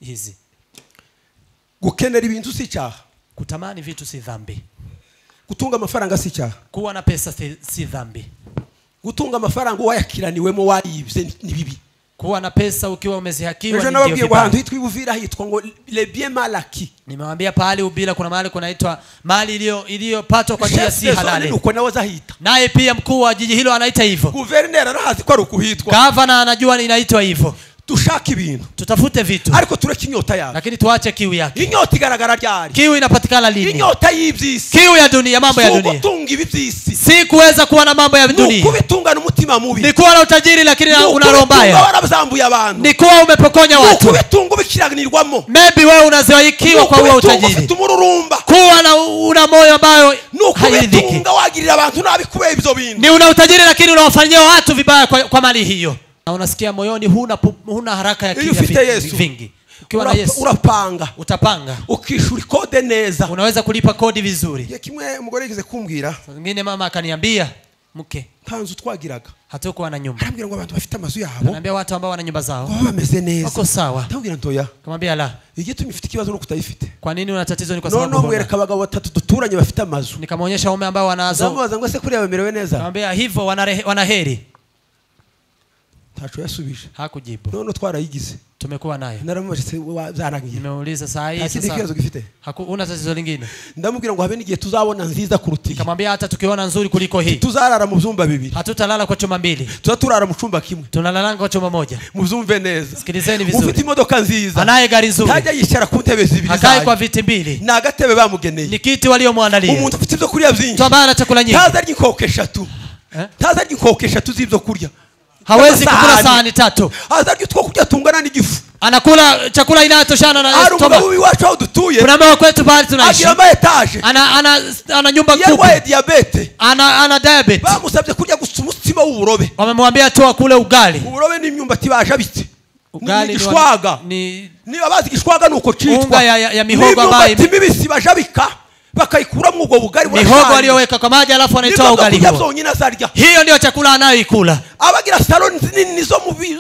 hizi gukenera ibintu si icyaha kutamani vitu si dhambi gutunga amafaranga si icyaha kuwa na pesa si, si dhambi gutunga amafaranga uwayakiraniwemo wayibye ni- ni bibi kuwa na pesa ukiwa umezihakiwa ni ndio ejo nababwiye ngo ahantu vibaya. hitwa i buvira hitwa ngo lebie malaki nimewambia pahali ubila kuna mahali kunaitwa mali iliyo- iliyopatwa kwa njia si halali uko nawe azahita naye pia mkuu wa jiji hilo anaita hivyo guverineri arahazi ko ari ukuhitwa gavana anajua inaitwa hivyo dushaka ibintu tutafute vitu ariko tureke inyota yawe lakini tuache kiu yake inyota igaragara ryari kiu inapatikana lini inyota y'iby'isi kiu ya dunia mambo ya si dunia ugutunga ibi by'isi si kuweza kuwa na mambo ya ni dunia ukubitungana umutima mubi ni kuwa na utajiri lakini Ni ukubitunga unarombaya warabzambuye abantu ni kuwa umepokonya Ni watu ukubitunga ubikiranirwamo maybe wewe unaziwaikiwa kwa huo ukubitunga ufite utajiri umururumba kuwa na una moyo ambayo ni hairidhiki ukubitunga wagirira abantu nabi kubera ibyo bintu ni una utajiri lakini unawafanyia watu vibaya kwa, kwa mali hiyo na unasikia moyoni huna, pu- huna haraka ya Ili kinya ufite vi- Yesu. vingi ukiwa na Urapa- yesu urapanga utapanga ukishyura ikode neza unaweza kulipa kodi vizuri igihe kimwe umugore yigeze kumbwira wengine mama akaniambia mke nta nzu twagiraga hatukuwa na nyumba arambwira ngo abantu bafite amazu yabo anaambia watu ambao wana nyumba zao baba bameze neza wako sawa ndamubwira ntoya kamwambia la igitumye ufite ikibazo nuko utayifite kwa nini una tatizo ni kwa sababu noneho huna. mwereka abagabo batatu duturanye bafite amazu nikamwonyesha waume ambao wanazo ndamubaza ngo ese kuriya bamerewe neza kamwambia hivyo wanarehe- wanaheri ntaco yasubije hakujibu noneho twarayigize tumekuwa nayo naramubajije zarangiye nimeuliza saa hii nta kindi kibazo sasa gifite haku- huna tatizo lingine ndamubwira ngo habe n'igihe tuzabona nziza kuruta iyi nikamwambia hata tukiona nzuri kuliko hii tuzarara mu byumba bibiri hatutalala kwa chuma mbili tuza turara mu cyumba kimwe tunalalanga kwa chuma moja mubyumve neza Sikilizeni vizuri. ufite imodoka nziza anaye gari ntajya nzuri yicara ku ntebe zibiri akae kwa zayo viti mbili ni agatebe bamugeneye ni kiti waliomwandalia umuntu ufite ibyo kurya byinshi mtu ambaye ana chakula nyingi ntazi arya inkoko eshatu Eh? ntazi arya inkoko eshatu z'ibyo kurya hawezi kukula Sahani. sahani tatu azi arya utwo kurya tungana n'igifu anakula chakula inayotoshana na hari stomach. umugabo iwacu aho dutuye kuna mama kwetu bahali tunaishi agira ama etaje ana, ana, ana nyumba kubwa yarwaye diyabete ana, ana diabetes bamusabye kurya gusa umutsima w'uburobe wamemwambia tu akule ugali uburobe n'imyumbati bajabitse ni ugali ni wa- igishwaga ni niba bazi igishwaga ni uko citwa Unga ya- ya- ya mihogo ambayo n'imyumbati mibisi bajabika bakayikuramo ubwo bugari mihogo aliyoweka kwa maji alafu anaitoa ugali kurya huo byonyine azarya hiyo ndiyo chakula anayoikula abagira salo nini zo mu bi-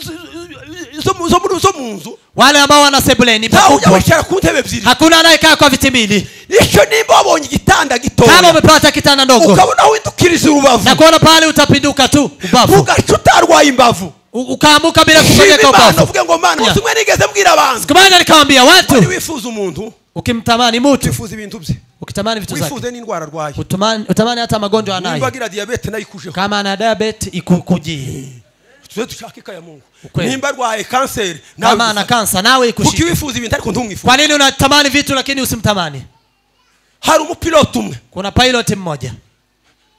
zo mu- zo mu- zo mu nzu wale ambao wana sebuleni ntawe ujya pakubwa wicara ku ntebe ebyiri hakuna anayekaa kwa viti mbili icyo nimba wabonye igitanda kama gitoya umepata kitanda ndogo ukabona windukiriza urubavu na kuona pale utapinduka tu ubavu ugaca utarwaye imbavu U- ukaambuka bila shima kufanyika imana ubavu uvuge ngo mana Yeah. bose umwe nigeze mbwira abantu siku moja nikamwambia wari watu wifuza umuntu ukimtamani mutu wifuza ibintu bye ukitamani vitu zake wifuze n'indwara arwaye utamani, utamani hata magonjwa nimba anayo agira diyabete nayo ikujeho kama ana diabet ikukujie tuze dushake ikayamungu Ukweli. nimba arwaye kanseri nawe kama ana uzifate. kansa nawe ikushike kuki wifuza ibintu ariko ntumwifuze kwa nini unatamani vitu lakini usimtamani hari umupilote umwe kuna pilot mmoja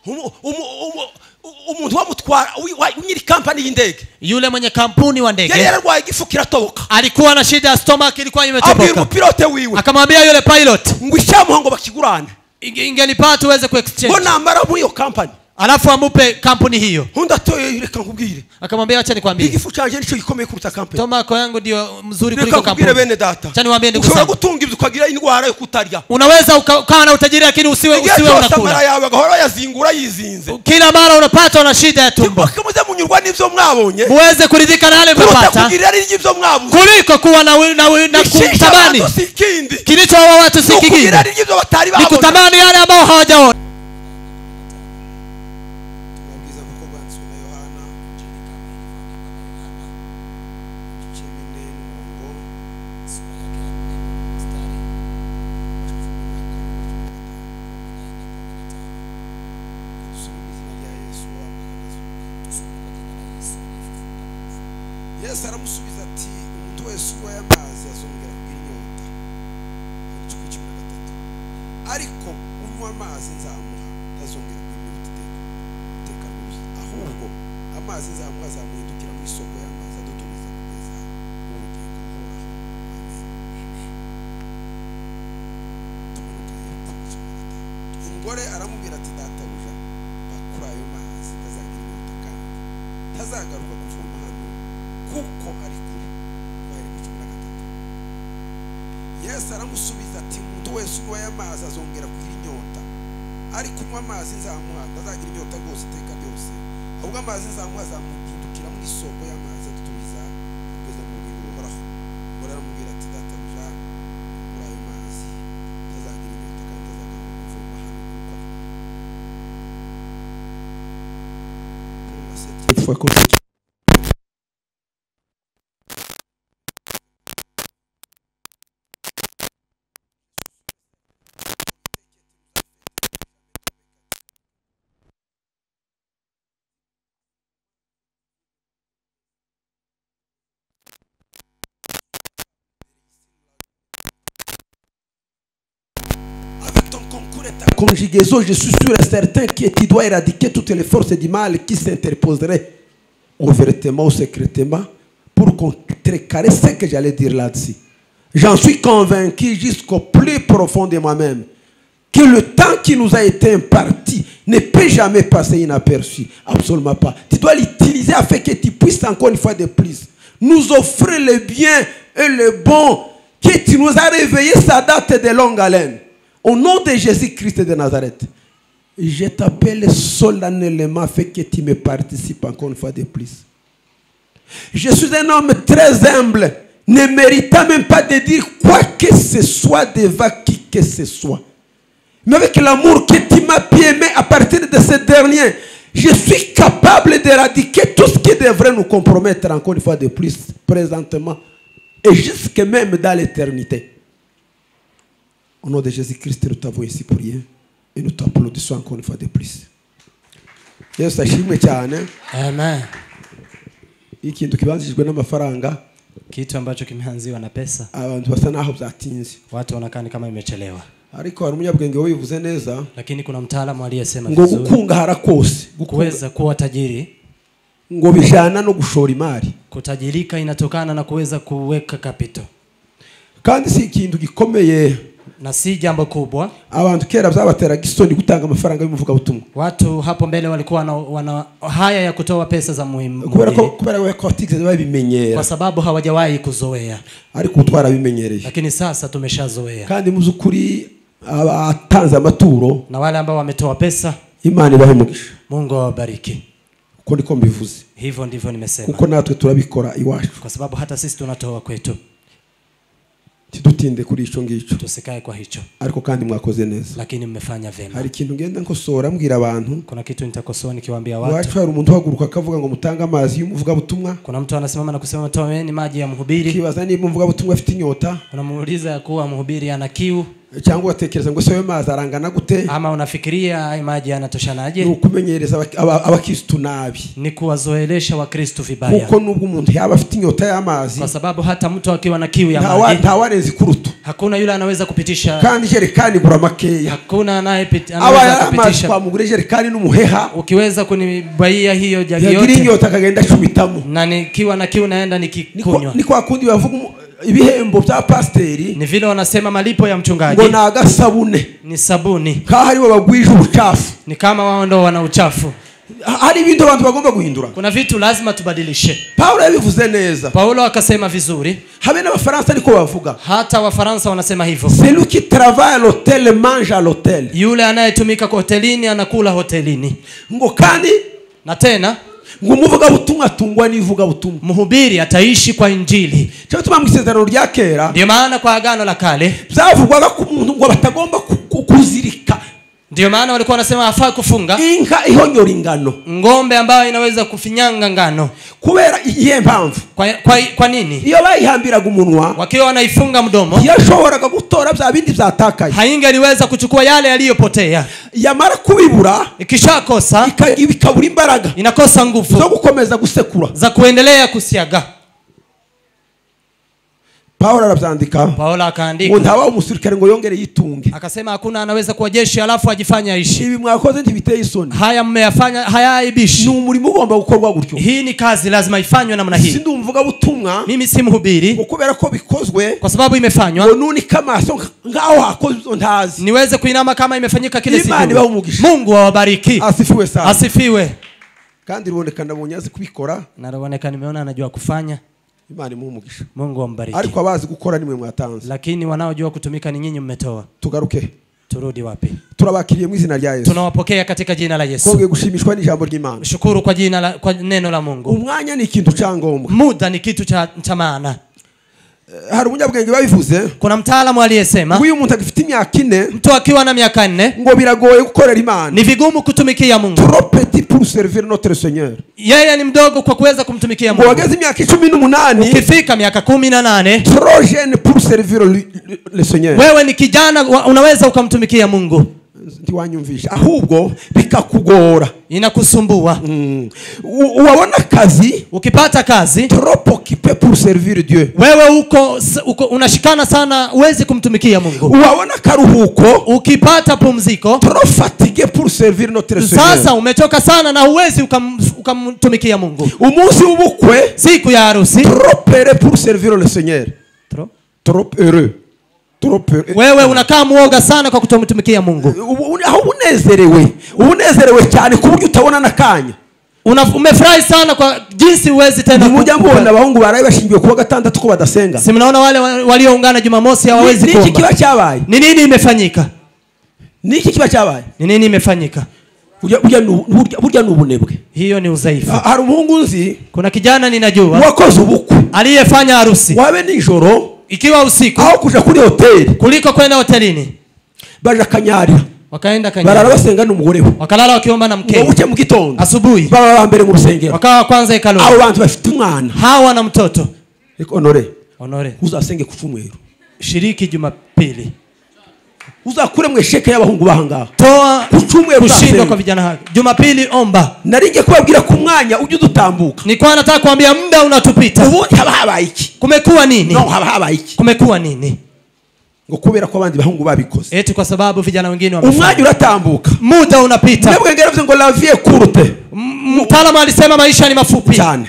Umu- umu- umu- u- umuntu wamutwara wi- wa- nyiri kampani y'indege yule mwenye kampuni wa yari ndege yararwaye igifu kiratoboka alikuwa na shida ya stomach ilikuwa abwira imetoboka umupilote wiwe akamwambia yule pilot ngo icyamuha ngo bakigurane "Inge- ingelipata uweze ngo kuexchange namara muri iyo kampani alafu amupe kampuni hiyo undi atoye reka nkubwire akamwambia wacha nikwambie igifu cyanjye nicyo gikomeye kuruta kampani tomako yangu ndio mzuri kuliko reka nkubwire kampuni bene data Cha niwaambie ndugu ushobora zangu. gutunga ibyo ukagira indwara yo kutarya unaweza uka- ukawa na utajiri lakini usiwe igihe usiwe cyose amara unakula yawe agahora bayazingura yizinze kila mara unapata una shida ya tumbo Nimba muze munyurwa n'ibyo mwabonye muweze kuridhika na yale kuruta mnapata kugirira ry'ibyo mwabuze kuliko kuwa na wi- na, wi- na Ishisha kutamani abantu si ikindi kilichowawa watu ni si kingine ukugirira ry'ibyo batari ni babona kutamani yale ambao hawajaona ubwiza kuko bwanditswe na yohana igice nyine n'umurongo dusome mu izina rya yesu yesu aramusubiza ati umuntu wese unywaye amazi azongera kugira inyota igice cumi na gatatu ariko unywa amazi nzamuha atazongera kugira inyota iteka iteka rwose ahubwo amazi nzamuha azamuhindukira mu isoko y'amazi adudubiza kugeza mu bugingo buhoraho amen Tumanuke Yesu, cumi na gatanu. umugore aramubwira ati databuja bakura ayo mazi azagira inyota kandi ntazagaruka kuvoma hano kuko ari kure twari ku cumi na gatatu yesu aramusubiza ati umuntu wese unywaye amazi azongera kugira inyota ariko unywa amazi nzamuha ntazagira inyota rwose iteka ryose ahubwo amazi nzamuha azamuhindukira mu isoko y'amazi adutumiza kugeza mu bugingo buhoraho bararamubwira ati data kwa kompyuta Avec ton concours et ta conjugaison, je suis sûr et certain que tu dois éradiquer toutes les forces du mal qui s'interposeraient ouvertement ou secrètement pour contrecarrer ce que j'allais dire là-dessus. J'en suis convaincu jusqu'au plus profond de moi-même que le temps qui nous a été imparti ne peut jamais passer inaperçu. Absolument pas. Tu dois l'utiliser afin que tu puisses encore une fois de plus nous offrir le bien et le bon que tu nous as réveillé sa date de longue haleine. Au nom de Jésus-Christ de Nazareth, je t'appelle solennellement afin que tu me participes encore une fois de plus. Je suis un homme très humble, ne méritant même pas de dire quoi que ce soit devant qui que ce soit. Mais avec l'amour que tu m'as bien aimé à partir de ce dernier, je suis capable d'éradiquer tout ce qui devrait nous compromettre encore une fois de plus présentement et jusque même dans l'éternité. Au nom de Jésus-Christ, nous t'avons ici pour rien et nous t'applaudissons encore une fois de plus. yesu ashimwe cyane amen ikintu kibanzirijwe n'amafaranga kitu ambacho kimeanziwa na pesa abantu basa n'aho byatinze watu wanakaa ni kama imechelewa ariko hari umunyabwenge wabivuze neza lakini kuna mtaalamu aliyesema ngo vizuri gukungahara kose gukunga- kuweza kuwa tajiri ngo bijyana no gushora imari kutajirika inatokana na kuweza kuweka kapito kandi si ikintu gikomeye na si jambo kubwa abantu kera byabateraga isoni gutanga amafaranga y'umuvugabutumwa watu hapo mbele walikuwa wana, wana haya ya kutoa pesa za muhimu kubera ko kubera ko batigeze babimenyera kwa sababu hawajawahi kuzoea ariko ubu twarabimenyereye lakini sasa tumeshazoea kandi mu by'ukuri abatanze amaturo na wale ambao wametoa pesa imana ibahe umugisha mungu awabariki uko niko mbivuze hivyo ndivyo nimesema kuko natwe turabikora iwacu kwa sababu hata sisi tunatoa kwetu tidutinde kuri icyo ngicyo tusikae kwa hicho ariko kandi mwakoze neza lakini mmefanya vyema hari ikintu ngenda nkosora mbwira abantu kuna kitu nitakosoa nikiwaambia watu iwacu hari umuntu uhaguruka akavuga ngo mutange amazi y'umuvugabutumwa kuna mtu anasimama na kusema toeni maji ya mhubiri ukibaza niba umuvugabutumwa afite inyota unamuuliza ya kuwa mhubiri ana kiu cyangwa ugatekereza ngo ese ayo mazi arangana gute ama unafikiria haya maji ni yanatoshanaje ukumenyereza abak- aba- abakirisitu nabi ni kuwazoelesha wakristu vibaya kuko nubwo umuntu yaba afite inyota y'amazi kwa sababu hata mtu akiwa na kiu ya ntawa- maji ntawarenza ikurutu hakuna yule anaweza kupitisha kandi ijerekani igura makeya hakuna anayepit- aba anaweza yari amazi kupitisha twamugura ijerekani n'umuheha ukiweza kunibaia hiyo jagi yagira yote inyota akagenda acubitamo na nikiwa na kiu naenda Ni kwa- nikikunywa ni kwa kundi bavuga umu- ibihembo bya pasiteri ni vile wanasema malipo ya mchungaji ngo ni agasabune ni sabuni nkaho aribo bagwije ubucafu ni kama wao ndo wana uchafu Ha- hari ibintu abantu bagomba guhindura kuna vitu lazima tubadilishe pawulo yabivuze neza paulo akasema vizuri habe n'abafaransa ariko bavuga hata wafaransa wanasema hivyo celui qui travaille à l'hôtel mange à l'hôtel yule anayetumika kwa hotelini anakula hotelini ngo kandi na tena ngo umuvugabutumwa atungwa n'ivugabutumwa mhubiri ataishi kwa injili cyo gituma mu isezerano rya kera ndiyo maana kwa agano la kale byavugwaga ku muntu ngo batagomba ku- ku- kuzirika ndiyo maana walikuwa wanasema hafaa kufunga inka ihonyora ingano ngombe ambayo inaweza kufinyanga ngano kubera iyihe mpamvu kwa, kwa, kwa nini iyo bayihambiraga umunwa wakiwa wanaifunga mdomo yashoboraga gutora bya bindi byatakaye haingeliweza kuchukua yale yaliyopotea yamara kubibura ikishakosa ika- bikabura imbaraga inakosa zo nguvu gukomeza gusekura za kuendelea kusiaga pawulo arabyandika paulo ngo akaandika ntabaho umusirikare ngo yongere yitunge akasema hakuna anaweza kuwa jeshi alafu ajifanye aishi ibi mwakoze ntibiteye isoni haya mmeyafanya ni hayaibishi umurimo ugomba gukorwa gutyo hii ni kazi lazima ifanywe namna hii sindi umuvugabutumwa mimi si mhubiri ngo kubera ko bikozwe kwa sababu ngo imefanywa nunika amaso nk'aho hakozwe izo ntazi niweze kuinama kama imefanyika kile Imani siku ibahe umugisha. mungu awabariki asifiwe sana asifiwe kandi ruboneka nabonye azi kubikora naoneka nimeona anajua kufanya imana imuha umugisha mungu ambariki ariko abazi gukora nimwe mwatanze lakini wanaojua kutumika ni nyinyi mmetoa tugaruke turudi wapi turabakiriye mu izina rya yesu tunawapokea katika jina la yesu twongeye gushimishwa n'ijambo ry'imana shukuru kwa jina la, kwa neno la mungu umwanya ni ikintu cya ngombwa muda ni kitu cha, cha maana hari umunyabwenge babivuze kuna mtaalamu aliyesema ngo iyo umuntu agifite imyaka ine mtu akiwa na miaka nne ngo biragoye gukorera imana ni vigumu kutumikia mungu trop petit pour servir notre seigneur yeye ni mdogo kwa kuweza kumtumikia ngo mungu wageze imyaka icumi n'umunani ukifika miaka kumi na nane trop jeune pour servir le- le seigneur wewe ni kijana wa- unaweza ukamtumikia mungu ntiwanyumvisha ahubwo bikakugora inakusumbua Mm. U- wabona akazi ukipata kazi trop occupé pour servir dieu wewe uko, s- uko unashikana sana huwezi kumtumikia mungu wabona akaruhuko ukipata pumziko trop fatigué pour servir notre sasa seigneur umechoka sana na huwezi ukam- ukamtumikia mungu umunsi w'ubukwe siku ya harusi trop heureux pour servir le seigneur trop heureux trop heureux wewe unakaa mwoga sana kwa kutomtumikia mungu Ubu- aho unezerewe uba unezerewe cyane ku buryo utabona n'akanya Una, umefurahi sana kwa jinsi huwezi tena nimujya kukumbuka. mubona abahungu baraye bashingiwe kuwa gatandatu ko badasenga si mnaona wale wa- walioungana jumamosi hawawezi Ni- ni iki kuomba kiba cyabaye ni nini imefanyika ni iki kiba cyabaye ni nini imefanyika Burya- burya ni ubu- burya- burya ni ubunebwe hiyo ni udhaifu Ha- hari umuhungu nzi kuna kijana ninajua wakoze ubukwe aliyefanya harusi wabe nijoro ikiwa usiku aho kuja kuri hoteli kuliko kwenda hotelini baje akanyarira wakaenda barara kanyama basenga n'umugore we wakalala wakiomba na ngo mkewe buke mu gitondo asubuhi baba ba mbere mu rusengero wakawa wa kwanza abo hekaluni bantu bafite umwana hawa na mtoto Reka honore honore uzasenge ku cyumweru shiriki jumapili uzakure mu esheke y'abahungu bahangaha toa Uchumwe kushindwa mtasema. kwa vijana hao jumapili omba nari ngiye kubabwira ko umwanya ujya udutambuka nilikuwa nataka kuambia muda unatupita ubundi haba habaye iki kumekuwa nini no haba habaye iki kumekuwa nini ngo kubera ko abandi bahungu babikoze eti kwa sababu vijana wengine wamefanya. umwanya uratambuka muda unapita mwebwe ngeravuze ngo lavie kurute M- mtaalamu alisema maisha ni mafupi cyane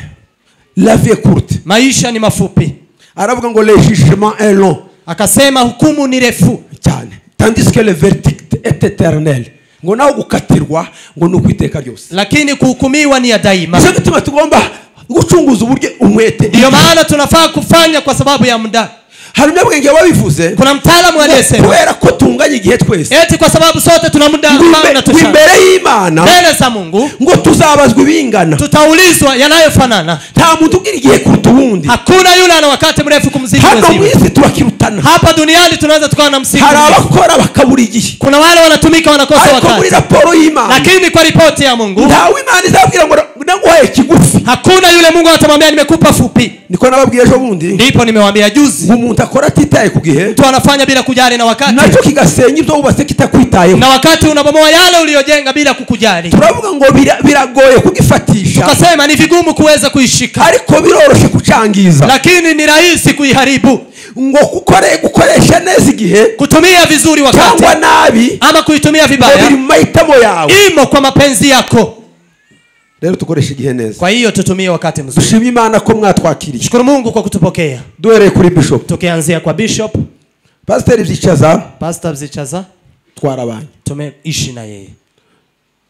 lavie kurute maisha ni mafupi aravuga ngo le jugement est long akasema hukumu ni refu cyane tandis que le verdict est éternel ngo nawe gukatirwa ngo ni ukwiteka ryose lakini kuhukumiwa ni ya nicyo daima gituma tugomba gucunguza uburyo umwete ndiyo maana tunafaa kufanya kwa sababu ya muda hari umunyabwenge wabivuze kuna mtaalamu aliyesema kubera ko tunganya igihe twese eti kwa sababu sote tuna muda ngo ambao imbe- ngo unatushana imbere y'imana mbele za mungu ngo tuzabazwa ibingana tutaulizwa yanayofanana nta muntu ugira igihe kuruta uwundi hakuna yule ana wakati mrefu kumzidi hano mu mwenziwe isi turakirutana hapa duniani tunaweza tukawa na msiku hari mrefu. abakora bakabura igihe kuna wale wanatumika wanakosa ariko muri wakati raporo y'imana lakini kwa ripoti ya mungu ntawe imana izabwira ngo na- naguhaye kigufi hakuna yule mungu atamwambia nimekupa fupi niko nababwiye ejo bundi ndipo nimewambia juzi ngo umuntu akora atitaye ku gihe mtu anafanya bila kujali na wakati nacyo kigasenya ibyo wubatse kitakwitayeho na wakati unabomoa yale uliyojenga bila kukujali turavuga ngo bira- biragoye kugifatisha ukasema ni vigumu kuweza kuishika ariko biroroshye kucangiza lakini ni rahisi kuiharibu ngo gukore gukoresha neza igihe kutumia vizuri wakati cyangwa nabi ama kuitumia ngo biri vibaya mu mahitamo yawe imo kwa mapenzi yako rero tukoreshe igihe neza kwa hiyo tutumie wakati mzuri dushimye imana ko mwatwakiriye shukuru mungu kwa kutupokea duhereye kuri bishop tukianzia kwa bishop pasiteri byicaza pastor bzichaza twarabanye tumeishi na yeye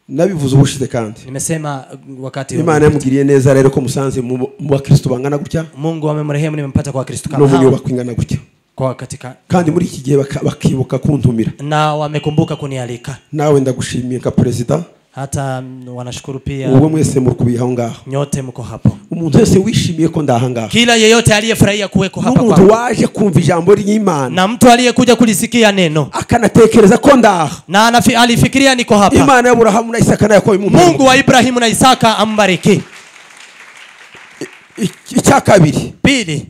nabivuze ubushize kandi nimesema uh, wakati imana yamugiriye neza rero ko musanze mu mu bakristo bangana gutya mungu amemrehemu nimempata kwa wakristo no kama mu hao nyubako ingana gutya kwa wakati ka- kandi muri iki gihe baka- bakibuka kuntumira na wamekumbuka kunialika nawe ndagushimiye nka perezida hata mm, wanashukuru pia wowe mwese muri kubiha aho ngaho nyote mko hapo umuntu wese wishimiye ko ndaha ngaho kila yeyote aliyefurahia kuweko hapa n'umuntu kwako waje kumva ijambo ry'imana na mtu aliyekuja kulisikia neno akanatekereza ko ndaha na anafi, alifikiria niko hapa imana y'aburahamu na isaka na yakobo imumpere. mungu wa ibrahimu na isaka ambariki I- icya kabiri pili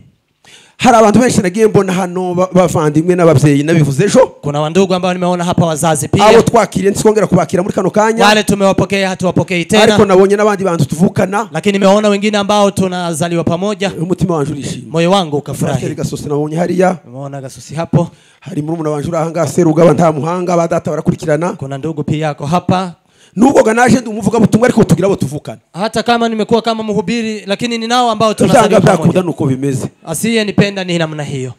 hari abantu benshi nagiye mbona hano ba- bavandimwe n'ababyeyi nabivuze ejo kuna wandugu ambao nimeona hapa wazazi abo pia twakiriye ntikongera kubakira muri kano kanya wale tumewapokea hatuwapokei ariko tena nabonye n'abandi bantu tuvukana lakini nimewaona wengine ambao tunazaliwa pamoja umutima wanje urishima moyo wangu pasiteri ukafurahi gasosi nabonye hariya nimeona gasusi hapo hari murumuna wanje uri ahangaha serugaba nta muhanga ba data barakurikirana kuna ndugu pia yako hapa nubwo ganaje ndi umuvugabutumwa ariko tugira abo tuvukana hata kama nimekuwa kama mhubiri lakini ni nao ambao byanga tunazaliwa byakunda pamoja ni uko bimeze asiyenipenda ni namna hiyo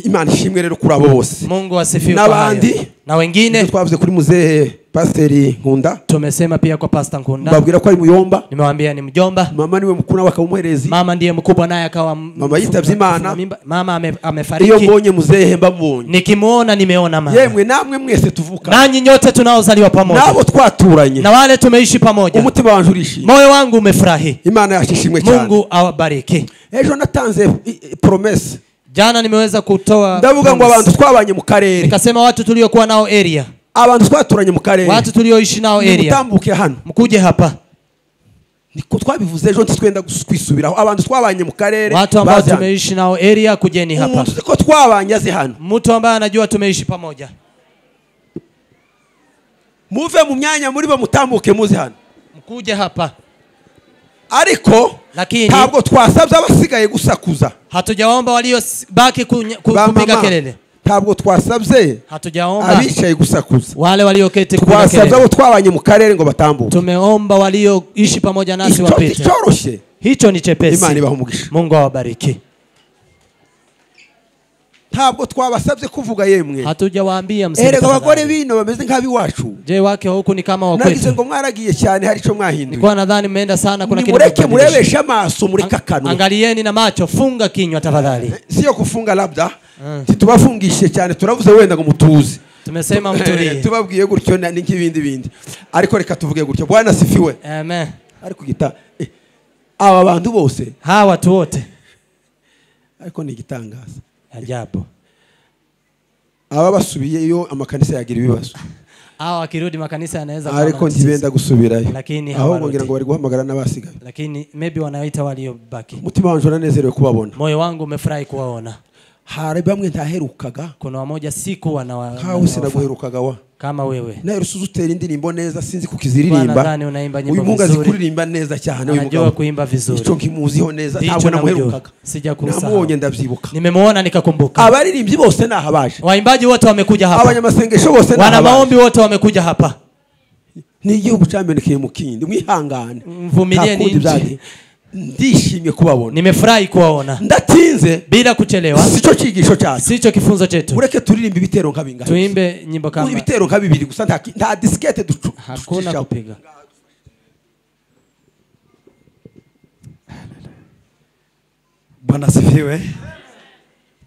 imana ishimwe rero kuri abo bose mungu asifiwe Na kwa hayo. bandi? na Ibyo wengine twavuze kuri muzehe pasiteri nkunda tumesema pia kwa pasta nkunda babwira ko ari muyomba nimewaambia ni mjomba mama niwe mukuru nawe akaba umuherezi mama ndiye mkubwa naye akawa m- Mama yitabye Imana. mimba- mama ame- iyo amefariki mbonye muzehe mba mbonye nikimwona nimeona mama yemwe namwe mwese tuvuka nanyi nyote tunaozaliwa pamoja n'abo twaturanye na wale tumeishi pamoja umutima wanjye urishima moyo wangu umefurahi imana yacu ishimwe cyane mungu awabariki ejo natanze i- i- promese jana nimeweza kutoa ndavuga ngo abantu bonus. twabanye mu karere nikasema watu tuliokuwa nao area abantu twaturanye mu karere watu tulioishi nao area nimutambuke hano mkuje hapa niko twabivuze ejo ntitwenda gus- kwisubiraho abantu twabanye mu karere watu ambao bazi hano. tumeishi nao area kujeni hapa umuntu uzi ko twabanye azi hano mtu ambaye anajua tumeishi pamoja muve mu myanya muri bo mutambuke muzi hano mkuje hapa ariko lakini ntabwo twasabye abasigaye gusakuza hatujaomba waliobaki kunya- ku- Ba kupiga mama, kelele ntabwo twasabye hatujaomba abicaye gusakuza wale walioketi kupiga twasabye abo kelele twabanye mu karere ngo batambuke tumeomba walioishi pamoja nasi Icyo- wapite icyoroshye hicho ni chepesi imana ibaha umugisha mungu awabariki ntabwo twabasabye kuvuga yemwe hatujawaambia mseme erega abagore tafadhali. bino bameze nk'abiwacu je wake wa huku ni kama nagize wakwetu ngo mwaragiye cyane hari icyo mwahinduye nilikuwa nadhani mmeenda sana kuna kitu nimureke kimebadilisha. murebeshe amaso mureke Ang- akanwa angalieni na macho funga kinywa tafadhali siyo kufunga labda Mm. ntitubafungishije cyane turavuze wenda ngo mutuze tumesema Eh, mtulie tubabwiye gutyo na- ni nk'ibindi bindi ariko reka tuvuge gutyo bwana sifiwe amen ariko gita eh, aba bantu bose hawa watu wote ariko ni igitangaza ajabu aba basubiyeyo amakanisa yagira ibibazo hawa wakirudi makanisa yanaweza kuwa na ariko matatizo. ntibenda gusubirayo Lakini ahubwo hawaruti. ngira ngo bari guhamagara n'abasigaye lakini maybe wanaita waliobaki umutima wanjye uranezerewe kubabona moyo wangu umefurahi kuwaona hari bamwe ntaherukaga kuna wamoja sikuwa na wa, nkawe sinaguherukaga wa kama wewe naherutse uzi utera indirimbo neza sinzi kukiziririmba Bwana, unaimba nyimbo uyu mungu azi vizuri. kuririmba neza cyane uyu anajua mugabo kuimba vizuri icyo nkimuziho neza Ndicho ntabwo namjua. namuherukaga Sijakumsahau. namubonye ndabyibuka nimemwona nikakumbuka abaririmbyi bose ni ahabaje waimbaji wote wamekuja hapa abanyamasengesho bose ni wana ahabaje maombi wote wamekuja hapa ni igihugu cyamenekeye mu kindi mwihangane Mvumilie Nta kundi ninji. byaje. ndishimye kubabona nimefurahi kuwaona ndatinze bila kuchelewa sicyo cyigisho cyacu sicho kifunzo chetu ureke turirimbe ibitero nka bingahe tuimbe nyimbo kama ibitero nka bibiri gusa nta ki- nta disikete ducu- hakuna ducishaho. kupiga bwana sifiwe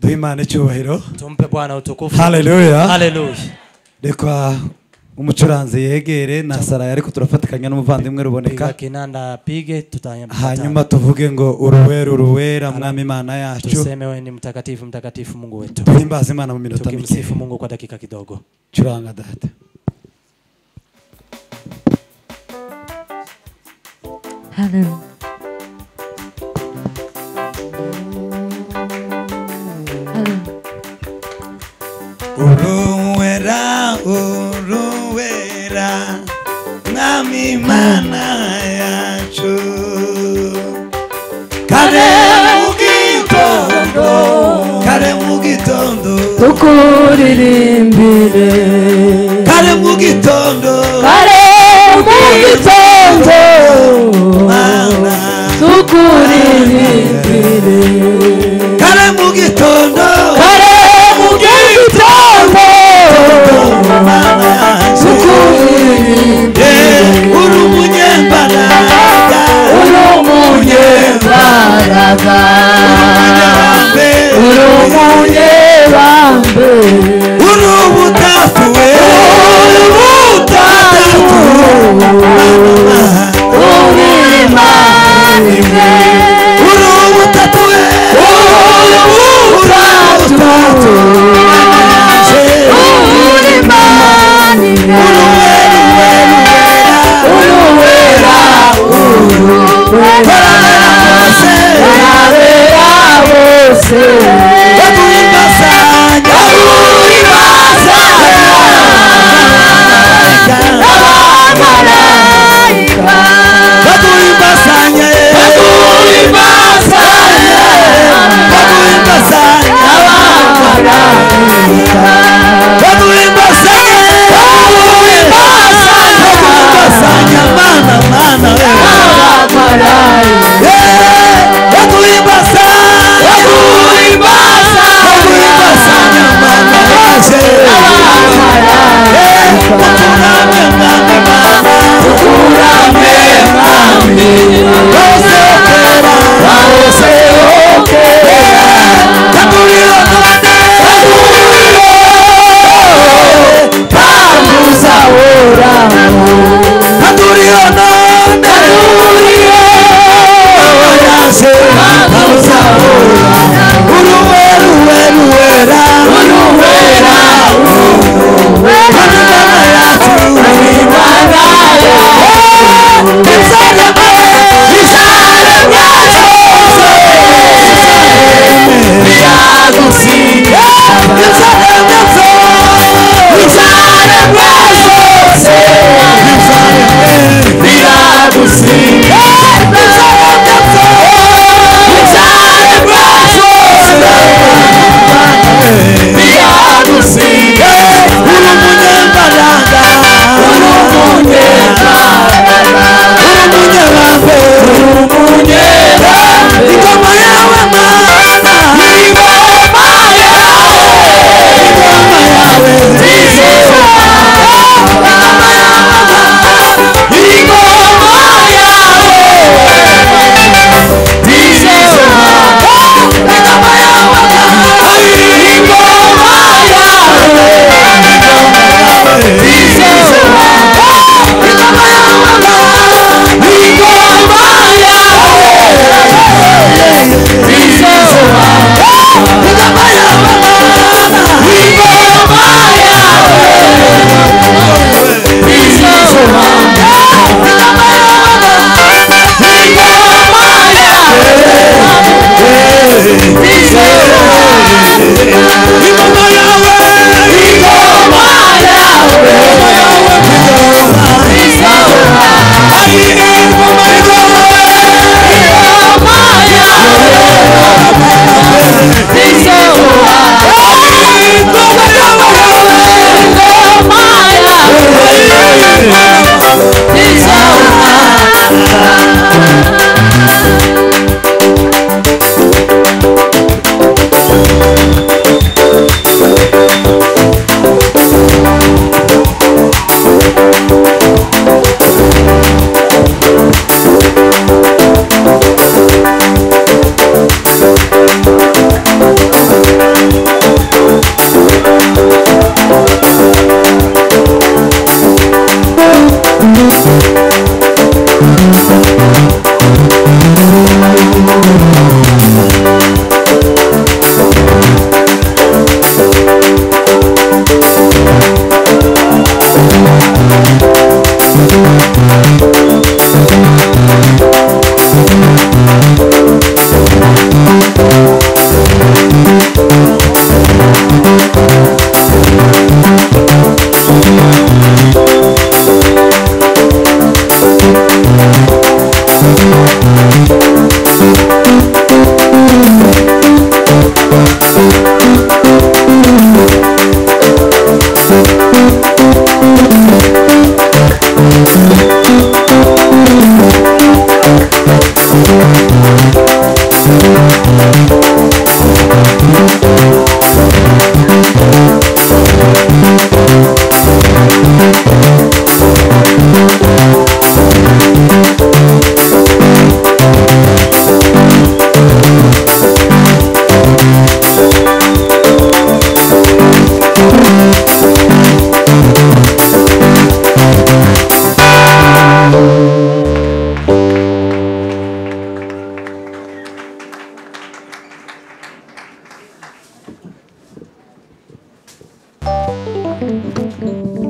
duhe imana icyubahiro tumpe bwana utukufu haleluya haleluya reka umucuranzi yegere na sarayi ariko turafatikanya n'umuvandimwe ruboneka piga kinanda apige tutayambata. hanyuma tuvuge ngo uruwera uruwera mwami imana yacu tuseme wewe ni mtakatifu mtakatifu mungu wetu duhimbaze imana mu minota mike tukimsifu mungu kwa dakika kidogo curanga data Hallelujah. uruwera uruwera mwami imana yacu kare mu gitondo kare mu gitondo tukuririmbire kare mu gitondo kare mu gitondo mana tukuririmbire kare mu gitondo kare mu gitondo mana yacu tukuririmbire Eh, uri umunyembaraga uri umunyembaraga Be, uri umunyebambe uri ubutatuwe uri ubutatu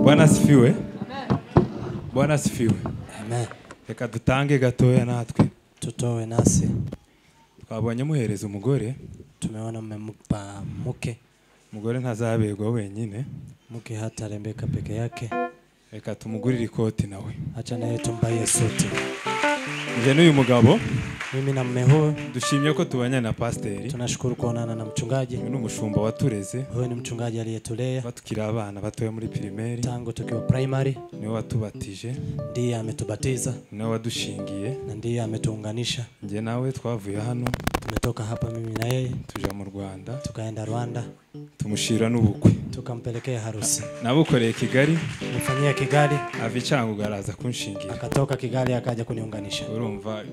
bwana asifiwe bwana asifiwe reka dutange gatoya natwe tutowe nasi twabonye muhereza umugore tumeona mmempa mke umugore ntazaberwa wenyine mke hata arembeka peke yake reka tumugurire ikoti nawe acha naye tumbaye suti njye n'uyu mugabo mimi na mme huyu dushimye ko tubanye na pasiteri tunashukuru kuonana na mchungaji uyu ni umushumba watureze huyu ni mchungaji aliyetulea kuba tukiri abana batoya muri pirimeri tangu tukiwa primary niwe watubatije ndiye ametubatiza niwe wadushingiye na ndiye ametuunganisha njye nawe twavuye hano tumetoka hapa mimi na yeye tuja mu rwanda tukaenda rwanda tumushira n'ubukwe tukampelekea harusi nabukoreye kigali nifanyia kigali ava icyangugu araza kunshingira akatoka kigali akaja kuniunganisha urumva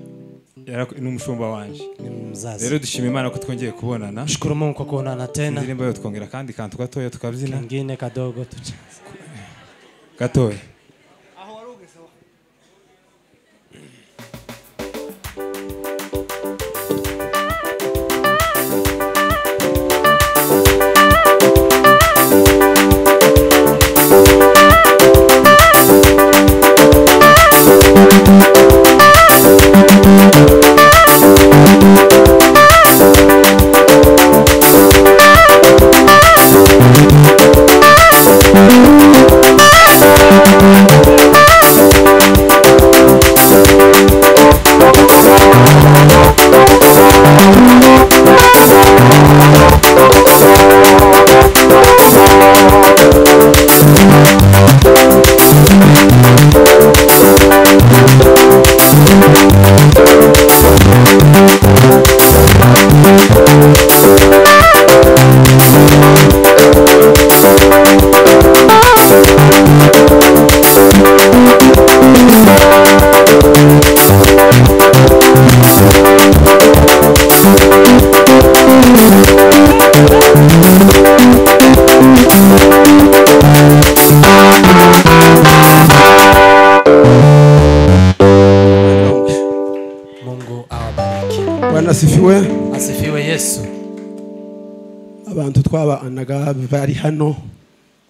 yarak- ni umushumba wanje ni rero mzazi dushima imana ko twongeye kubonana shukuru mungu kwa kuonana tena indirimbo yo twongera kandi kantu gatoya tukabyina kingine kadogo tucha gatoya mungu awabariki bwana asifiwe asifiwe yesu abantu twabanaga bari hano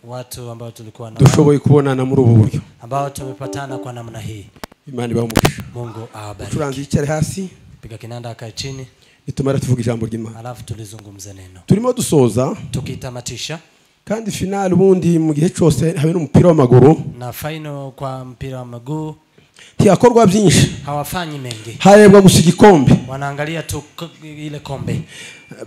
watu ambao tulikuwa nao dushoboye kubonana muri ubu buryo ambao tumepatana kwa namna hii imana ibaha umugisha mungu awabariki turanze yicare hasi piga kinanda akae chini nitumara tuvuga ijambo ry'imana alafu tulizungumze neno turimo dusoza tukitamatisha kandi finali ubundi mu gihe cyose habe n'umupira w'amaguru na faino kwa mpira wa miguu ntiyakorwa byinshi hawafanyi mengi harebwa gusa igikombe wanaangalia tu k- ile kombe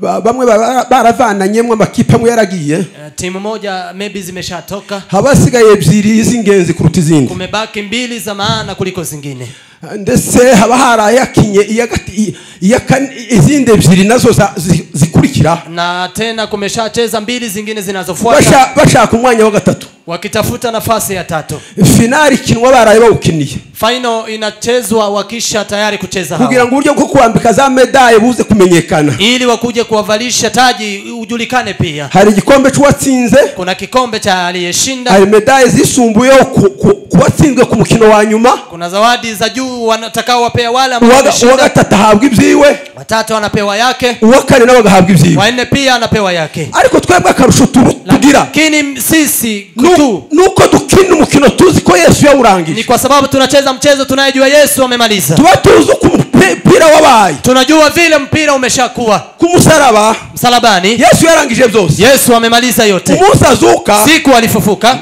Ba- bamwe bara- baravananyemo amakipe amwe yaragiye Eh, timu moja maybe zimeshatoka haba hasigaye ebyiri z'ingenzi kuruta izindi kumebaki mbili za maana kuliko zingine ndetse haba hari ayakinye iya gati- i- iya kane- izindi ebyiri nazo za- zi- zikurikira na tena kumeshacheza mbili zingine zinazofuata Basha- bashaka umwanya wa gatatu wakitafuta nafasi ya tatu finali ikinwa baraye bawukiniye faino inachezwa wakisha tayari kucheza kugira hawa ngo uburyo bwo kuwambika za medaye buze kumenyekana ili wakuje kuwavalisha taji ujulikane pia hari igikombe cy'uwatsinze kuna kikombe cha aliyeshinda hari medaye zisumbuyeho ku- ku- ku watsinzwe ku mukino wa nyuma kuna zawadi za juu wanatakao wapea wale ambao uwa uwa wameshinda gatatu ahabwa ibyiwe watatu anapewa yake uwa kane nawe agahabwa ibyiwe wanne pia anapewa yake ariko twebwe akarusho tu- tugira lakini sisi nu- tu ni uko dukina umukino tuzi ko yesu ni yawurangije kwa sababu tunacheza mchezo tunayejua yesu amemaliza tuba tuzi uko umupira wabaye tunajua vile mpira umeshakuwa ku musaraba msalabani yesu yarangije byose yesu amemaliza yote umunsi azuka siku alifufuka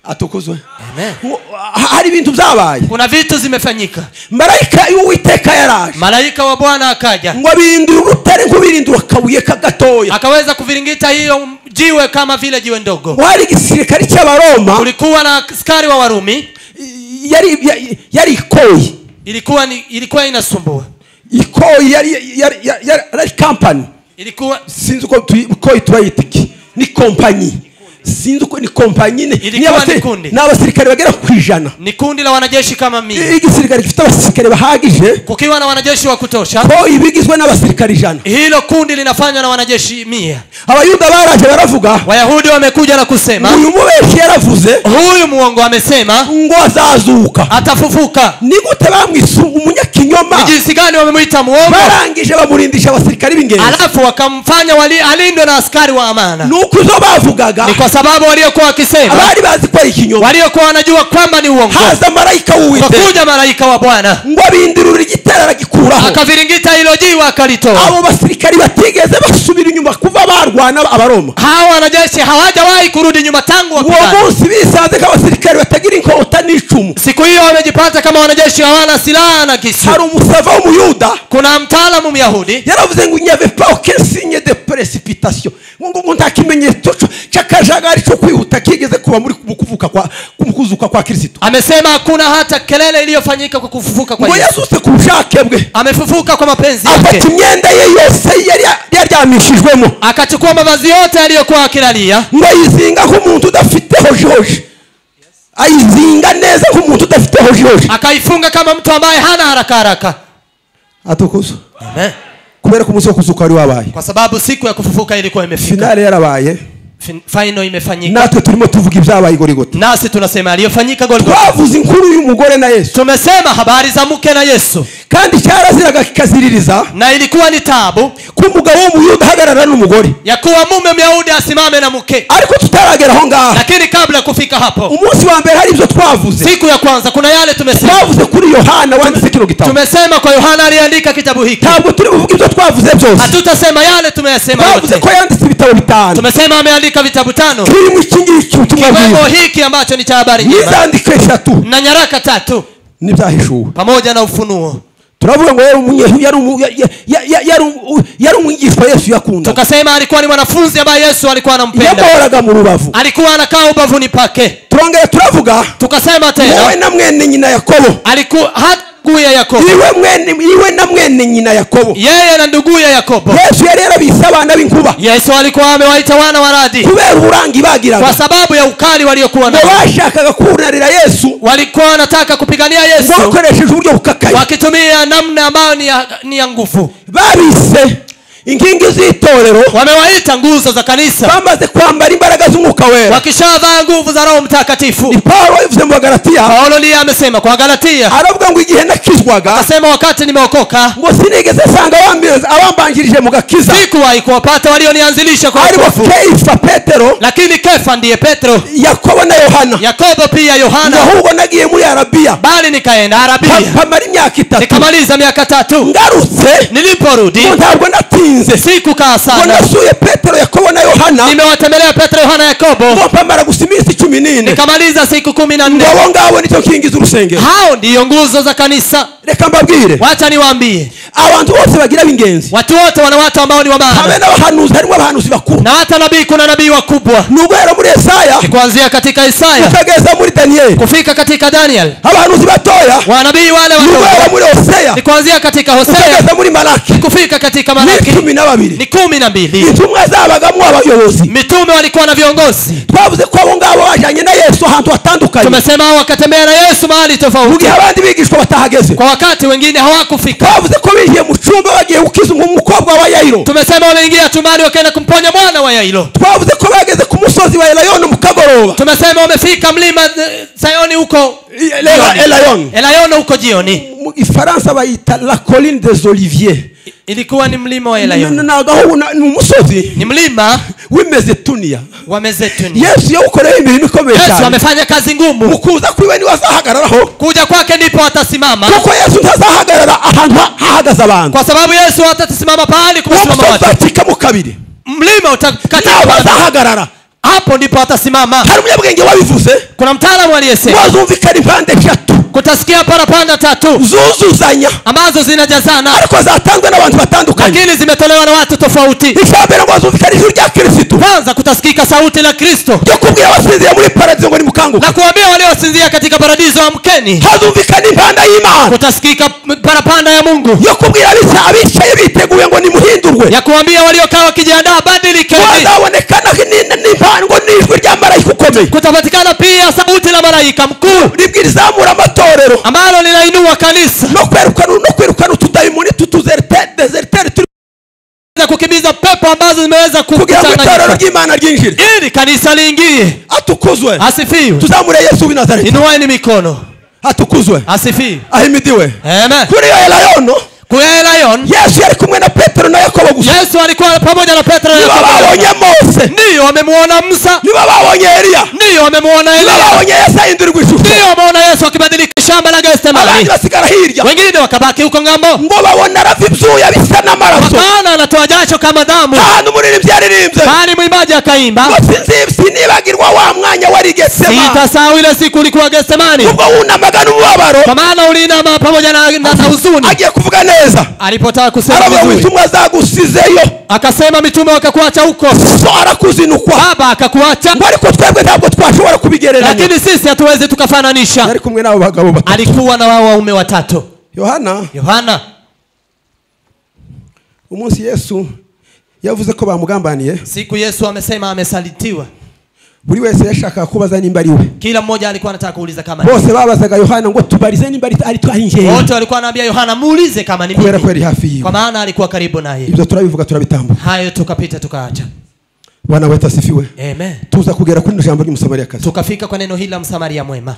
atukuzwe Amen. Uwo- ha- hari ibintu byabaye kuna vitu zimefanyika marayika y'uwiteka yaraje malaika wa bwana akaja ngo abindire urutare nk'ubirindira akabuye kagatoya akaweza kuviringita hiyo jiwe kama vile jiwe ndogo wari igisirikare cy'abaroma kulikuwa na askari wa warumi i- yari ya- yari ikoyi ilikuwa ni, ilikuwa inasumbua ikoyi yari yari yari- yari kampani ilikuwa sinzi uko tuyi- uko turayita iki ni kompanyi sinzi uko ni kompanyi ni- Ilikuwa ni abasiri- ni kundi. ni abasirikare bagera ku ijana ni kundi la wanajeshi kama I- mimi igisirikare gifite abasirikare bahagije kukiwa na wanajeshi wa kutosha ko ibigizwe n'abasirikare ijana hilo kundi linafanywa na wanajeshi mia abayuda baraje baravuga wayahudi wamekuja na kusema uyu mubeshyi yaravuze huyu muongo amesema ngo azazuka atafufuka ni gute bamwise umunyakinyoma ni jinsi gani wamemwita muongo barangije bamurindisha abasirikare b'ingenzi alafu wakamfanya wali- alindwe na askari wa amana ni uko izo bavugaga ni kwa sababu waliokuwa wakisema abari bazi ko ari ikinyoma waliokuwa wanajua kwamba ni uongo haza marayika w'uwiteka wakuja malaika wa bwana ngo abindurure igitero aragikuraho akaviringita hilo jiwe akalitoa abo basirikari batigeze basubira inyuma kuva barwana abaroma hawa wanajeshi hawajawahi kurudi nyuma tangu uwo wapigana munsi bisanze nk'abasirikari batagira inkota n'icumu siku hiyo wamejipata kama wanajeshi hawana silaha na kisu hari umusava w'umuyuda kuna mtaalamu myahudi yaravuze ngo nyave pa aucun signe de précipitation ngo ngo- ngo nta kimenyetso cyo- cy'akajagari cyo kwihuta kigeze kuba muri mu kuvuka kwa mu kuzuka kwa kristo amesema hakuna hata kelele iliyofanyika kwa kufufuka kwa ngo yesu yazutse ku bushake bwe amefufuka kwa mapenzi afata yake imyenda ye yose yari ya- yaryamishijwemo akachukua mavazi yote aliyokuwa akilalia ngo ayizinga nk'umuntu udafite hojihoji ayizinga neza nk'umuntu udafite hojihoji akaifunga kama mtu ambaye hana haraka haraka atukuza Amen. kubera ko umunsi wo kuzuka wari wabaye kwa sababu siku ya kufufuka ilikuwa imefika finale yarabaye Fin- final imefanyika natwe turimo tuvuga ibyabaye igorigota nasi tunasema aliyofanyika Golgotha. twavuze inkuru y'umugore na yesu tumesema habari za mke na yesu kandi cyaraziraga kikaziririza na ilikuwa ni tabu ko umugabo w'umuyuda ahagarara n'umugore ya kuwa mume myahudi asimame na mke ariko tutaragera aho ngaho lakini kabla ya kufika hapo umunsi wa mbere hari ibyo twavuze siku ya kwanza kuna yale tumesema twavuze kuri yohana wanditse kino gitabo tumesema kwa yohana aliyeandika kitabu hiki ntabwo turi buvuge ibyo twavuze byose hatutasema yale tumeyasema twavuze yote ko yanditse ibitabo bitanu tumesema ameandika vitabu tano kirimo iki ngiki ubutumwa kiwemo bwiza hiki ambacho ni cha habari njema n'izandiko eshatu na nyaraka tatu n'ibyahishuwe pamoja na ufunuo turavuga ngo yari umunye- yari umu- ya- ya- ya- ya- yari umu- yari umwigishwa yesu yakunda tukasema alikuwa ni mwanafunzi ambaye yesu alikuwa anampenda yamuhoraga mu rubavu alikuwa anakaa ubavuni pake turongera turavuga tukasema wowe tena na mwene nyina yakobo alikuwa hataguye yakobo iwe mwene- iwe na mwene nyina yakobo yeye na nduguye yakobo yesu yari yarabise abana b'inkuba yesu alikuwa amewaita wana wa radi kubera uburanga ibagiraga kwa sababu ya ukali waliokuwa ngo nao bashakaga kunarira yesu walikuwa wanataka kupigania yesu bakoresheje uburyo bukakaye wakitumia namna ambayo ni ya, ni ya nguvu babise inkingi z'itorero wamewaita nguzo za kanisa bamaze kwambara imbaraga z'umwuka wera wakishavaa nguvu za roho mtakatifu ni pawulo wabivuze mu bagaratiya paulo ndiye amesema kwa galatia aravuga ngo igihe nakizwaga asema wakati nimeokoka ngo sinigeze nsanga abambiriza- abambanjirije mu gakiza sikuwahi kuwapata walionianzilisha kwa aribo wokovu. keyifa petero lakini kefa ndiye petro yakobo na yohana yakobo pia yohana ahubwo nagiye muri arabiya bali nikaenda Pa- arabia pamara imyaka itatu nikamaliza miaka tatu ngarutse niliporudi ngo ntabwo natinze sikukaa ngo sana nasuye petero yakobo na yohana nimewatembelea petro yohana yakobo ngo pamara gusa iminsi cumi n'ine nikamaliza siku kumi na nne abo ngabo nicyo kingi z'urusengero hao ndiyo nguzo za kanisa reka mbabwire wacha niwaambie abantu bose bagira b'ingenzi watu wote wana watu ambao ni habe wabana n'abahanuzi harimo abahanuzi bakuru na hata nabii kuna nabii wakubwa ni uguhera muri esaya Ni kuanzia katika isaya ukageza muri daniyeli kufika katika daniel abahanuzi batoya wanabii wale ni uguhera wadogo muri oseya ni kuanzia katika hosea ukageza muri malaki kufika katika malaki n'icumi na babiri ni kumi na mbili intumwa zabagamo abayobozi mitume walikuwa na viongozi twavuze ko abo ngabo bajyanye na yesu ahantu hatandukanye tumesema hao wakatembea na yesu mahali mu tofauti gihe abandi bigishwa batahageze kwa wakati wengine hawakufika twavuze ko binjiye mu cyumba bagiye gukiza umukobwa wa yayiro tumesema wameingia tumani wakaenda kumponya mwana wa yairo twavuze ko bageze ku musozi wa elayoni mu kagoroba tumesema wamefika mlima eh, sayoni huko jioni. elayoni elayono huko jioni mu ifaransa bayita la colline des olivier ilikuwa ni mlima wa elayono nagaho ni umusozi ni mlima wimeze tuniya wa mezetuni yesu yawukoreye imirimo ikomeye yesu cyane amefanya kazi mu ngumu kuza kwiwe niwe azahagararaho kuja kwake ndipo atasimama kuko yesu ntazahagarara ahantu ha- hahagaze abantu kwa sababu yesu hatasimama pahali uwo kumesimama musozi watu uzacikamo kabiri mlima utakatika ntabwo watu. azahagarara hapo ndipo atasimama hari umunyabwenge wabivuze kuna mtaalamu aliyesema wazumvikana impande eshatu kutasikia parapanda tatu zuzuzanya ambazo zinajazana ariko zatanzwe n'abantu batandukanye lakini zimetolewa na watu tofauti icya mbere ngo bazumvikane ijuru rya kirisitu kwanza kutasikika sauti la kristo ryo kubwira abasinzira muri paradizo ngo na nimukanguke kuwambia waliosinzia katika paradiso amkeni hazumvikana impanda y'imana kutasikika parapanda ya mungu yo kubwira abica- abicaye biteguye ngo nimuhindurwe ya kuwambia waliokaa wakijiandaa badilikeni hazabonekana ni- ni- ngo n'ijwi rya marayika ukomeye kutapatikana pia sauti la malaika mkuu ribwirizamura amatorero ambalo linainua kanisa no kwirukana no kwirukana utudayimoni tutuzeriteri turi za kukimbiza pepo ambazo zimeweza kugira ngo itorero kuchanganyika ry'imana ryinjire ili kanisa liingie atukuzwe asifiwe tuzamure yesu w'i nazareti inueni mikono atukuzwe asifiwe ahimidiwe amen kuri iyo elayono ku ya lion yesu yari kumwe na petero na yakobo gusa yesu alikuwa pamoja na petro na nibo Yakobo. babonye mose ndiyo wamemuona musa nibo babonye eliya ndiyo wamemuona nibo eliya babonye yesu ahindurirwa ishusho ndiyo wameona yesu akibadilika shamba la abandi gethsemane basigara hirya wengine wakabaki huko ng'ambo ngo babona arava ibyuya bisa n'amaraso bakaona anatoa jasho kama damu ahantu umuririmbyi yaririmbye bali mwimbaji akaimba ngo sinzi- sinibagirwa wa mwanya wari i getsemani sitasahau ile siku ulikuwa gethsemane ubwo wunamaga n'umubabaro kwa maana uliinama pamoja na, na, na huzuni agiye kuvuga neza alipotaka kusema aravuga ngo vizuri intumwa zagusizeyo akasema mitume wakakuacha huko so arakuzinukwa baba akakuacha ngo ariko twebwe ntabwo twashobora kubigereranya lakini sisi hatuwezi tukafananisha yari kumwe n'abo bagabo batatu alikuwa na wao waume watatu yohana yohana umunsi yesu yavuze ko bamugambaniye siku yesu amesema amesalitiwa buri wese yashakaga kubaza nimba ari we kila mmoja alikuwa anataka kuuliza kama ni- bose babazaga yohana ngo tubarize nimba ari- ari twahingeye wote walikuwa anaambia yohana muulize kama ni kubera ko mimi yari hafi yiwe kwa maana alikuwa karibu naye ibyo turabivuga turabitambuka hayo tukapita tukaacha bana weta asifiwe amen tuza kugera kuri rino jambo ry'umusamariyakazi tukafika kwa neno hili la msamaria mwema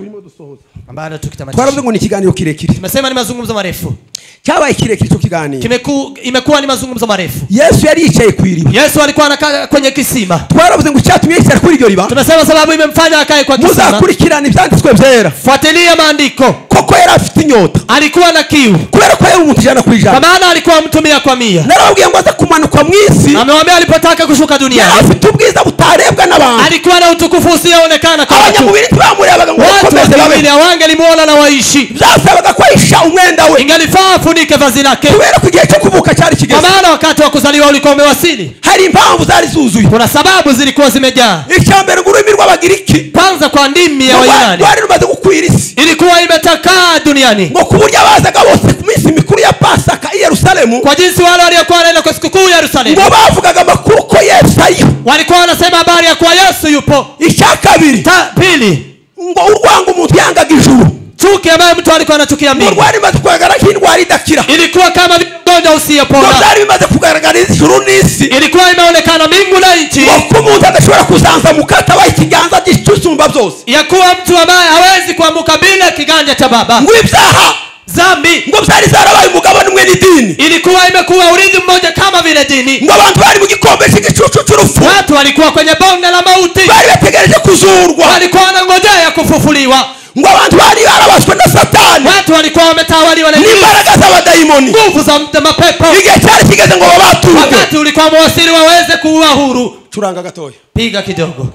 ambalo twaravuze tukitamatisha ngo ni ikiganiro kirekire tumesema ni mazungumzo marefu cyabaye kirekire icyo kiganiro Kimeku, imekuwa ni mazungumzo marefu yesu yari yicaye ku iriba yesu alikuwa anakaa kwenye kisima twaravuze ngo icyatumye yicara kuri iryo riba tumesema sababu imemfanya akae kwa kisima muzakurikirana ibyanditswe byera fuatilia maandiko koko yari afite inyota alikuwa na kiu kubera ko yari umuntu ijana ku kwa ijana maana alikuwa mtumia kwa mia narababwiye ngo aza kumanuka mu isi amewambia alipotaka kushuka yari duniani afite ubwiza butarebwa n'abantu alikuwa na utukufu usioonekana kwa watu abanyamubiri ntibamurebaga ngo watu bakomeze babe wakimbili awangelimuona na waishi byasabaga ko ahisha umwenda we ingalifaa afunike vazi lake kubera ko igihe cyo kuvuka cyari kwa kigeze maana wakati wa kuzaliwa ulikuwa umewasili hari impamvu zari zuzuye kuna sababu zilikuwa zimejaa icya mbere ngo ururimi rw'abagiriki kwanza kwa ndimi ya wayunani rwari rumaze gukwira isi ilikuwa imetakaa duniani ngo ku buryo abazaga bose ku minsi mikuru ya pasaka i yerusalemu kwa jinsi wale waliokuwa wanaenda kwa sikukuu yerusalemu ngo bavugaga amakuru ko yesu ariyo walikuwa wanasema habari ya kuwa yesu yupo icya kabiri Ta, pili ngo urwanga umuntu yangaga ijuru chuki ambayo mtu alikuko anachukia ngo mbingu rwari rumaze kugaragara nk'indwara idakira ilikuwa kama vile ugonjwa ngo usiyepona byari bimaze kugaragariza ijuru n'isi ilikuwa imeonekana mbingu na nchi ngo ko umuntu adashobora kuzanzamuka atabaye ikiganza cy'isumba byose ya kuwa mtu ambaye hawezi kuambuka bila kiganja cha baba ngo ibyaha zambi ngo byari zarabaye umugabane umwe n'idini ilikuwa imekuwa urithi mmoja kama vile dini ngo abantu bari mu gikombe cy'igicucu cy'urupfu watu walikuwa kwenye bonde la mauti bari bategereje kuzurwa walikuwa wanangojea kufufuliwa ngo abantu bari barabaswe na satani watu walikuwa wametawaliwa na n'imbaraga z'abadayimoni nguvu za mapepo igihe cyari kigeze ngo babaturwe wakati ulikuwa mwasiri waweze kuua huru curanga gatoya piga kidogo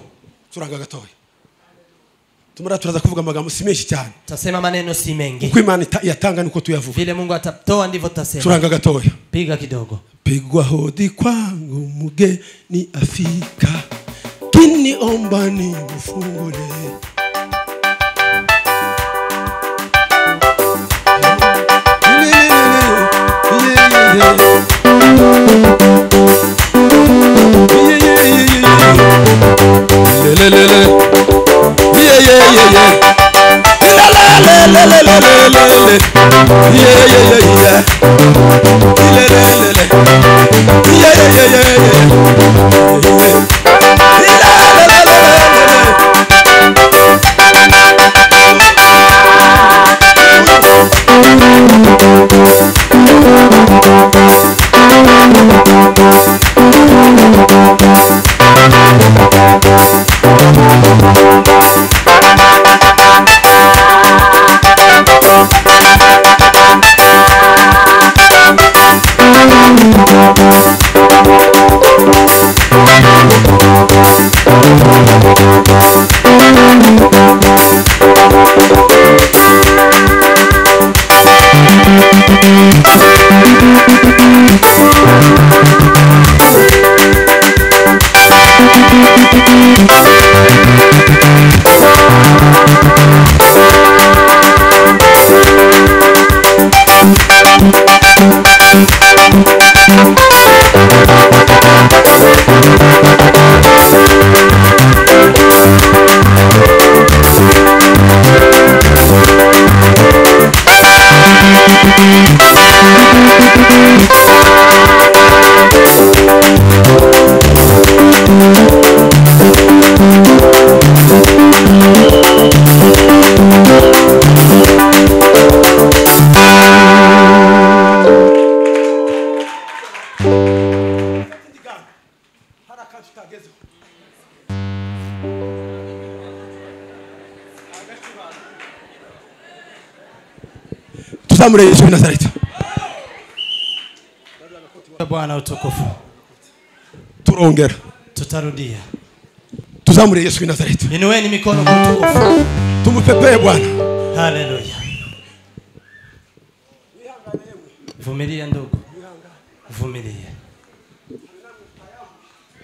curanga gatoya tumara turaza kuvuga amagambo si menshi cyane tasema maneno si mengi uko imana ita- yatanga nuko tuyavuga vile mungu atatoa ndivyo tutasema curanga gatoya piga kidogo pigwa hodi kwangu mgeni afika kiniomba nimfungule Thank damu la yesu wa nazareti bwana utukufu turongera tutarudia tuzamure yesu wa nazareti inueni mikono kwa utukufu tumupepee bwana haleluya vumilia ndugu vumilia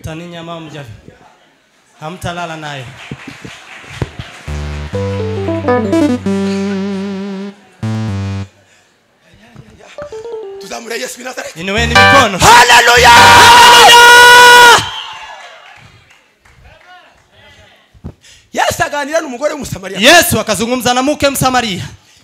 taninyama mja hamtalala nayo tuzamure yesu wa nazareti inueni mikono haleluya yesu aganira n'umugore w'umusamariya yesu akazungumza na mke msamaria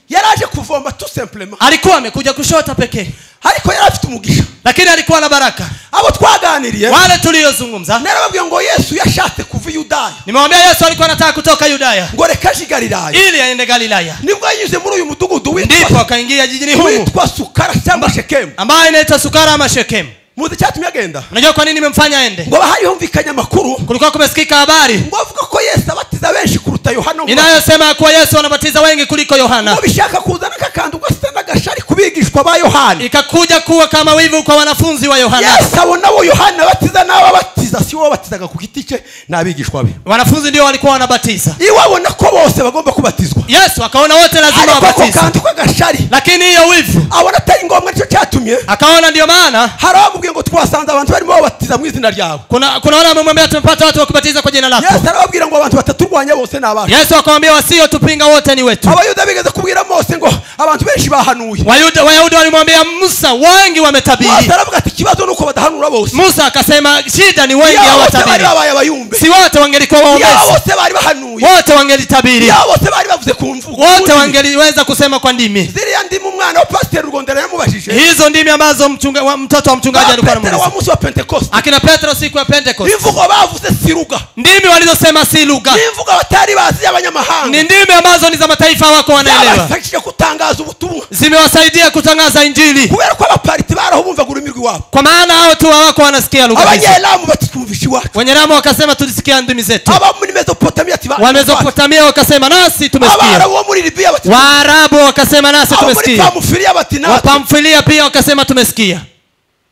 yaraje kuvoma tu simplement alikuwa amekuja kushota pekee ariko yari afite umugisha lakini alikuwa na baraka abo twaganiriye wale tuliyozungumza narababwiye ngo yesu yashatse kuva i yudaya nimewambia yesu alikuwa anataka kutoka yudaya ngo reka aje i galilaya ili aende galilaya nibwo yanyuze muri uyu mudugudu ndipo witwa- akaingia jijini humu witwa sukara cyangwa shekemu ambayo inaitwa sukara ama shekemu muzi icyatumye agenda unajua kwa nini imemfanya aende ngo bahari humvikanye amakuru kulikuwa kumesikika habari ngo avuga ko yesu abatiza benshi kuruta yohana ngo- inayosema ya kuwa yesu anabatiza wengi kuliko yohana ngo bishaka kuzana akakantu gasa n'agashari ku bigishwa ba yohana ikakuja kuwa kama wivu kwa wanafunzi wa yohana yesu abona abo yohana abatiza n'abo abatiza si wowe abatizaga ku giti cye n'abigishwa be wanafunzi ndio walikuwa wanabatiza iwe abona ko bose bagomba kubatizwa yesu akaona wote lazima ariko ako wabatize kantu k'agashari lakini hiyo wivu abona atari ngombwa nicyo cyatumye akaona ndiyo maana hari abamubwiye ngo twasanze abantu barimo babatiza mu izina ryawe kuna kuna wale wamemwambia tumepata watu wa kubatiza kwa jina lako yesu arababwira ngo abantu bataturwanya bose ni abacu yesu akamwambia wasiyotupinga wote ni wetu abayuda bigeze kubwira mose ngo abantu benshi bahanuye Wayuda- wayahudi walimwambia musa wengi wametabiri mose aravuga ati ikibazo ni uko badahanura bose musa akasema shida ni wengi iya bose bari hawatabiri babaye abayumbe si wote wangelikuwa iya waombezi bose bari bahanuye wote wangelitabiri iya bose bari bavuze ku mvugo wote Ku ndimi. wangeliweza kusema kwa ndimi ziriya ndimu umwana wa pasiteri rugondera yamubajije hizo ndimi ambazo mchunga, wa, mtoto wa mchungaji alikuwa Petero wa anamuuliza munsi wa pentekoste akina petro siku ya pentekost imvugo bavuze si ruga ndimi walizosema si lugha n'imvugo batari bazi ni y'abanyamahanga ndimi ambazo ni za mataifa wako wanaelewa byabafashije kutangaza ubutumwa zimewasaidia kutangaza injili kubera ko abapariti baraho bumvaga ururimi rw'iwabo kwa maana hao tu wawako wanasikia lugha hizo abanyelamu batitwumvisha iwacu wenye ramu wakasema tulisikia ndimi zetu abo muri mesopotamiya tibaabarabu wamezopotamia wakasema nasi tumesikia bo muri libiya bati waarabu wakasema nasi abo muri tumesikia pamufiriya bati natwe wapamfilia pia wakasema tumesikia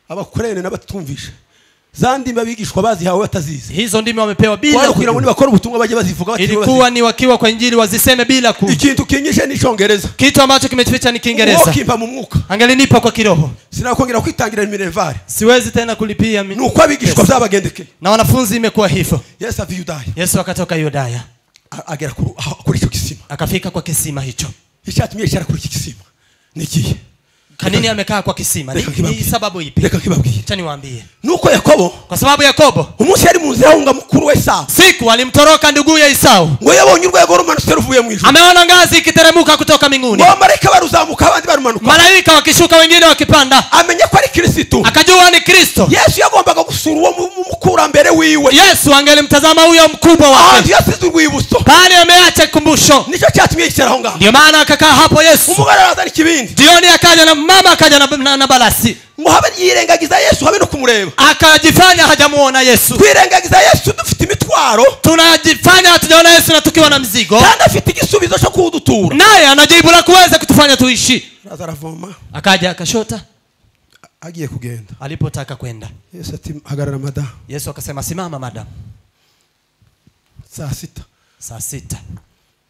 abakurene n'abatwumvisha za ndimi abigishwa bazihawe batazizi hizo ndimi wamepewa bila wari kugira ngo kujua. nibakora ubutumwa bajye bazivuga batiriwe ilikuwa ni wakiwa kwa injili waziseme bila bazivuga. ku ikintu kinyishe n'icyongereza kitu ambacho kimeficha ni uwo kiingereza kimpa mu mwuka angelinipa kwa kiroho sinakongera kwitangira minervari siwezi tena kulipia mi... ni uko abigishwa byabagendekeye na wanafunzi imekuwa hivyo yesu ava i yudaya yesu akatoka yudaya a- agera kuru- aho- kuri icyo kisima akafika kwa kisima hicho icyatumye yicara kuri iki kisima ni ikihe kanini amekaa kwa kisima ni, Reka kibabwire. ni sababu ipi reka kibabwire cha niwaambie nuko yakobo kwa sababu yakobo umunsi yari mu nzira ahunga mukuru we sawa siku alimtoroka nduguye isau ngo yabonye urwego rumanutse ruvuye mu ijuru ameona ngazi ikiteremuka kutoka mbinguni ngo abamarayika baruzamuka abandi barumanuka malaika wakishuka wengine wakipanda amenya ko ari kirisitu akajua ni kristo yesu yagombaga gusura uwo mu- mu- mukurambere wiwe yesu angelimtazama huyo mkubwa ahantu wake yasize urwibutso pale ameacha kumbusho nicyo cyatumye yicara aho ngaho ndio maana akakaa hapo yesu umugore arazana ikibindi jioni akaja na mama akaja na, na, na balasi ngo habe yirengagiza yesu habe no kumureba akajifanya hajamuona yesu twirengagiza yesu dufite imitwaro tunajifanya hatujaona yesu na tukiwa na mzigo kandi afite igisubizo cyo kuwudutura naye anajibu la kuweza kutufanya tuishi araza aravoma akaja akashota agiye kugenda alipotaka kwenda yesu ati hagarara madamu yesu akasema simama madamu saa sita saa sita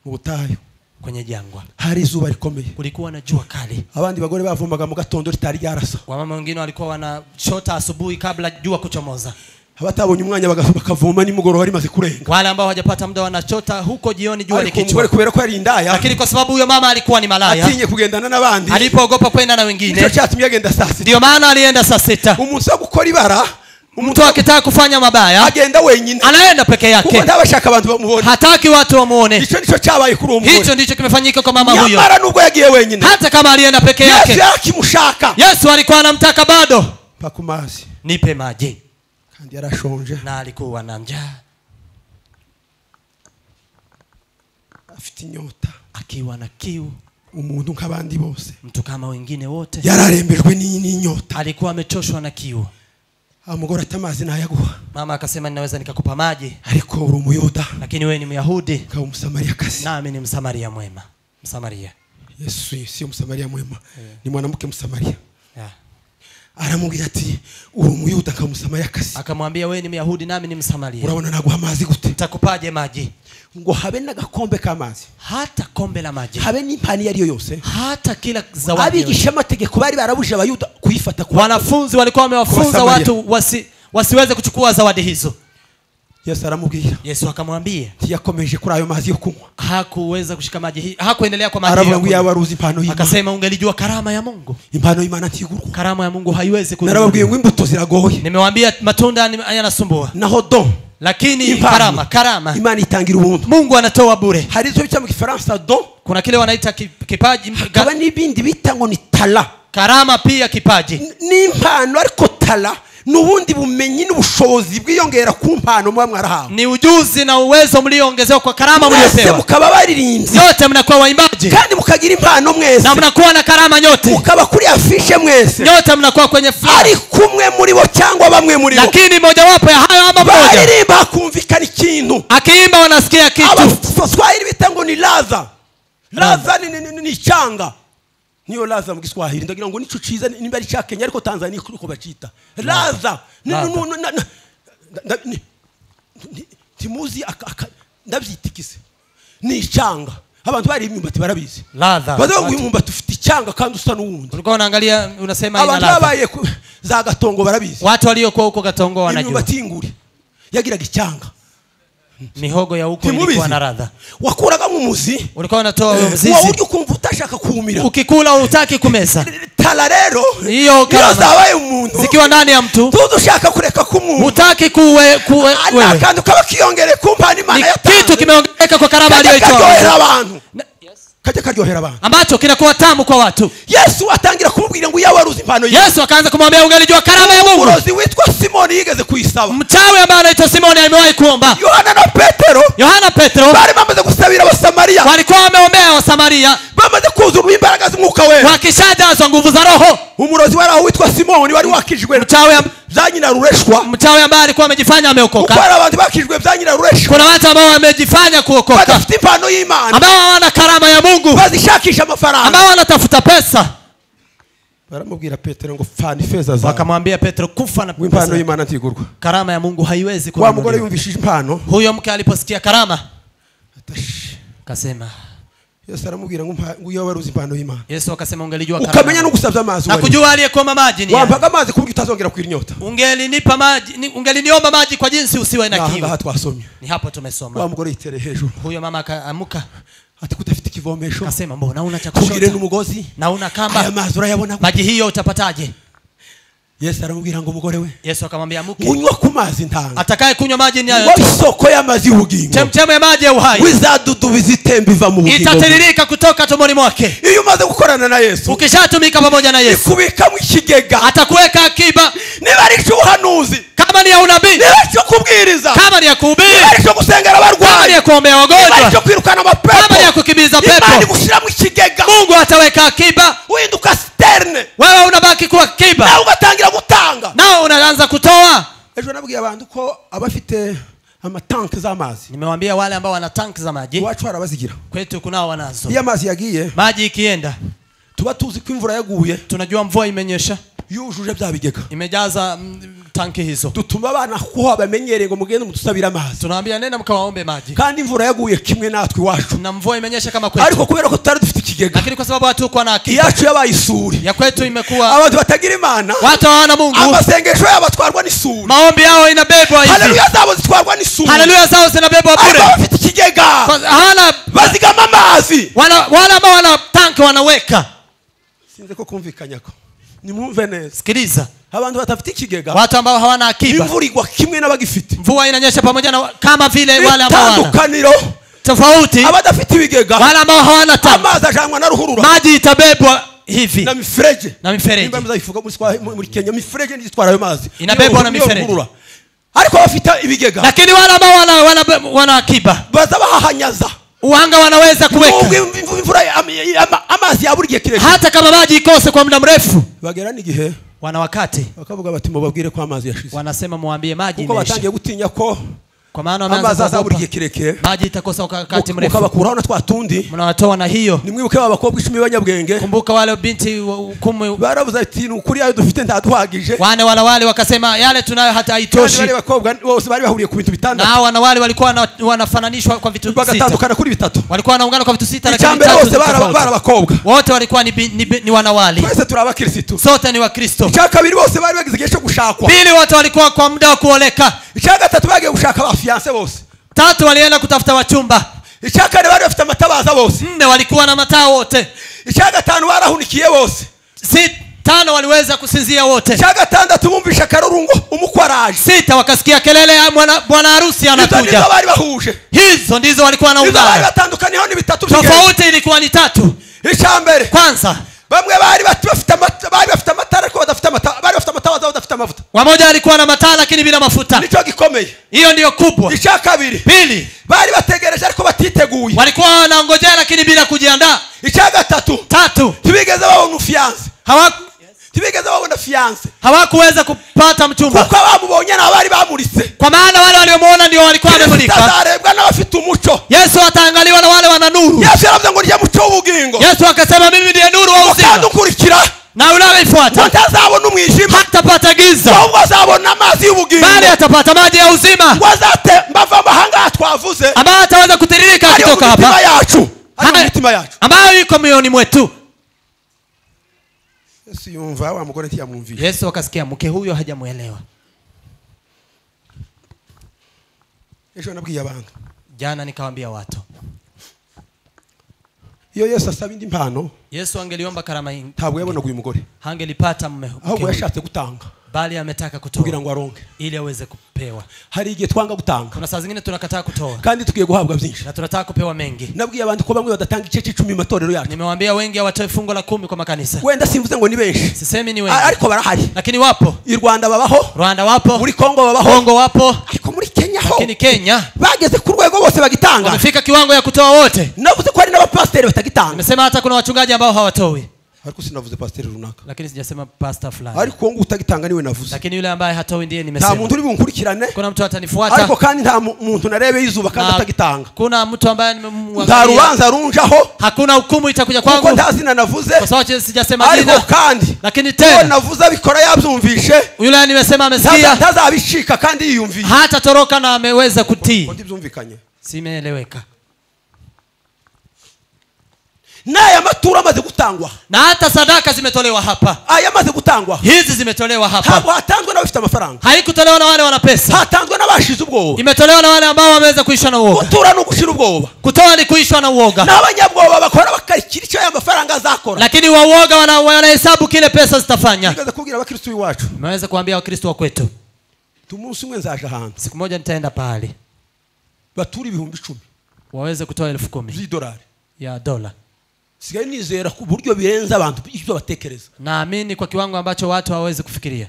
mu butayu kwenye jangwa hari izuba rikomeye kulikuwa na jua kali abandi bagore bavomaga mu gatondo ritari ryarasa wamama wengine walikuwa wanashota asubuhi kabla jua kuchomoza abatabonye umwanya baga- bakavoma nimugoroba rimaze kurenga wale ambao hawajapata muda wanachota huko jioni jua ariko umugore likichwa kubera ko yari indaya lakini kwa sababu huyo mama alikuwa ni malaya atinye kugendana n'abandi alipoogopa kwenda na nicyo wengine cyatumye agenda saa sita ndiyo maana alienda saa sita umuntu wo gukora ibara mtu akitaka kufanya mabaya agenda wenyine anaenda peke kuko yake ntabashaka abantu bamubona hataki watu wamuone icyo nicyo cyabaye kuri uwo mugore hicho ndicho kimefanyika kwa mama huyo nyamara nubwo yagiye wenyine hata kama alienda peke yesu yake yarakimushaka yesu alikuwa anamtaka bado mpa ku mazi nipe maji kandi yarashonje na alikuwa na njaa afite inyota akiwa na kiu umuntu nk'abandi bose mtu kama wengine wote yararembejwe n'iyi n'inyota alikuwa amechoshwa na kiu amugore ati amazi nayaguha mama akasema ninaweza nikakupa maji ariko uri umuyuda lakini wewe ni myahudi ukaba umusamariyakazi nami ni msamaria mwema msamaria yesu sio msamaria mwema ni mwanamke msamaria Yeah. aramubwira ati uri umuyuda akamusamaria akazi akamwambia wewe ni myahudi nami ni msamaria urabona naguha amazi gute ntakupaje maji ngo habe n'agakombe k'amazi hata kombe la maji habe n'impani iyo ari yo yose hata kila zawadi yoyote. abigishamategeko bari barabujije abayuda kuyifata ku wanafunzi walikuwa wamewafunza Kuwasamaria. watu wasi, wasiweze kuchukua zawadi hizo yesu aramubwira yesu akamwambia ntiyakomeje kuri ayo mazi yo kunywa hakuweza kushika maji hi- hakuendelea kwa maji aravuga hiyo ngo kunywa. yaba aruzi impano y'imana akasema ungelijua karama ya mungu impano y'imana ntigurwa karama ya mungu haiwezi ku narababwiye ngo imbuto ziragoye nimewambia matunda ni- yanasumbua naho do lakini Impano. karama karama imana itangira ubuntu mungu anatoa bure hari icyo bita mu gifaransa do kuna kile wanaita ki- kipaji ga- hakaba n'ibindi bita ngo ni tara karama pia kipaji N- ni impano ariko tara ni ubundi bumenyi n'ubushobozi bwiyongera ku mpano muba mwarahawe ni ujuzi na uwezo mlioongezewa kwa karama mwese mliopewa mukaba baririmbyi nyote mnakuwa waimbaji kandi mukagira impano mwese na mnakuwa na karama nyote mukaba kuri afishe mwese nyote mnakuwa kwenye fulani ari kumwe muri bo cyangwa bamwe muri bo lakini mojawapo ya hayo ama moja baririmba hakumvikana ikintu akiimba wanasikia kitu abaswahili bita ngo ni laza laza ni- ni- ni- ni icyanga niyo laza mu giswahili ndagira ngo nico ciza ni- niba ari icya kenya ariko tanzania uko bacita laza Ni- Laza. nu- nu- na- na- nda- ni- ni- timuzi aka- aka- ndabyitikise ni icyanga abantu bariye imyumbati barabizi Laza. bavuga ngo Watu- uyu mwumbati ufite icyanga kandi usa n'uwundi ulikuwa unaangalia unasema ina abantu ladha babaye ku- za gatongo barabizi watu waliokuwa huko katongo wanajua imyumbati y'inguri yagiraga icyanga mihogo ya huko Timubizi. ilikuwa na ladha wakuraga nk'umuzi ulikuwa unatoa wewe wa mzizi buryo ukumva utashaka kuwumira ukikula utaki kumeza tara rero Iyo karama. zabaye umuntu zikiwa ndani ya mtu tuzi ushaka kureka kumuntu hutaki kuwe, kuwe, wewe akantu kaba kiyongereye ku mpano ni imana yatanze. kitu kimeongezeka kwa karama Kajya karyohera aliyoitoa abantu kajya karyohera abantu ambacho kinakuwa tamu kwa watu yesu atangira kumubwira ngo yawe aruzi impano ye yesu akaanza kumwambia ungelijua karama ya mungu urozi witwa simoni yigeze kuyisaba mchawi ambaye anaitwa simoni amewahi kuomba yohana na petero yohana petero bari bamaze gusabira abasamariya walikuwa wameombea wasamaria bamaze kuzura imbaraga z'umwuka wera wakishajazwa nguvu za roho umurozi wari aho witwa simoni wari wakijwe mchawi am- za nyina rureshwa mchawi ambaye alikuwa amejifanya kuko ameokoka hari abantu bakijwe bya nyina rureshwa kuna watu ambao wamejifanya kuokoka badafite impano y'imana ambao hawana karama ya mungu bazishakisha amafaranga ambao wanatafuta pesa baramubwira petero ngo fana ifeza zawe wakamwambia petro kufa na ngo impano pesa y'imana ntigurwa karama ya mungu haiwezi wa mugore kununuliwa yumvishije impano huyo mke aliposikia karama atashi. akasema yesu aramubwira ngo mpa- ngo iyo wari uzi impano y'imana yesu akasema ungelijua ukamenya no karama. gusabya amazi na wari. kujua aliyekuomba maji ni yeye. wampaga amazi ku buryo utazongera kugira inyota ungelinipa maji ni- ungeliniomba maji kwa jinsi usiwe na Aha, kiu ngaha twasomye ni hapo wa tumesoma mugore yitereye hejuru huyo mama akaamuka ati kudafite ikivomesho akasema mbona una cha kugire kushota n'umugozi na una aya kamba mazi urayabona maji hiyo utapataje yesu aramubwira ngo mugore we yesu akamwambia muke unywa ku mazi ntanga atakaye kunywa maji ni ngo hayo tu. isoko y'amazi y'ubugingo chemchemu ya maji ya uhai wizadudubiza itemba iva mu bugingo bwe. itatiririka kutoka tumboni mwake iyo umaze gukorana na yesu ukishatumika pamoja na yesu ikubikamo ikigega atakuweka akiba niba ari icy'ubuhanuzi kama ni ya unabii niba ari icyo kubwiriza kama ni ya niba ari kuhubiri icyo gusengera kama ni abarwayi ya kuombea niba ari wagonjwa icyo kwirukana kama ni ya amapepo kukimbiza imana pepo igushyiramo ikigega mungu ataweka akiba uhinduka siterine wewe unabaki kuwa nawe akiba ugatangira gutanga nao unaanza kutoa ejo nabwiye abantu ko abafite amatanke z'amazi nimewambia wale ambao wana tanki za maji iwacu hari abazigira kwetu kunao wanazo iyo amazi yagiye maji ikienda tuba tuzi ko imvura yaguye tunajua mvua imenyesha yujuje bya bigega imejaza mm, tanki hizo dutuma abana kuho bamenyereye ngo mugende mudusabire amazi tunawaambia nenda mkawaombe maji kandi imvura yaguye kimwe natwe iwacu na mvua imenyesha kama kwetu ariko kubera ko tutari dufite ikigega lakini kwa sababu hatukuwa na akiba iyacu yabaye isuri ya kwetu imekuwa abantu batagira imana watu hawana mungu amasengesho yabo atwarwa n'isuri maombi yao inabebwa hivi haleluya zabo zitwarwa n'isuri haleluya zao zinabebwa ariko bure bafite ikigega Kwa- hana bazigama amazi wana- wale ambao wana tanki wanaweka sinze ko kumvikanya ko nimwumve neza sikiliza abantu batafite ikigega watu ambao hawana akiba imvura igwa kimwe n'abagifite mvua inanyesha pamoja na wa- kama vile wale ambao hawana itandukaniro tofauti abadafite ibigega wale ambao hawana tanki amazi ajanwa na ruhurura maji itabebwa hivi na miferege na mifereji. Nimba muzabivuga muri Swa- muri kenya miferege ndiyo itwara ayo mazi Inabebwa na Niyo- niyo mifereji. ruhurura. ariko bafite ibigega lakini wale ambao wana, wana, wana akiba baza bahahanyaza uhanga wanaweza kuweka Nubwo imv- imvura ya- am- ya- ama- amazi yabura igihe kirekire hata kama maji ikose kwa muda mrefu bagera n'igihe wana wakati bakavuga bati mubabwire ko amazi yashize wanasema muwambie maji kuko imeisha batangiye gutinya ko kwa maana amazi wameanza azaburiye kuogopa kirekire bajiita kosa kwa wakati mrefu mukabakuraho na twa tundi mnawatoa na hiyo nimwibuke ba bakobwa icumi b'abanyabwenge kumbuka wale binti wa- kumi barabuze ati ni ukuri yayo dufite ntaduhagije wane wanawali wakasema yale tunayo hata haitoshi kandi bari bakobwa bose bari bahuriye ku bintu na bitandatu hao wanawali walikuwa wana- wanafananishwa kwa vitu sita bagatandukana kuri bitatu walikuwa wanaungana kwa vitu sita icya lakini mbere vitatu bose bari bari tofauti abakobwa wote walikuwa ni, bi- ni, bi- ni wanawali twese turi abakirisitu sote ni wakristo icya kabiri bose bari bagize igihe cyo gushakwa pili wote walikuwa kwa muda wa kuoleka icya gatatu bagiye gushaka abafiyanse bose tatu walienda kutafuta wachumba icya kane bari bafite amatabaza bose nne walikuwa na mataa wote icya gatanu barahunikiye bose Si- tano waliweza kusinzia wote icya gatandatu bumvisha akarurungu umukwarage sita wakasikia kelele ya mwana- bwana harusi izo nizo anakuja bari bahuje hizo ndizo walikuwa izo bari wanaungana batandukaniyeho ni bitatu by'ingenzi tofauti ilikuwa ni tatu icya mbere kwanza bamwe bari bati- bafite amata- bari bafite amatara ariko badafite amata- bari bafite amatabaza badafite amavuta wamoja alikuwa na mataa lakini bila mafuta nicyo gikomeye hiyo ndiyo kubwa icya kabiri pili bari bategereje ariko batiteguye walikuwa wanangojea lakini bila kujiandaa icya gatatu tatu ntibigeze babona ufiyanse hawa- ntibigeze babona fiyanse hawakuweza kupata mchumba kuko abamubonye ni abari bamuritse kwa maana wale waliomuona ndio walikuwa kristo wamemulika azarebwa n'abafite umuco yesu ataangaliwa na wale wana nuru yesu yaravuze ngo nirya muco w'ubugingo yesu akasema mimi ndiye nuru wa uzima ukandukurikira na ngo unayeifuata ntazabona umwijima hatapata giza ahubwo azabona amazi bali y'ubugingo atapata maji ya uzima ngo azate mbava amahanga aha twavuze ambayo ataweza kutiririka ari mu akitoka mitima hapa yacu ari mu Haya. mitima yacu ambayo iko mioyoni mwetu yesu yumva wa mugore ntiyamwumviye yesu akasikia mke huyo hajamwelewa ejo nabwiye abantu jana nikawambia watu iyo yesu asaba indi mpano yesu angeliomba karama in- ntabwo yabonaga uyu mugore hangelipata mme mke ahubwo huyo. yashatse gutanga bali ametaka kugira kutoa ngo aronke ili aweze kupewa hari igihe twanga gutanga kuna saa zingine tunakataa kutoa kandi tugiye guhabwa byinshi na tunataka kupewa mengi nabwiye abantu ko bamwe badatanga igice cy'icumi mu matorero yacu nimewaambia wengi hawatoe fungo la kumi kwa makanisa wenda simvuze ngo ni benshi sisemi ni A- wengi ariko barahari lakini wapo i rwanda babaho rwanda wapo muri kongo babaho kongo wapo ariko muri kenya ho lakini kenya bageze ku rwego bose bagitanga wamefika kiwango ya kutoa wote navuze ko hari n'abapasiteri batagitanga nimesema hata kuna wachungaji ambao hawatoi ariko sinavuze pasiteri runaka lakini sijasema pasta fulani ariko wowe ngo utagitanga niwe navuze lakini yule ambaye hatoi ndiye nta nimesema muntu uri bunkurikirane kuna mtu atanifuata ariko kandi nta mu- muntu narebe yizuba kandi na- atagitanga kuna mtu ambaye nta nimemwangalia rubanza runjaho hakuna hukumu itakuja kuko kwangu nta zina navuze kwa sababu sijasema ariko jina kandi lakini uwo tena navuze abikora yabyumvishe yule nimesema ntaza- amesikia ntazabicika kandi yiyumvishe hatatoroka na ameweza Ngo kutii ntibyumvikanye simeeleweka n'aya maturo amaze gutangwa na hata sadaka zimetolewa hapa aya amaze gutangwa hizi zimetolewa hapa ntabwo hatanzwe n'abafite amafaranga haikutolewa na wale wana pesa hatanzwe n'abashize ubwoba imetolewa na wale ambao wameweza kuishwa na uoga gutura ni ugushira ubwoba kutoa ni kuishwa na uoga n'abanyabwoba bakora bakarikira icyo aya mafaranga azakora lakini wauoga wana- wanahesabu kile pesa zitafanya igeze kubwira abakristo b'iwacu imeweza kuambia wakristo wa kwetu tu umunsi umwe nzaje ahantu siku moja nitaenda pahali batura ibihumbi icumi waweze kutoa elfu kumi by'idolari ya dola sigaye nizera ku buryo birenze abantu ibyo batekereza naamini kwa kiwango ambacho watu hawawezi kufikiria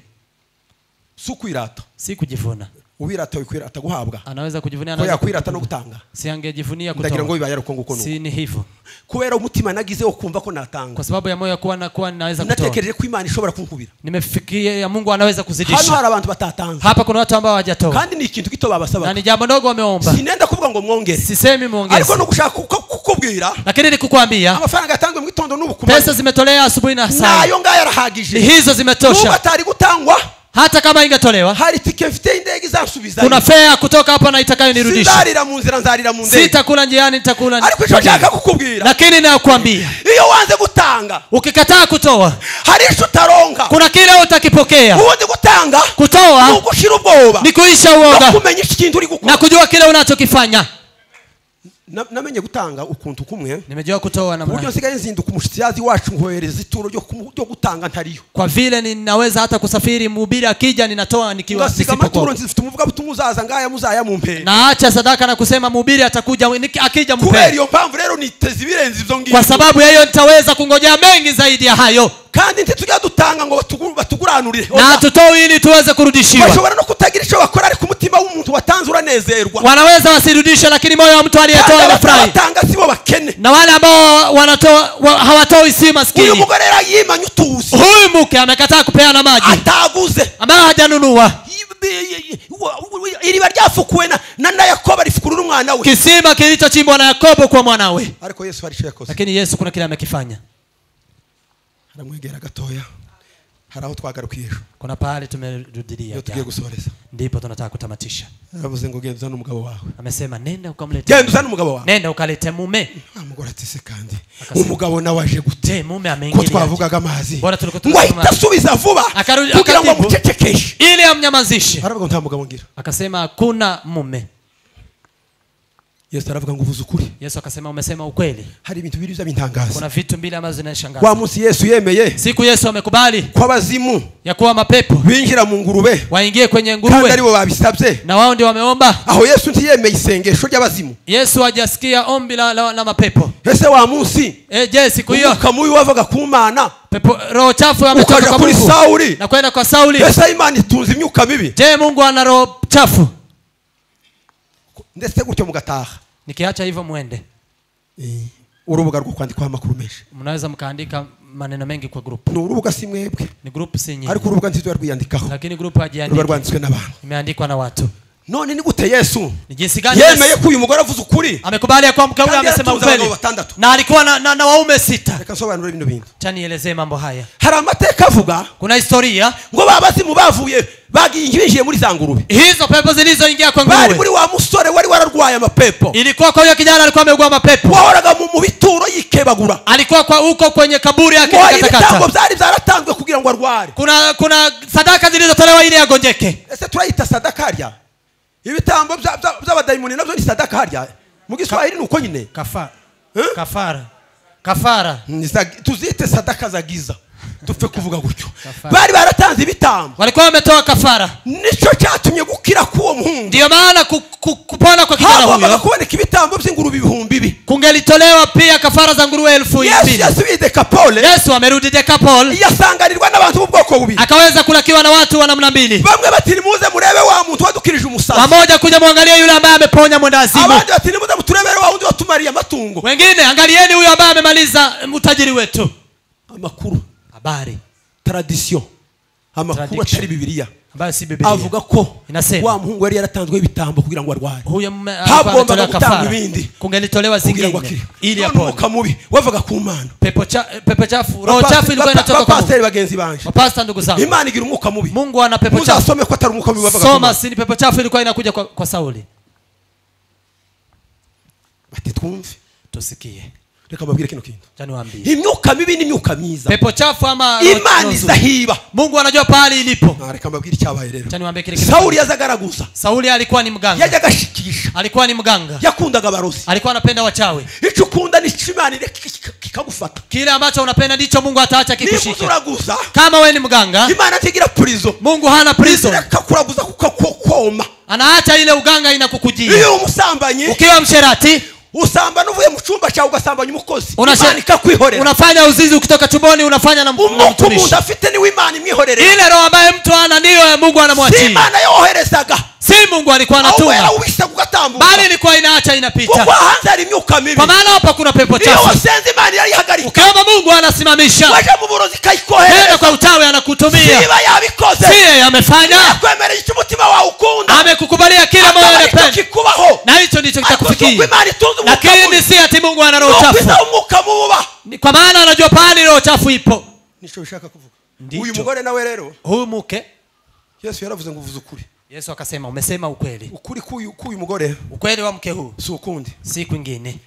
si ukwirata si kujivuna uwirata wikwirata guhabwa anaweza kujivunia ko anaweza yakwirata no kujivunia. gutanga si angejivunia ndagira ngo kutoa bibaye ari uko nguko nuko si ni hivyo kubera umutima nagize wo kumva ko natanga kwa sababu ya moyo ya kuwa na kuwa ninaweza kutoa natekereje ko imana ishobora kunkubira nimefikia ya mungu anaweza hano kuzidisha hari abantu batatanze hapa kuna watu ambao hawajatoa kandi ni ikintu gito na babasabaga ni jambo ndogo wameomba sinenda kuvuga ngo mwongere sisemi ariko muongeze no gushaka kuko- kukubwira lakini nikukwambia amafaranga yatanzwe mu gitondo n'ubu ku pesa manywa zimetolea asubuhi na saa nayo ngayo arahagije ni hizo nubwo zimetosha atari gutangwa hata kama ingetolewa hari tike mfite y'indege izansubiza kuna fea kutoka hapa na itakayonirudisha sinzarira mu nzira nzarira mu ndege sitakula njiani nitakula ariko icyo nshaka kukubwira lakini nakwambia iyo wanze gutanga ukikataa kutoa hari icyo utaronka kuna kile utakipokea ubundi gutanga ni kutoa ugushira ubwoba ni kuisha no uoga kumenya iki kintu uri gukora na kujua kile unachokifanya Na- namenye gutanga ukuntu kumwe nimejua kutoa ku buryo namna nsigaye nzinduka umushyitsi wacu nkohereza ituro ryo kumu- ryo gutanga ntariyo kwa vile ninaweza hata kusafiri mhubiri akija ninatoa nikiwa ngasiga amaturo nisipokuwa nzifite umuvuga butumwa uzaza ngaya muzaya mumpera naacha sadaka na kusema mhubiri atakuja niki- akija kubera mpee iyo mpamvu rero niteze ibirenze ibyo ngibyo kwa sababu ya hiyo nitaweza kungojea mengi zaidi ya hayo kandi ntitujya dutanga ngo batugu- batuguranurire na hatutoe ili tuweze kurudishiwa bashobora no kutagira icyo bakora ariko umutima w'umuntu watanze uranezerwa wanaweza wasirudishe lakini moyo wa mtu Kandi aliyetoa anafurahi abatanga sibo bakene na wale ambao wanatoa wa, hawatoi si uyu maskini mugore rero yimanye utuzi huyu mke amekataa kupeana maji ataguze ambayo hajanunua Yi- iriba ryafukuwe na- na na yakobo rifukurura umwana we kisima kilichochimbwa na yakobo kwa mwanawe ariko yesu hari icyo yakoze lakini yesu kuna kile amekifanya aramwegera gatoya hari aho twagarukiye ejo kuna pahali tumerudilia iyo jana. tugiye gusoreza ndipo tunataka kutamatisha aravuze ngo genda uzane umugabo wawe amesema nenda genda ukamlete uzane umugabo wawe nenda ukalete mume wa mugore ati se kandi Akasema- umugabo nawe aje gute je mume ko ameingilia twavugaga amazi Bora turiko ngo tuvuga ahita amazi. asubiza vuba Akarudi- kugira ngo akatimba. amucecekeshe ili amnyamazishe aravuga ngo nta mugabo ngira akasema hakuna mume yesu aravuga ngo uvuze ukuri yesu akasema umesema ukweli hari ibintu bibiri by'abintangaza kuna vitu mbili ambazo wa zinashangaza munsi yesu yemeye siku yesu amekubali ko abazimu ya kuwa mapepo binjira mu ngurube waingie kwenye kandi nguruwe aribo babisabye na wao ndio wameomba aho yesu ntiyemeye isengesho ry'abazimu yesu hajasikia ombi la, la, la mapepo ese wa munsi e, je siku hiyo umwuka mubi wavaga ku mana pepo roho chafu ametoka ukaja kwa kuri mungu sawuli na kwenda kwa sauli ese imana itunze imyuka mibi je mungu ana roho chafu ndetse gutyo mugataha nikiacha hivyo mwende urubuga rwo kwandikwaho amakuru menshi mnaweza mkaandika maneno mengi kwa grupu ni urubuga si mwebwe ni grupu si nyingi ariko urubuga ntizo yarwiyandikaho lakini grupu ruba hajiandiki rwanditswe n'abantu imeandikwa na watu none ni gute yesu ni jinsi gani yemeye Yesu ko uyu mugore avuze ukuri amekubali ya kuwa mke huyo Kandi amesema yaratunze ukweli abagabo batandatu. na alikuwa na, na, na waume sita reka nsobanure bino bintu acha nielezee mambo haya hari amateka avuga kuna historia ngo ba bazimu bavuye bagiye binjiye muri za ngurube hizo pepo zilizoingia kwa bari muri nguruwe wa musore wari wararwaye amapepo ilikuwa kwa huyo kijana alikuwa ameugua mapepo wahoraga mu mu bituro yikebagura alikuwa kwa huko kwenye kaburi ngo ibitambo akikatakata byari byaratanzwe kugira ngo arware kuna kuna sadaka zilizotolewa ili agonjeke ese turayita sadaka harya ibitambo bya- bya- by'abadayimoni nabyo ni sadaka harya mu giswahili ni uko nyine kafara Eh? kafara kafara Ni za- tuzite sadaka za giza dupfe kuvuga gutyo Kafara. bari baratanze ibitambo walikuwa wametoa kafara nicyo cyatumye gukira k'uwo muhungu ndiyo maana ku, ku, kupona kwa kijana hagombaga huyo kuboneka ibitambo by'ingurube ibihumbi ibi kungelitolewa pia kafara za nguruwe elfu yesu mbili yasubiye dekapole yesu amerudi dekapol yasanganirwa n'abantu b'ubwoko bubiri akaweza kulakiwa na watu wa namna mbili bamwe bati nimuze murebe wa muntu wadukirije umusazi wamoja kuja mwangalie yule ambaye ameponya mwendazimu abandi bati nimuze muturebere wa wundi watumariye amatungo wengine angalieni huyo ambaye amemaliza mm, utajiri wetu amakuru habari taradisiyo amakuru Tradiction. atari bibiliya ambayo si Biblia. avuga ko Inasema. wa muhungu yari yaratanzweho ibitambo kugira ngo arware huyo mme Habwombaga alikuwa ametolewa gutanga kafara. ibindi. kungelitolewa kugira ngo akire zingine ili None apone umwuka mubi wavaga ku mana pepo cha- pepo chafu roho chafu ilikuwa inatoka kwa Mungu. bapasiteri bagenzi banje wapasta ndugu zangu imana igira umwuka mubi mungu ana pepo chafu muzasome ko atari umwuka mubi wavaga ku soma mana si ni pepo chafu ilikuwa inakuja kwa, kwa sauli bati twumve tusikie reka mbabwire kino kintu Acha niwaambie imyuka mibi n'imyuka myiza pepo chafu ama roho- roho imana nzuri. izahiba mungu anajua pahali ilipo Ah, reka mbabwire icyabaye rero Acha niwaambie kile kitu. sawuli yazagaraguza sauli alikuwa ni mganga yajyaga ashikisha alikuwa ni mganga yakundaga abarozi alikuwa anapenda wachawi icyo ukunda nicyo imana ireka kika- kikagufata kile ambacho unapenda ndicho mungu ataacha niba kikushike uraguza kama we ni mganga imana ntigira purizo mungu hana prison ireka kuraguza kukakoma anaacha ile uganga inakukujia iyo umusambanyi ukiwa msherati usambana uvuye mu cyumba cyawe ugasambanya umukozi unashe- imana ikakwihoreramwuka unafanya uzinzi ukitoka chumboni unafanya na na umuntu mtumishi afite niwe imana imwihorere ile roho ambaye mtu ana ndiyo ya mungu si anamwachia imana yoherezaga si mungu alikuwa aho wera anatunga uwishaga ugatambuka bali ilikuwa inaacha kuko inapita hanze hari imyuka mibi kwa maana hapa kuna pepo niyo chafu wasenze imana irayihagarika ukiomba mungu anasimamisha waje mu burozi tena ikayikohereza kwa utawi anakutumia niba yabikoze si yeye amefanya yakwemereye icyo umutima wawe ukunda amekukubalia kila moyo akaba aricyo unapenda kikubaho na hicho ndicho ariko si uko kitakufikia imana itunze umwuka mubi lakini si ati mungu ana ni roho uko chafu izaba umwuka mububa Ni kwa maana anajua pahali roho chafu ipo nicyo bishaka kuvuga Ndicho. uyu mugore nawe rero huyu mke yesu yaravuze ngo uvuze ukuri yesu akasema umesema ukweli ukuri k'uyu k'uyu mugore ukweli wa mke huu si ukundi si kwingine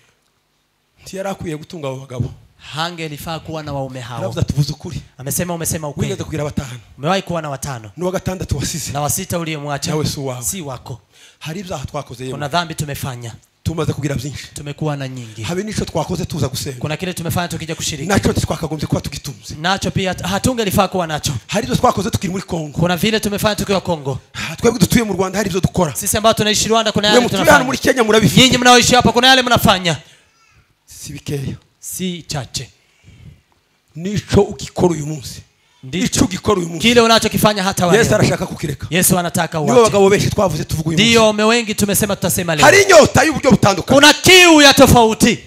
ntiyari akwiye gutunga abo bagabo hangelifaa kuwa na waume hao aravuze ati uvuze ukuri amesema umesema wigeze ukweli kugira batanu umewahi kuwa na watano n'uwa gatandatu wasize na wasita uliyemwacha Nawe si uwawe. si wako hari ibyaha twakoze yewe kuna dhambi tumefanya tumaze kugira byinshi tumekuwa na nyingi habe n'icyo twakoze tuza gusenga kuna kile tumefanya tukija kushiriki nacyo twakagombye kuba tugitunze nacho pia hatungelifaa kuwa nacho hari ibyo twakoze tukiri muri kongo kuna vile tumefanya tukiwa kongo Ah, twebwe dutuye mu rwanda hari ibyo dukora sisi ambao tunaishi rwanda kuna mwe yale mutuye hano muri tunafanya kenya murabifite nyinyi mnaoishi hapa kuna yale mnafanya si bikeya si chache n'icyo ugikora uyu munsi icyo ndicho ugikora uyu munsi kile unachokifanya hata wa yesu leo. arashaka kukireka yesu anataka nibo uache bagabo benshi twavuze tuvuga uyu ndiyo munsi waume wengi tumesema tutasema leo hari inyota y'uburyo butandukanye kuna kiu ya tofauti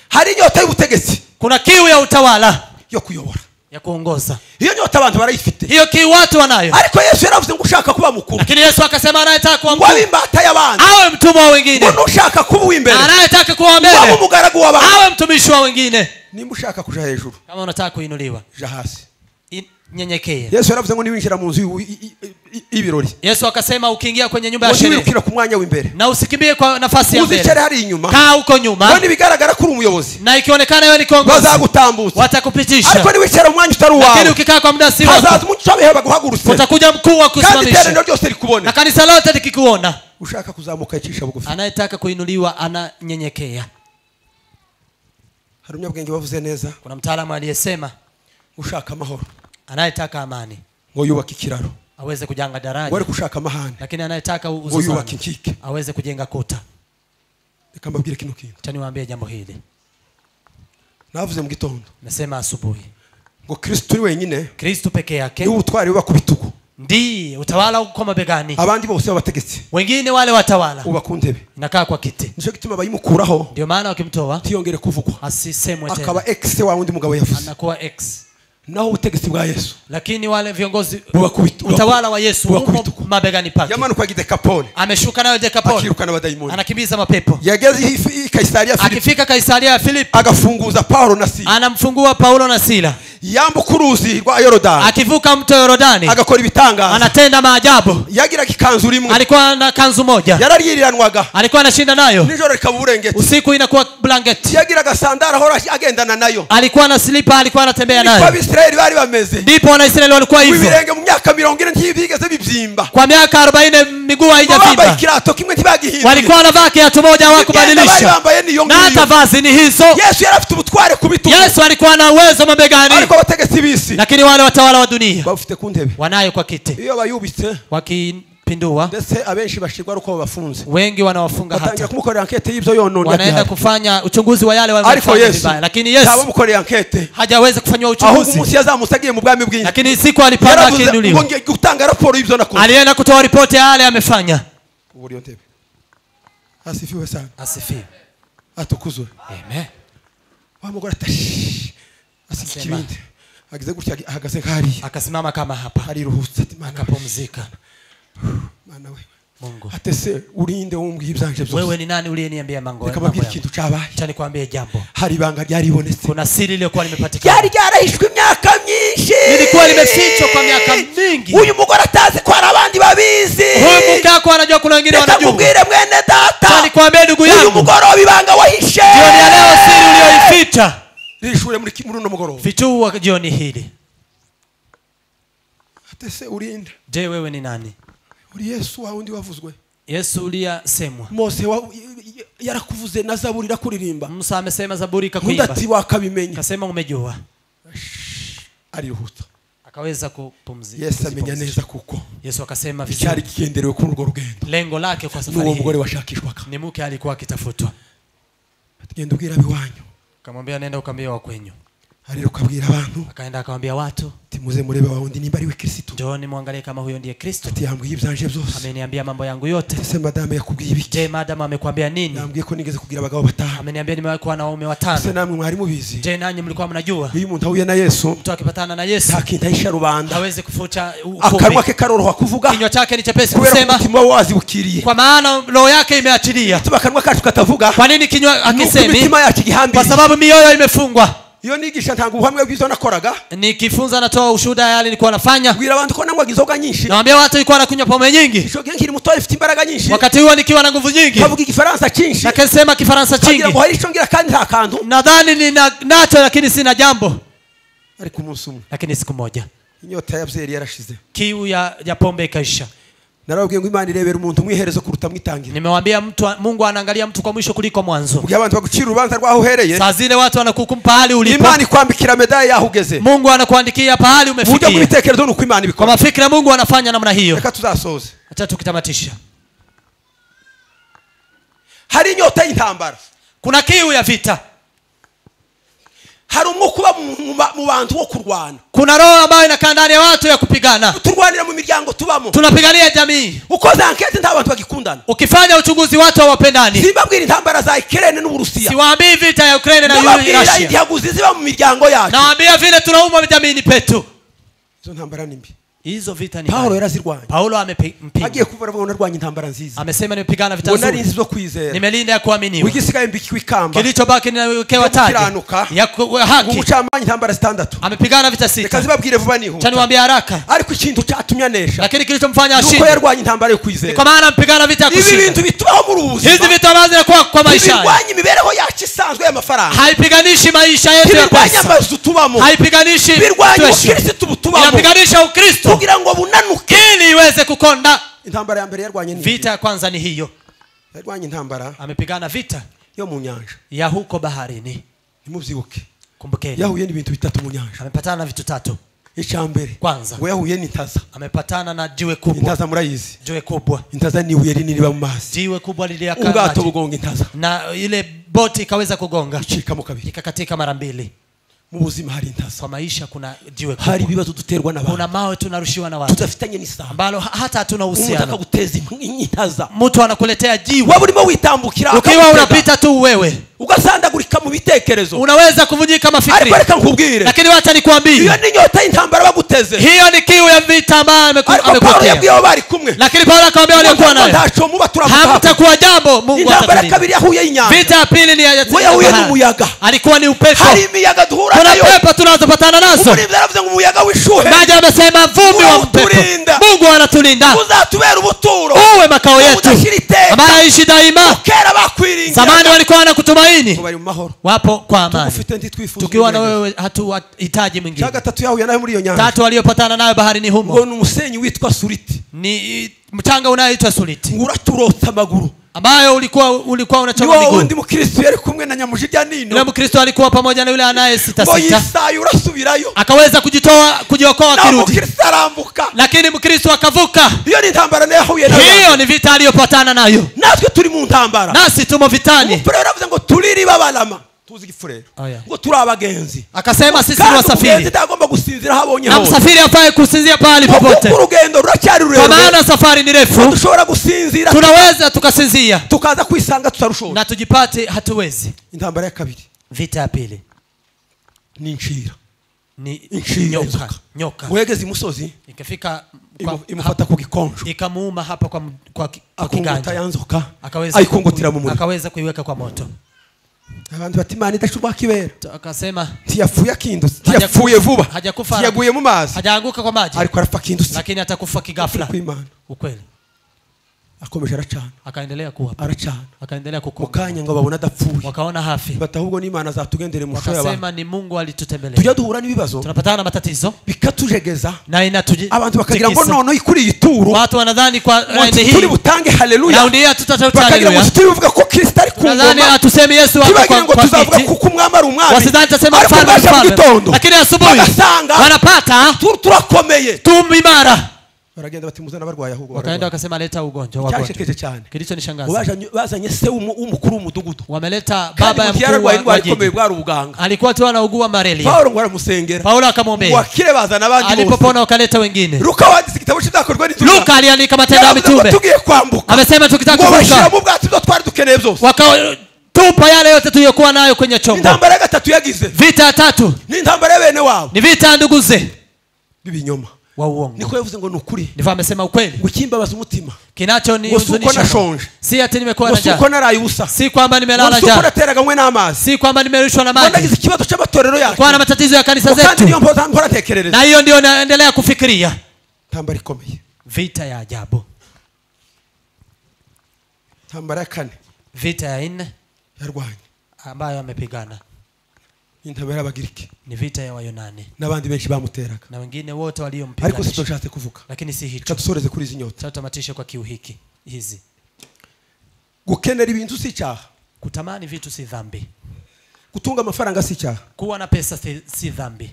hari inyota y'ubutegetsi kuna kiu ya utawala yo kuyobora ya kuongoza iyo nyota abantu barayifite hiyo kiu watu wanayo ariko yesu yaravuze ngo ushaka kuba mukuru lakini yesu akasema anayetaka kuwa mkuu wabe imbata y'abandi awe mtumwa wa wengine ngo nushaka kuba uw'imbere anayetaka kuwa wabe mbele umugaragu w'abandi awe mtumishi wa wengine nimba ushaka kuja hejuru kama unataka kuinuliwa ja hasi i- nyenyekee yesu yaravuze ngo niwinjira mu nzu y'u- i- i- i- y'ibirori yesu akasema ukiingia kwenye nyumba ya ngo sherehe ntiwirukira ku mwanya w'imbere na usikimbie kwa nafasi ya uzicare mbele hari inyuma kaa huko nyuma none ibigaragara ko uri umuyobozi na ikionekana wewe ni kiongozi bazagutambutsa watakupitisha ariko niwicara mu mwanya utari lakini uwawe ukikaa kwa muda si wako hazaza umucyo wabihe baguhagurutse utakuja mkuu wa kandi iteraniro kusimamisha ryose rikubone na kanisa lote likikuona ushaka kuzamuka yicisha bugufi anayetaka kuinuliwa ananyenyekea hari umunyabwenge wavuze neza kuna mtaalamu aliyesema ushaka amahoro anayetaka amani ngo yubake ikiraro aweze kujanga ngo daraja ari gushaka amahane lakini anayetaka ngo uzuzano yubake inkike aweze kujenga kuta reka mbabwire kino kintu cha niwaambie jambo hili navuze mu gitondo nasema asubuhi ngo kristo uri wenyine kristu peke ni yake ubutwari buba ku bitugu ndiye utawala uko mabegani abandi bose babategetsi wengine wale watawala uba ku ntebe inakaa kwa kiti nicyo gituma bayimukuraho ndio maana wakimtoa ntiyongere kuvugwa asisemwe akaba tena ekise wa wundi mugabo yavuze anakuwa ex naho ubutegetsi bwa yesu lakini wale viongozi buba ku bitugu utawala wa yesu uko Wakubituku. mabegani pake yamanuka agide kapone ameshuka nayo dekapoli akirukana abadayimoni anakimbiza mapepo yageze i Fi- i kayisariya filipi akifika kaisaria ya filipi agafunguza pawulo na sila anamfungua paulo na sila yambuka uruzi rwa yorodani akivuka mto yorodani agakora ibitangaza anatenda maajabu yagiraga ikanzu rimwe alikuwa na kanzu moja yararyiranwaga alikuwa anashinda nayo nijoro rikaba uburengeti usiku inakuwa blanketi yagiraga sandara ahora agendana nayo alikuwa na slipa alikuwa anatembea niko nayo abisirayeli bari bameze ndipo wanaisraeli walikuwa hivyo ibirenge mu myaka mirongo ine ntibigeze bibyimba kwa miaka 40 miguu Ngo bambaye haijavimba ikirato kimwe ntibagihindure walikuwa wanavaa kiatu moja Imyenda bari hawakubadilisha bambaye niyo na ngiyo hata vazi ni hizo yesu yari afite ubutware ku bitugu yesu alikuwa na uwezo mabegani ariko abategetsi b'isi lakini wale watawala wa dunia bafite ku ntebe wanayo kwa kiti iyo bayubitse wakipindua ndetse abenshi bashirwa ari uko babafunze wengi wanawafunga batangira hata kumukorera ankete y'ibyo yonone wanaenda kufanya uchunguzi wa yale ariko waliofanya yesu vibaya lakini yaba yesu amukoreye ankete hajaweza kufanyiwa ahubwo uchunguzi umunsi yazamutse agiye mu bwami bw'inzu lakini siku alipanda yaravuze ngo akiinuliwa ngiye gutanga raporo y'ibyo nakoze alienda kutoa ripoti ya yale amefanya Ubura iyo ntebe asifiwe sana asifiwe atukuzwe amen wa mugore ati "Shh." asiga Asema. ikibindi agize gutya ahagaze nk'ariya akasimama kama hapa ariruhutse ati mana we, akapumzika mana we mungu ate se urinde umbwiye ibyanje byose wewe ni nani uliyeniambia mango mambo reka mbabwire yangu ikintu cyabaye acha nikwambie jambo hari ibanga ryaribonetse kuna siri iliyokuwa limepatikana ryari ryarahishwe imyaka myinshi Lilikuwa limefichwa kwa miaka mingi. uyu mugore atazi ko hari abandi babizi huyu mke wako anajua kuna wengine reka wanajua mubwire mwene data acha nikwambie ndugu uyu yangu mugoroba ibanga wahishe jioni ya leo siri uliyoificha rishure muri ki- muri uno mugoroba fichua jioni hili ate se urinde je wewe ni nani uri yesu wa wundi wavuzwe yesu uliyasemwa mose wa- y- y- yarakuvuze na zaburi irakuririmba musa amesema zaburi undi ikakuimba ati wakabimenya akasema umejua arihuta akaweza kupumzika yesu amenya neza kuko yesu akasema icyari vizuri kigenderewe kuri urwo rugendo lengo lake kwa safari n'uwo mugore hii washakishwaga ni mke alikuwa akitafutwa genda ubwira abiwanyu akamwambia nenda ukaambia wakwenyu arira ukabwira abantu akaenda akawambia watu ati muze murebe wa wundi nimba ari we kirisitu njooni mwangalie kama huyo ndiye kristo ati yambwiye ibyanje byose ameniambia mambo yangu yote ese madame yakubwiye ibiki je madamu amekwambia nini yambwiye ko nigeze kugira abagabo batanu ameniambia nimewahi kuwa na waume ese watano namwe mwari mubizi je nanyi mlikuwa mnajua iyo umuntu ahuye na yesu mtu akipatana na yesu nta kintu ahisha rubanda hawezi kufuta akanwa ukombe ke karoroha kuvuga kinywa chake ni chepesi kubera ko kusema umutima we wazibukiriye kwa maana roho yake imeachilia tuba akanwa kacu katavuga kwa nini kinywa nuko akisemi imitima yacu kwa igihambiriye sababu mioyo imefungwa iyo nigisha ntanga ubuhamya bw'ibyo nakoraga nikifunza natoa ushuhuda yale nilikuwa nafanya bwira abantu ko nanywaga inzoga nyinshi nawambia watu ilikuwa nakunywa pombe nyingi nshoge nkiri mutoya ifite imbaraga nyinshi wakati huo nikiwa na nguvu nyingi nkavuga igifaransa cyinshi nakasema kifaransa nkagira chingi ngo hari icyo ngira kandi nta kantu nadhani nina nacho lakini sina jambo ariko umunsi umwe lakini siku moja inyota ya byeri yarashize kiu ya, ya pombe ikaisha narababwiye ngo imana irebera umuntu mwiherezo kuruta mwitangira nimewambia mtu wa- mungu anaangalia mtu kwa mwisho kuliko mwanzo ubwo abantu bagucira urubanza rwaho uhereye saa zile watu wanakukumpa pahali ulipo imana ikwambikira medaye yaho ugeze mungu anakuandikia pahali mu buryo umefikia bw'ibitekerezo ni uko imana kwa ibikora mafikira mungu anafanya namna hiyo reka tuzasoze hata tukitamatisha hari inyota y'intambara kuna kiu ya vita hari umwuka uba mu- mu ba- mu bantu wo kurwana kuna roho ambayo inakaa ndani ya watu ya kupigana turwanira mu miryango tubamo tunapigania jamii ukoze ankete nta bantu bagikundana ukifanya uchunguzi watu hawapendani simbabwira intambara za ikirene n'uburusiya siwaambii vita ya ukraine na muri ndababwira russia intihaguzi ziba mu miryango yacu nawaambia vile tunaumwa vitamini petu izo ntambara ni mbi hizo vita ni pawulo mbaya. yarazirwanya paulo amempiga agiye kuva aravuga ngo narwanya intambara nziza amesema nimepigana vita ngo nari nzuri inzi zo kwizera nimelinda ya kuaminiwa wigisigaye mbikiwe ikamba kilichobaki ninawekewa Yo taji kukiranuka. ya ku- ya ngo haki umucamanza intambara zitandatu amepigana vita reka sita zibabwire vuba cha nihuta niwaambia haraka ariko ikintu cyatumye anesha lakini kilichomfanya ni ashinde uko yarwanya intambara yo Ni kwizera kwa maana mpigana vita ya ibi kushinda bintu bitubaho muri ubu hizi buzima vita ambazo zinakuwa kwa maisha haya ntibirwanya imibereho yacu isanzwe y'amafaranga haipiganishi maisha yetu ya ntibirwanya pesa amazu tubamo haipiganishi ntibirwanya twesha ubukirisitu butubamo inapiganisha ukristo kugira ngo bunanuke ili iweze kukonda intambara ya mbere yarwanye ni vita ya kwanza ni hiyo yarwanye intambara amepigana vita yo mu nyanja ya huko baharini nimubyibuke kumbukeni yahuye n'ibintu bitatu mu nyanja amepatana na vitu tatu icya mbere Kwanza. ngo yahuye n'intaza amepatana na jiwe kubwa intaza murayizi jiwe kubwa intaza ni ibuye rinini riba mu mazi jiwe kubwa liliakaa maji. ubwato bugonga intaza na ile boti ikaweza kugonga icikamo kabiri ikakatika mara mbili mu buzima hari intaza kwa maisha kuna jiwe hari kubwa ibibazo duterwa kuna n'abantu mawe tunarushiwa na watu tudafitanye n'isamba ambalo ha- hata hatuna umuntu uhusiano akaguteza in- intaza mtu anakuletea jiwe waba urimo witambukira ukiwa akagutega, unapita tu wewe ugasandagurika mu bitekerezo unaweza kuvunjika mafikiri ariko reka nkubwire lakini wacha iyo nikwambie ni nyota y'intambara baguteze hiyo ni kiu ya vita ambayo ameku- ariko pawulo amekutia yabwiye abo bari kumwe lakini paulo akawambia waliokuwa nayo ntacomuba turamutabwa hamtakuwa jambo mungu intambara ya atatulinda kabiri yahuye y'inyanja vita ya pili ni ya- ya- we yahuye ya- n'umuyaga alikuwa ni upepo hari imiyaga duhura kuna nayo pepo tunazopatana nazo umuribyi yaravuze ngo umuyaga w'ishuhe maji amesema vumbi wa mpepo Unatulinda. mungu anatulinda uzatubera ubuturo uwe makao yetu udashyira iteka ambaye aishi daima kera bakwiringira zamani walikuwa wanakutumaini bari mu mahoro wapo kwa amani ufite ntitwifuza tukiwa na umwega. wewe hatuhitaji cya mwingine gatatu yahuye nayo muri iyo nyanja tatu waliyopatana nayo baharini ngo humo ni umusenyi witwa suriti ni i- mchanga unayoitwa suliti ngo uraturotsa amaguru ambayo ulikuwa ulikuwa unachoma niwo miguu wundi mukirisitu yari kumwe na nyamujirya yule nino mkristo alikuwa pamoja na yule ngo anayesitasita yisaye urasubirayo akaweza kujitoa kujiokoa naho akirudi mukirisitu arambuka lakini mkristo akavuka iyo ni intambara nayo yahuye nayo hiyo ni vita aliyopatana nayo natwe turi mu ntambara nasi tumo vitani umufurere aravuze ngo turiri babarama tuzi igifurere Oya. ngo turi abagenzi akasema sisi ni kandi umugenzi wasafiri ntagomba gusinzira aho abonye na hose msafiri afaye kusinzia pahali Ngo popote kuko urugendo ruracyari kwa rurerure maana safari ni refu dushobora gusinzira tunaweza tukasinzia tukaza kwisanga tutarushoza na tujipate hatuwezi intambara ya kabiri vita ya pili ni inshira ni Inshinga nyoka inzoka. nyoka wegeze imusozi ikafika kwa- imu- imufata ku gikonjo ikamuuma hapa kwa, m- kwa, ki- kwa akunguta ya kiganja nzoka akaweza ayikungutira mu muriro akaweza kuiweka kwa moto abantu bati imana idaca urwakibera Tu- akasema ntiyapfuye akindutse Hajya ntiyapfuye kufa- vuba hajya kufa- ntiyaguye mu mazi hajaanguka kwa maji ariko arapfa akindutse lakini atakufa kigafla kw'imana ukweli akomeje aracana akaendelea kuapa aracana akaendelea kuku mu kanya ngo babone adapfuye wakaona hafi bati ahubwo n'imana azatugendere mu shoyo abantu wakasema ni mungu alitutembelea tujya duhura n'ibibazo tunapatana na matatizo bikatujegeza na inatuji- abantu bakagira ngo tikisa. noneho ikuriye ituru watu wanadhani kwa raundi turi hii butange haleluya raundi hii bakagira ngo hatutatautalia tutibivuga ko kristo ari ku tunadhani ngoma atusemi yesu wako tubagira kwa ngo kwa tuzavuga kiti kuko umwami ari umwami wasidhani tutasema ariko mfalme bwaje mu mfalme gitondo lakini asubuhi bagasanga wanapata tu- turakomeye tumimara baragenda batimuzana barwaye ahubwo wakaenda barwaye. wakasema leta ugonjwa wagonjwa cyashekeje cyane ngo kilichonishangaza bazanye- bazanye se w'umu- w'umukuru w'umudugudu wameleta kandi baba ya mu mkuu gihe yararwaye wa- wa indwara ikomeye jiji bwari ubuganga alikuwa tu anaugua malaria pawulo ngo aramusengera paulo ngo akamwombea akire bazana abandi bose alipopona wakaleta wengine luka wanditse igitabo cy'ibyakorwa n'intumwa. luka aliandika matendo ya Yaravuze ngo mitume tugiye kwambuka amesema tukitaka ngo bashyira kuvuka mu bwato ibyo twari dukeneye byose wakatupa yale yote tuliyokuwa nayo kwenye chombo intambara ya gatatu yagize vita ya tatu ni intambara ya bene wabo ni vita ya nduguze b'ibinyoma wa uongo niko yavuze ngo ni ukuri ndivyo amesema ukweli ngo ikimbabaza umutima kinacho ni Ngo si uko huzunisha nashonje. si ati nimekuwa ngo na si uko njaa naraye ubusa si kwamba nimelala ngo si uko njaa nateraga mwe n'amazi si kwamba nimerushwa na ngo maji nagize ikibazo cy'amatorero yacu kwa na matatizo ya Ngo kanisa kandi niyo zetu mpamvu mpora ntekerereza na hiyo ndio naendelea kufikiria intambara ikomeye vita ya ajabu intambara ya kane vita ya nne yarwanye ambayo amepigana Ni intambara y'abagiriki ni vita ya wayunani n'abandi benshi bamuteraga na wengine wote ariko si waliompiganisha byo nshatse kuvuga lakini si hicho reka dusoreze kuri izi nyota tutamatishe kwa kiu hiki hizi gukenera ibintu si icyaha kutamani vitu si dhambi gutunga amafaranga si icyaha kuwa na pesa si, si dhambi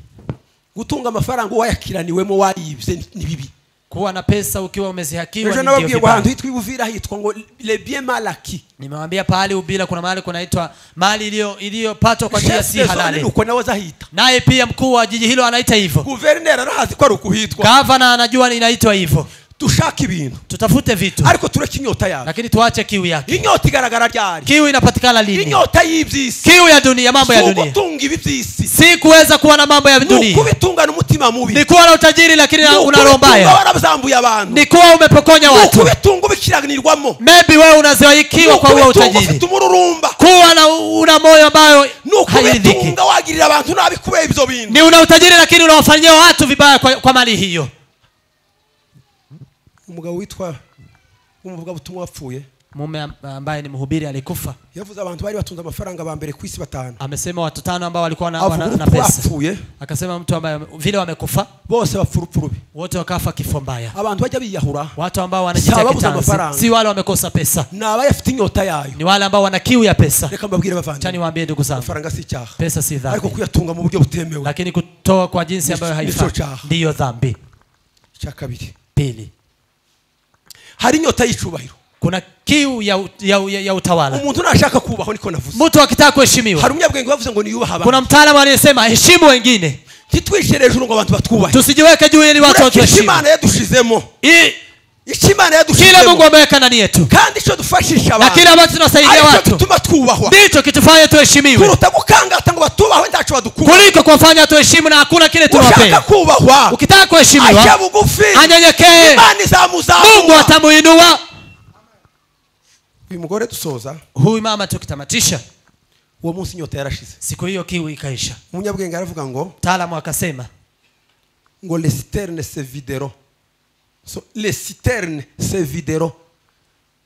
gutunga amafaranga uwayakiraniwemo wariyibye ni- ni bibi kuwa na pesa ukiwa umezihakiwa ejo ni nababwiye ndio ngo ahantu vibaya. hitwa i buvira hitwa ngo lebie malaki nimewambia pahali ubila kuna mahali kunaitwa mali iliyo- iliyopatwa kwa njia si shesezone halali nuko nawe azahita naye pia mkuu wa jiji hilo anaita hivyo guverineri arahazi ko ari ukuhitwa gavana anajua inaitwa hivyo dushake ibintu tutafute vitu ariko tureke inyota yawe lakini tuache kiu yake inyota igaragara ryari kiu inapatikana lini inyota y'iby'isi kiu ya dunia mambo si ya dunia ugutunga iby'iby'isi si kuweza kuwa na mambo ya ni dunia ukubitungana umutima mubi ni kuwa na utajiri lakini Ni una roho ukubitunga mbaya warabazambuye abantu ni kuwa umepokonya Ni watu ukubitunga ubikiranirwamo maybe wewe Ni unaziwaikiwa kwa huo ukubitunga utajiri ufite umururumba kuwa na una moyo ambayo Ni hairidhiki ukubitunga wagirira abantu nabi kubera ibyo bintu ni una utajiri lakini unawafanyia watu vibaya kwa, kwa mali hiyo umugabo witwa umuvugabutumwa wapfuye mume am- ambaye ni mhubiri alikufa yavuze abantu bari batunze amafaranga ba mbere ku isi batanu amesema watu tano ambao walikuwa na, avuga wana, na urupfu pesa bapfuye akasema mtu ambaye vile wamekufa bose bapfa urupfu rubi wote wakafa kifo mbaya abantu bajya biyahura watu ambao Si wanajitia ababuze kitanzi amafaranga. si wale wamekosa pesa ni abayafite inyota yayo ni wale ambao wana kiu ya pesa reka mbabwire cha bavandimwe niwaambie ndugu zangu amafaranga si icyaha pesa si ariko dhambi kuyatunga mu buryo butemewe lakini kutoa kwa jinsi ambayo Ni- ni haifai cyo cyaha. ndiyo dhambi icya kabiri pili hari inyota y'icubahiro kuna kiu ya, u- ya, u- ya, ya utawala umuntu nashaka kubaho niko navuze mtu akitaka kuheshimiwa hari umunyabwenge wavuze ngo niyubaha abantu kuna mtaalamu aliyesema heshimu wengine ntitwishyire hejuru ngo abantu batwubahe tusijiweke juu ili watu Ureke icyo watuheshimu imana yadushizemo I- icyo imana kile mungu yadushizemo ameweka ndani yetu kandi icyo dufashisha na kile abantu ambacho tunasaidia aricyo watu gituma twubahwa ndicho kitufanye tuheshimiwe kuruta gukangata ngo batubahwe ntacyo badukura kuliko kuwafanya tuheshimu na hakuna kile ushaka tunawapenda kubahwa ukitaka ajya kuheshimiwa bugufi anyenyekee imana mungu izamuzamura atamuinua uyu mugore dusoza huyu mama tukitamatisha uwo munsi inyota yarashize siku hiyo kiu ikaisha umunyabwenge aravuga ngo mtaalamu akasema ngo les citernes se videro so les citernes se videro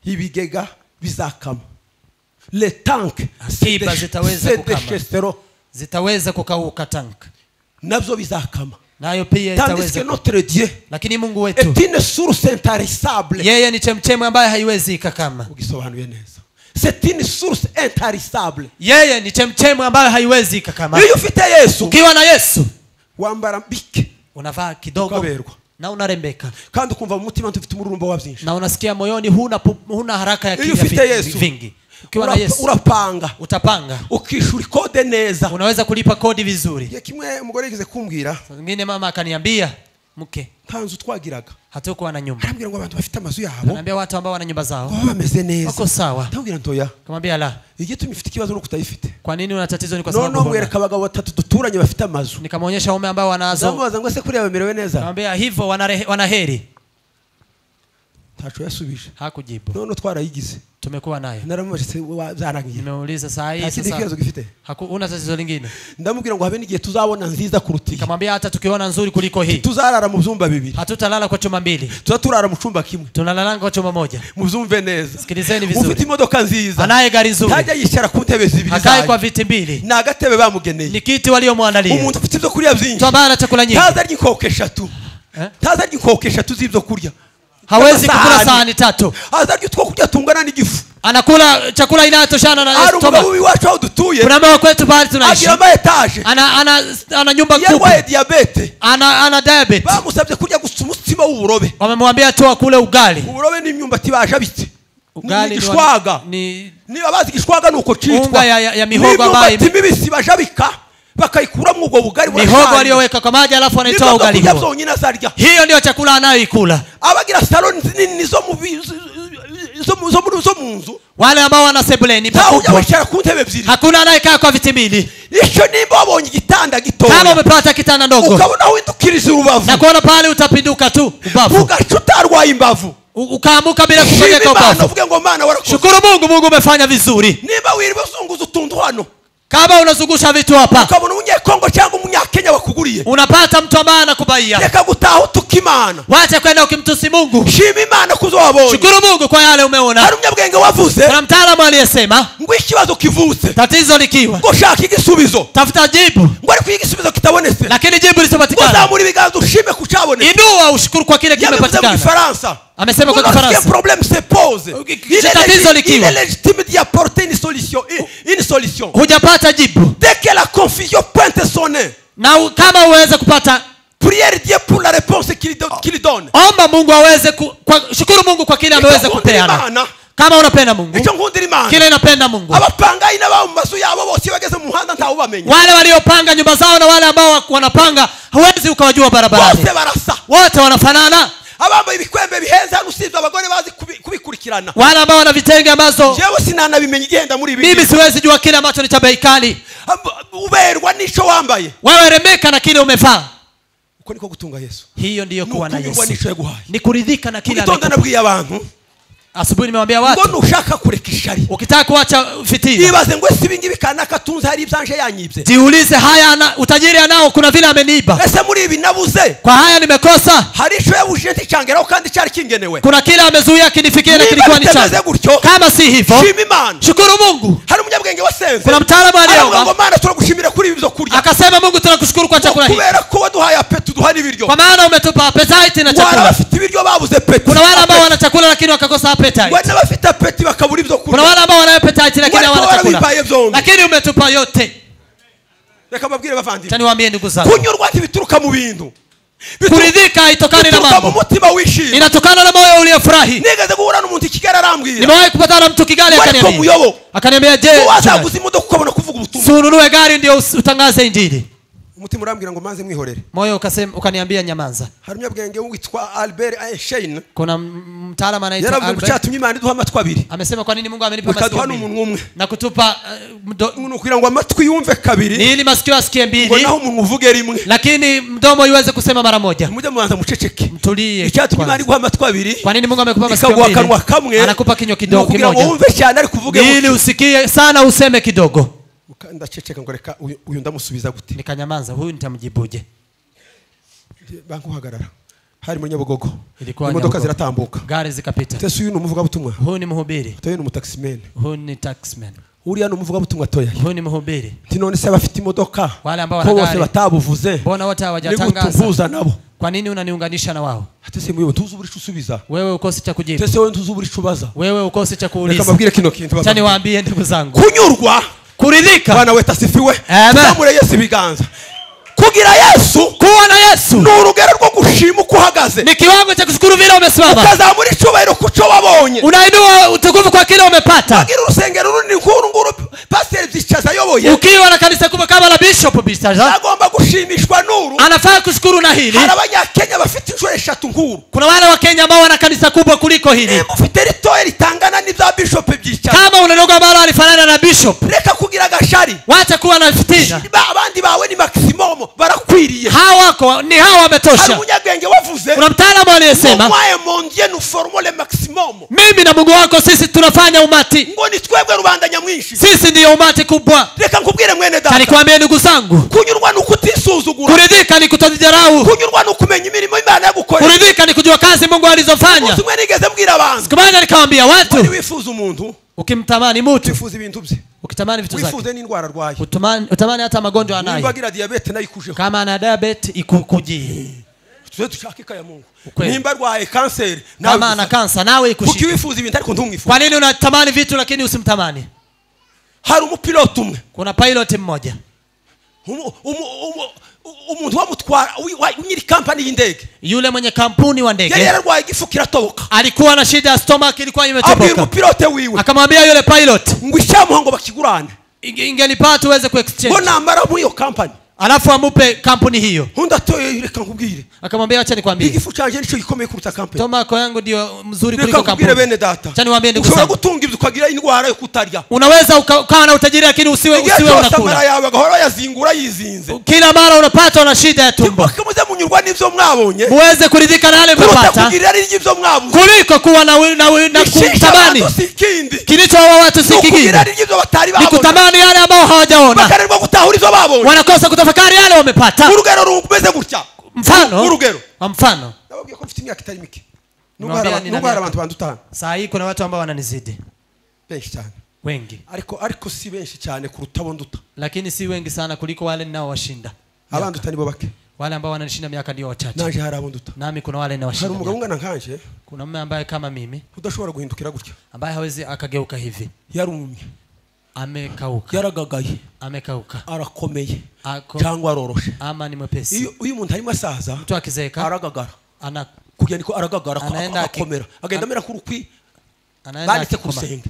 ibigega bizakama les tank Akiba zitaweza kukama. deshesero zitaweza kukauka tank nabyo bizakama nayo pia tandis que itaweza notre dieu lakini mungu wetu est une source intarissable yeye ni chemchemu ambaye haiwezi ikakama ugisobanuye neza c'est une source intarissable yeye ni chemchemu ambayo haiwezi ikakama iyo ufite yesu ukiwa na yesu wambara mbike unavaa kidogo ukaberwa na unarembeka kandi ukumva mu mutima dufite umururumba wa byinshi na unasikia moyoni huna, pu- huna haraka ya Iyo kinya ufite vi- Yesu. vingi ukiwa na Urapa- yesu urapanga utapanga ukishyura ikode neza unaweza kulipa kodi vizuri igihe kimwe umugore yigeze kumbwira ingine mama akaniambia mke nta nzu twagiraga hatukuwa na nyumba arambwira ngo abantu bafite amazu yabo naambia watu ambao wana nyumba zao baba bameze neza wako sawa ndamubwira ntoya kamwambia la igitumye ufite ikibazo nuko utayifite kwa nini una tatizo ni kwa sababu noneho huna. mwereka abagabo batatu duturanye bafite amazu nikamwonyesha waume ambao wanazo ndamubaza ngo ese kuriya bamerewe neza kamwambia hivyo wanarehe- wanaheri ntaco yasubije hakujibu noneho twarayigize tumekuwa nayo naramubaje se wa- zarangiye nimeuliza saa hii nta kindi kibazo sasa gifite haku- huna tatizo lingine ndamubwira ngo habe n'igihe tuzabona nziza kuruta iyi kamwambia hata tukiona nzuri kuliko hii tuzarara mu byumba bibiri hatutalala kwa chuma mbili tuza turara mu cyumba kimwe tunalalanga kwa chuma moja mubyumve neza Sikilizeni vizuri. ufite imodoka nziza anaye gari nzuri ntajya yicara ku ntebe zibiri akae kwa zayo viti mbili ni agatebe bamugeneye ni kiti waliomwandalia umuntu ufite ibyo kurya byinshi mtu ambaye ana chakula nyingi ntazi arya inkoko eshatu Eh? ntazi arya inkoko eshatu z'ibyo kurya hawezi kukula Amasahani. sahani tatu azi arya utwo kurya tungana n'igifu anakula chakula inayotoshana na hari stomach. umugabo iwacu aho dutuye kuna mama kwetu bahari tunaishi agira ama etaje ana, ana, ana nyumba iyo kubwa arwaye diyabete ana, ana diabetes bamusabye kurya gusa umutsima w'uburobe wamemwambia tu akule ugali uburobe n'imyumbati bajabitse ugali ni ni wa- gishwaga ni niba bazi igishwaga ni uko unga citwa ya, ya, ya mihogo ambayo n'imyumbati ime- mibisi bajabika bakayikuramo ubwo bugari mihogo aliyoweka kwa maji alafu anaitoa ugali kurya huo byonyine azarya hiyo ndiyo chakula anayoikula abagira saloni nini zo mu bi- zo mu- zo mu- zo mu nzu wale ambao wana sebuleni ntawe ujya pakubwa wicara ku ntebe ebyiri hakuna anayekaa kwa viti mbili icyo nimba wabonye igitanda kama gitoya umepata kitanda ndogo ukabona windukiriza urubavu na kuona pale utapinduka tu ubavu ugaca utarwaye imbavu U- ukaambuka bila shima kufanyika imana ubavu uvuge ngo mana warakoze shukuru mungu mungu umefanya vizuri niba wiriwe uzunguza utuntu hano kama unazungusha vitu hapa ukabona umunyekongo cyangwa umunyakenya bakuguriye unapata mtu ambaye anakubaia reka gutaha utuka imana wacha kwenda ukimtusi mungu shima imana kuzo wabonye shukuru mungu kwa yale hari umeona umunyabwenge wavuze kuna mtaalamu aliyesema ngo ikibazo kivutse tatizo likiwa ngo ushaka igisubizo tafuta jibu ngo ariko iyo igisubizo kitabonetse lakini jibu ngo lisiopatikana zamura ibiganza ushime ku cyabonetse inua ushukuru kwa kile yabivuze mu kimepatikana gifaransa Amesema kwa Ngo lorsque Kifaransa. un problème se pose il c'est est tatizo légitime- il likiwa. est légitime d'y apporter une solution une- une solution hujapata jibu dès que la confusion pointe son nez na u- kama uweze kupata prière Dieu pour la réponse qu'il don- qu'il donne omba mungu aweze ku, kwa, shukuru mungu kwa kile ameweza Ikakundira kupeana Imana kama unapenda mungu icyo nkundira imana kile inapenda mungu abapangayi n'ababa mu mazu yabo bose iyo bageze mu muhanda ntawe ubamenya wale waliopanga nyumba zao na wale ambao wa- wanapanga huwezi ukawajua barabarani bose barasa wote wanafanana abambaye ibikwembe bihenze hano usibye abagore bazi kubi- kubikurikirana wale ambao wana vitenge ambazo jewe sinanabimenya igenda muri ibi mimi siwezi jua kile ambacho ni cha bei kali Ab- uberwa n'ico wambaye wewe remeka na kile umevaa uko niko gutunga yesu hiyo ndiyo kuwa na Nukunyurwa yesu n'ico yaguhaye ni kuridhika na kile itonda amekupa. nabwiye abantu asubuhi nimewambia ngo watu nushaka kureka ishari ukitaka kuacha fitina yibaze ngo ese ibingibi kanaka tunze hari ibyanje yanyibye jiulize haya ana, utajiri anao kuna vile ameniiba ese muri ibi nabuze kwa haya nimekosa hari ico yabujije nticyangeraho kandi cyari kingenewe kuna kile amezuia kinifikia na niba kilikuwa ni bitameze changu gutyo kama si hivyo shima imana shukuru mungu hari umunyabwenge wasenze kuna mtaalamu aravuga ngo aliyeomba mana turagushimira kuri ibi byo kurya akasema mungu tunakushukuru kwa Ngo chakula hiki kubera ko waduhaye apetu duha n'ibiryo kwa maana umetupa apetite na wari chakula bafite ibiryo babuze peti kuna wale ambao wana chakula lakini wakakosa apetite wari bafite apeti bakabura ibyo kuna kurya wale ambao wana appetite lakini Wale hawana ambao chakula wanavipaye vyombi. lakini umetupa yote reka mbabwire Acha bavandimwe niwaambie ndugu zangu kunyurwa ntibituruka mu bintu Bituruka- kuridhika haitokani na bituruka mu mambo mutima wishimye inatokana na moyo uliofurahi nigeze guhura n'umuntu i kigali arambwira nimewahi kupatana na mtu kigali Wari ko akaniambia muyobo akaniambia je mchungaji, wazaguza imodoka ukabona kuvuga ubutumwa sununue gari ndio us- utangaze injili umutima urambwira ngo manze mwihorere moyo ukasema ukaniambia nyamanza hari umunyabwenge witwa albert einstein kuna m- mtaalamu anaitwa yaravuze ngo Albert. cyatumye imana iduha amatwi abiri amesema kwa nini mungu amenipa ukaduha masikio n'umunwa mbili umwe na kutupa eh, mdo- umuntu kugira ngo amatwi yumve kabiri ni ili masikio asikie ngo mbili naho umuntu uvuge rimwe lakini mdomo iweze kusema mara moja mujye mubanza muceceke mtulie icyatumye kwanza. imana iguha amatwi abiri kwa nini mungu amekupa masikio ikaguha akanwa kamwe mbili anakupa kinywa ni kidogo ukugira ngo kimoja wumve cyane ariko uvuge ili buke. usikie sana useme kidogo Muka- ndaceceka ngo reka uyu- uyu ndamusubiza gute nikanyamanza huyu nitamjibuje banki uhagarara hari muri nyabugogo Ilikuwa imodoka Nyabugogo. ziratambuka gari zikapita tese uyu ni umuvugabutumwa huyu ni mhubiri toyo ni umutakisimene huyu ni taxman uriya ni umuvugabutumwa toya huyu ni mhubiri nti none se abafite imodoka Wale ambao ko wana bose gari. batabuvuze mbona wote ni hawajatangaza gutuvuza nabo kwa nini unaniunganisha na wao ate se muyobo ntuzi uburi usubiza wewe ukosi cha kujibu ate se wowe ntuzi uburi ubaza wewe ukosi cha reka kuuliza mbabwire kino kintu cha bavandimwe. niwaambie ndugu zangu kunyurwa kuridhika bwana weta asifiwe Amen. zamure yesu ibiganza kugira yesu kuwa na yesu ni urugero rwo gushima uko uhagaze ni kiwango cha kushukuru vile umesimama ukazamura icyubahiro ku cyo wabonye unainua utukufu kwa kile umepata ugira urusengero runini nk'uru nguru pasiteri byicaza ayoboye ukiwa na kanisa kubwa kama la bishop bisaza agomba gushimishwa n'uru anafaa kushukuru na hili hari abanyakenya bafite inshuro eshatu nk'uru kuna wale wa kenya ambao wana kanisa kubwa kuliko hili niba ufite ritoya ritangana n'ibya bishopu byicaza kama una dogo ambalo alifanana na bishop reka kugira agashari wacha kuwa na fitina Ba- abandi bawe ni makisimomo barakwiriye hawa wako ni hawa hari wametosha umunyabwenge wavuze kuna mtaalamu aliyesema mwaye mondiye nuforomole makisimomo mimi na mungu wako sisi tunafanya umati ngo ni twebwe rubanda nyamwinshi sisi ndiyo umati kubwa reka nkubwire mwene data tanikwambie ndugu zangu kunyurwa ni ukutisuzugura kuridhika ni kutojidharau kunyurwa ni ukumenya imirimo imana yagukorera kuridhika ni kujua kazi mungu alizofanya umunsi umwe nigeze mbwira abantu siku moja nikawambia wari watu wifuza umuntu ukimtamani mutu wifuza ibintu bye ukitamani vitu zake wifuze n'indwara arwaye utamani, utamani hata magonjwa nimba anayo agira diyabete nayo ikujeho kama ana diabet ikukujie tuze dushake ikayamungu Ukweli. nimba arwaye kanseri nawe kama ana wifate. kansa nawe kuki ikushike wifuza ibintu ariko ntumwifuze kwa nini unatamani vitu lakini usimtamani hari umupiloti umwe kuna pilot mmoja Umu- umu- umu- u- umuntu wamutwara wi- wa- nyiri kampani y'indege yule mwenye kampuni wa yari ndege yararwaye igifu kiratoboka alikuwa na shida ya stomach ilikuwa abwiye imetoboka umupilote wiwe akamwambia yule pilot ngo icyamuha ngo bakigurane "Inge- ingenipata uweze ngo kuexchange namara muri iyo kampani alafu amupe kampuni hiyo undi atoye reka nkubwire akamwambia wacha nikwambie igifu cyanjye nicyo gikomeye kuruta kampani tomako yangu ndio mzuri reka kuliko nkubwire kampuni bene data Cha niwaambie ndugu ushobora zangu. gutunga ibyo ukagira indwara yo kutarya unaweza uka- ukawa na utajiri lakini usiwe igihe usiwe cyose amara unakula yawe agahora bayazingura yizinze kila mara unapata una shida ya tumbo muze munyurwa n'ibyo mwabonye uweze kuridhika na yale kuruta umepata kugirira n'ibyo mwabuze kuliko kuwa na, wi- na, wi- na Ishisha kutamani abantu si ikindi kilichowawa watu si ni kingine ukugirira n'ibyo batari ni babona kutamani yale ambao hawajaona bakananirwa gutahura ibyo babonye wanakosa kutafakari yale wamepata urugero rumeze gutya mfano urugero wa mfano nababwiye ko mfite imyaka itari mike nubwo hari Mwambia aba- ni nubwo nani hari abantu bandutana saa hii kuna watu ambao wananizidi benshi cyane wengi ariko ariko si benshi cyane kuruta abo nduta lakini si wengi sana kuliko wale ninaowashinda abanduta nibo bake wale ambao wananishinda miaka ndio wachache naje hari abo nduta nami kuna wale hari ninawashinda umugabo miaka. ungana nkanje kuna mume ambaye kama mimi udashobora guhindukira gutya ambaye hawezi akageuka hivi yarumye amekauka yaragagaye amekauka arakomeye ako cyangwa aroroshe ama ni mwepesi iyo iyo umuntu arimo asaza mtu akizeeka aragagara ana, kugenda niko aragagara ako- Anaenda ako- aki- agakomera agenda amera nk'urukwi anaenda banditse ku akikoma. rusenge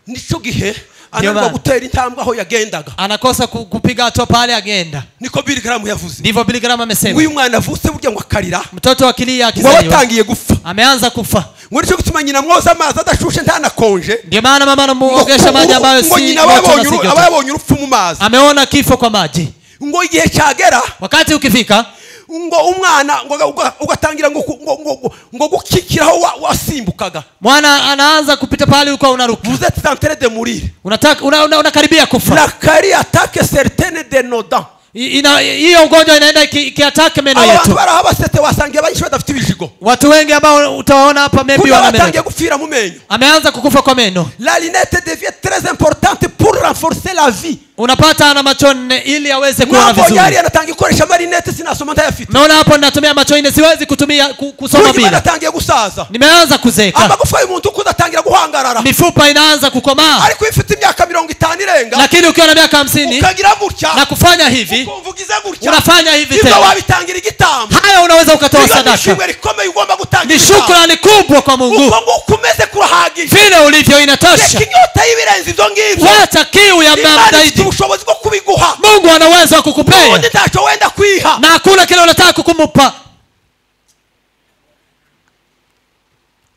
nicyo gihe anarwa maana. gutera intambwe aho yagendaga anakosa ku- kupiga hatua pale agenda niko Billy Graham yavuze ndivyo biligaramu ngo uyu amesema mwana avutse burya ngo akarira mtoto wa kilia ngo aba akizaliwa atangiye gupfa ameanza kufa ngo nicyo gituma nyina amwoza amazi adashushe ntanakonje ndio maana mama ngo anamuogesha maji ambayo si ngo nyina moto na aba yabonye si uru- joto. aba yabonye urupfu mu mazi ameona kifo kwa maji ngo igihe cyagera wakati ukifika ngo umwana ngo uga- uga- ugatangira ngo ku- ngo- ngo- ngo gukikiraho wa- wasimbukaga mwana anaanza kupita pale huko unaruka vous êtes en train de mourir unataka una, una, unakaribia kufa la carie attaque certaines de nos dents I- ina- hiyo ugonjwa inaenda iki- ikiataka meno aba bantu yetu bari aho basetse wasangiye abanyinshi badafite ibijigo watu wengi ambao utawaona hapa maybe kuko wana meno batangiye gupfira mu menyo ameanza kukufa kwa meno la lunette devient très importante pour renforcer la vie unapata ana macho nne ili aweze kuona mwabonye vizuri hariya natangiye gukoresha amarinete sinasoma ntayafite naona hapo ninatumia macho nne siwezi kutumia ku- kusoma ubuzima bila natangiye gusaza nimeanza kuzeeka amagufa y'umuntu ukuze atangira guhangarara mifupa inaanza kukomaa ariko iyo ufite imyaka mirongo itanu irenga lakini ukiwa na miaka hamsini ukagira gutya na kufanya hivi ukumva ugize gutya unafanya hivi ibyo tena wabitangira igitambo haya unaweza ukatoa iyo ni sadaka ishimwe rikomeye ugomba gutangira ni igitambo shukrani kubwa kwa mungu uko nguko umeze kurahagije vile ulivyo reka inatosha inyota y'ibirenze ibyo ngibyo wacha kiu ya mna- imana ifite zaidi ubushobozi bwo kubiguha mungu ana uwezo wa undi kukupea ntacyo wenda kwiha na hakuna kile unataka kukumupa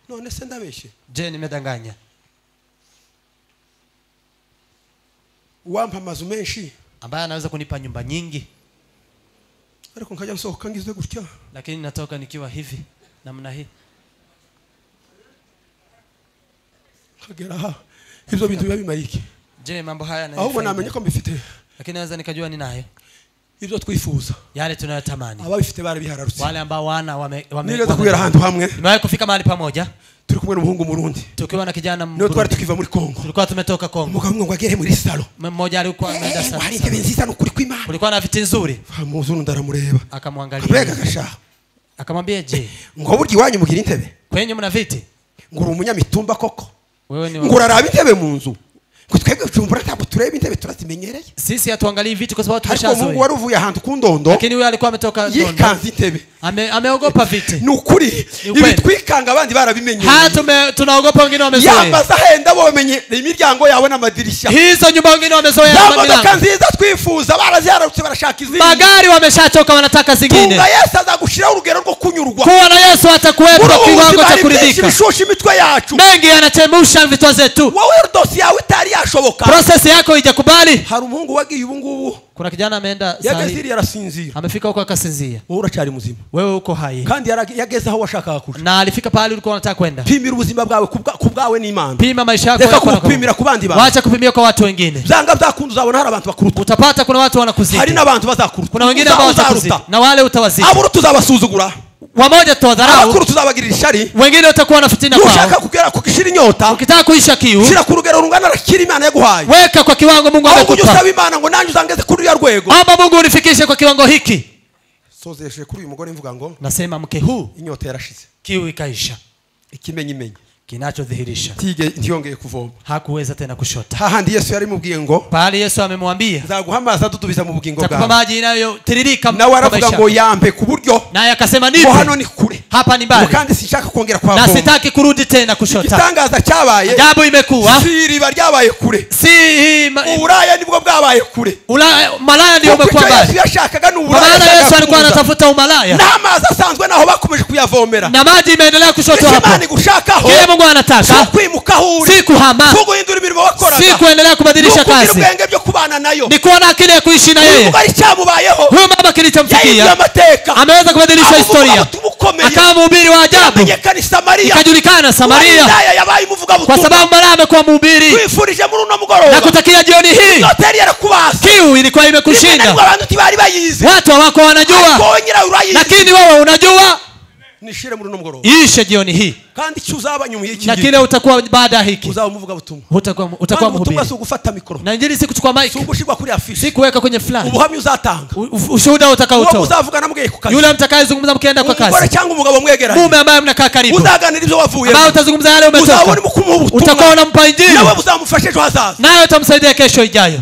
none se ndabeshye je nimedanganya uwampa amazu menshi ambaye anaweza kunipa nyumba nyingi ariko nkajya gusohoka ngize gutya lakini natoka nikiwa hivi namna hii nkagera aha ibyo bintu biba bimaye iki je mambo haya ahubwo yananifaidi? namenye ko mbifite lakini naweza nikajua ninayo ibyo twifuza yale tunayotamani ababifite barabihararutse wale ambao wana wame, wame, nigeze wame- kugera ahantu hamwe nimewahi kufika mahali pamoja turi kumwe n'umuhungu murundi tukiwa na kijana niyo twari Mburundi. tukiva muri kongo tulikuwa tumetoka kongo umugabo umwe ngo agere muri salo mmoja alikuwa ameenda Eh, sana hari sana. intebe nziza ni ukuri kw'imana kulikuwa na viti nzuri muzundu aramureba mbega akamwangalia agashaha akamwambia je ngo burya iwanyu mugira intebe kwenye mna viti ngo uri umunyamitumba koko wewe ni ngo wa... uraraba intebe mu nzu ngo twebwe bujumbura ntabwo tureba intebe turazimenyereye sisi hatuangalii viti kwa sababu ariko umuhungu tumeshazoea wari uvuye ahantu ku ndondo lakini huyo alikuwa ametoka London. yikanze intebe ame, ameogopa viti ni ukuri ibi ukweli. twikanga abandi barabimenyereye haya tume- tunaogopa wengine wamezoea yambaza henda bamenyereye imiryango yawe n'amadirishya hizo nyumba wengine wamezoea za na modoka milango. nziza twifuza barazihararutse barashaka izindi magari wameshachoka wanataka zingine tunga yesu azagushiraho urugero rwo kunyurwa kuwa na yesu muri atakuwepo ubu kiwango buzima cha hari byinshi kuridhika bishusha imitwe yacu mengi yanachemusha vitwa zetu wowe dosi yawe itari yashoboka prosesi yako ijakubali hari umuhungu wagiye ubu ngubu kuna kijana ameenda sahi yagaziriye arasinzira amefika huko akasinzia wowe uracyari muzima wewe uko hai kandi yarag- yageze aho washakaga kuja na alifika pahali ulikuwa unataka kwenda pimira ubuzima bwawe ku bwa- ku bwawe n'imana pima maisha yako reka wewe kwa na kwa kupimira ku bandi Mungu. bantu wacha kupimia kwa watu wengine byanga byakunda uzabona hari abantu bakuruta utapata kuna watu hari wanakuzidi n'abantu bazakuruta kuna wengine Uza- ambao watakuzidi uzaruta na wale utawazidi aburuta uzabasuzugura wamoja tutawadharau abakuruta uzabagirira ishari wengine utakuwa na fitina nushaka kwao kugera kugishira inyota ukitaka kuisha kiu shira ku rugero rungana rakira imana yaguhaye weka kwa kiwango mungu ahubwo ujye amekupa usaba imana ngo nanjye uzangeze kuri uriya rwego ama mungu unifikishe kwa kiwango hiki sozesheje kuri uyu mugore mvuga ngo nasema mke huu inyota yarashize kiu ikaisha ikimenye imenye kinachodhihirisha ntige- ntiyongeye kuvoma hakuweza tena kushota hahandi yesu yarimubwiye ngo pahali yesu amemwambia nzaguha amazi adudubiza mu bugingo takupa bwawe maji inayotiririka nawe kwa aravuga maisha ngo yako. yampe ku buryo naye akasema ngo hano nivi ni kure hapa ni ngo mbali kandi sinshaka kongera na kuhavoma sitaki kurudi tena kushota igitangaza cyabaye ajabu imekuwa si iriba ryabaye kure si hii ma- uburaya nibwo bwabaye kure Ulaya- malaya ndio Kuko umekuwa icyo yesu mbali yashakaga ni kwa uburaya maana yesu yashakaga alikuwa kubuza. anatafuta umalaya n'amazi asanzwe naho bakomeje kuyavomera na maji imeendelea kushotwa icyo imana hapo igushakaho kile mungu si anataka ukwimuka aho uri si kuhama si uguhindura imirimo wakoraga si kuendelea ni kubadilisha ukugira kazi ubwenge byo kubana nayo ni kuwa na akili ya kuishi na uyu yeye mugore cyamubayeho huyu mama yahinduye kilichomfikia amateka ameweza kubadilisha historia ubukomeye akawa mhubiri wa ajabu amenyekana i samariya ikajulikana samaria Uwahidaya yabaye umuvugabutumwa kwa sababu malaya amekuwa mhubiri twifurije muri uno na mugoroba kutakia jioni hii yote yari yarakubase kiu ilikuwa nibwo imekushinda abantu ntibari bayizi watu hawako wanajua kongera urayizi lakini wewe unajua nishire muri uno mugoroba iishe jioni hii kandi icyo uzaba nyuma y'iki na gihe kile utakuwa baada ya hiki uzaba umuvugabutumwa Hutakuwa- kandi utakuwa mhubiri ubutumwa si ugufata mikoro na injili si kuchukua si mike ugushirwa kuri si afishi kuweka kwenye fulani ubuhamya uzatanga U- u- ushuhuda uwo utakaotoa muzavugana mubwiye ku kazi yule mtakayezungumza mkienda kwa umugore kazi cyangwa umugabo mwegeranye mume ambaye mnakaa karibu uzaganira ibyo wavuyemo ambaye utazungumza yale uzabona umetoka urimo kumuha utakuwa ubutumwa unampa injili nawe buzamufasha ejo hazaza nayo utamsaidia kesho ijayo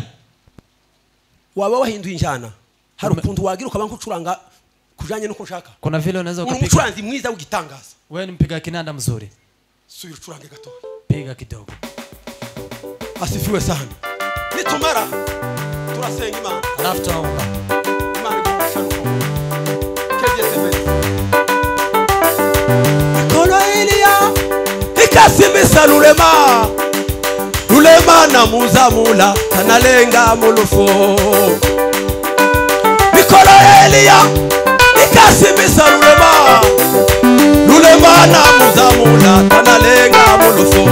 waba wahinduye injyana hari ukuntu wagira ukaba nkucuranga kujanye nuko nshaka kuna vile unaweza uri ukapiga umucuranzi mwiza w'igitangaza wewe ni mpiga kinanda mzuri subira ucurange gato piga kidogo asifiwe sana nitumara turasenga imana alafu tunaomba imana igufasha rukundo kegeze mbere mikono iliya ikasimisa lulema lulema na muzamula kanalenga mulufu mikono ya eliya ikasimisa lulema lulema na muzamula kanalenga mulufu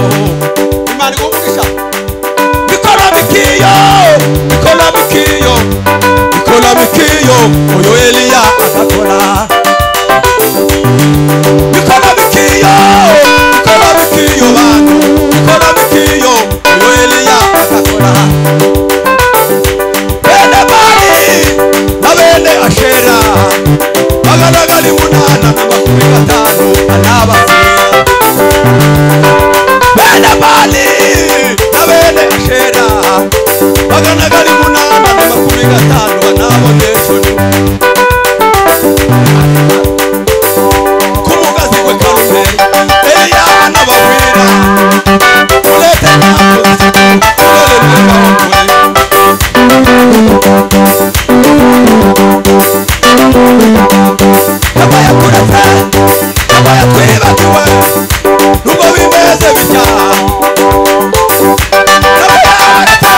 imana igumugisha mikono mikiyo mikono mikiyo mikono mikiyo oyo eliya akakola mikono mikiyo mikono mikiyo bantu mikono mikiyo oyo eliya akakola bene bali na bene ashera maganagali munana na makumi gatanu anabasira bene bali na bene ashera maganagali munana na makumi gatanu anaboneshoni kumugazi gwe kalume eriya n'abagwira tulete nakozi tulelelwe bakugwe yabaye akurata yabaye atwibagiwe nubwo bimeze bitya yabaye akurata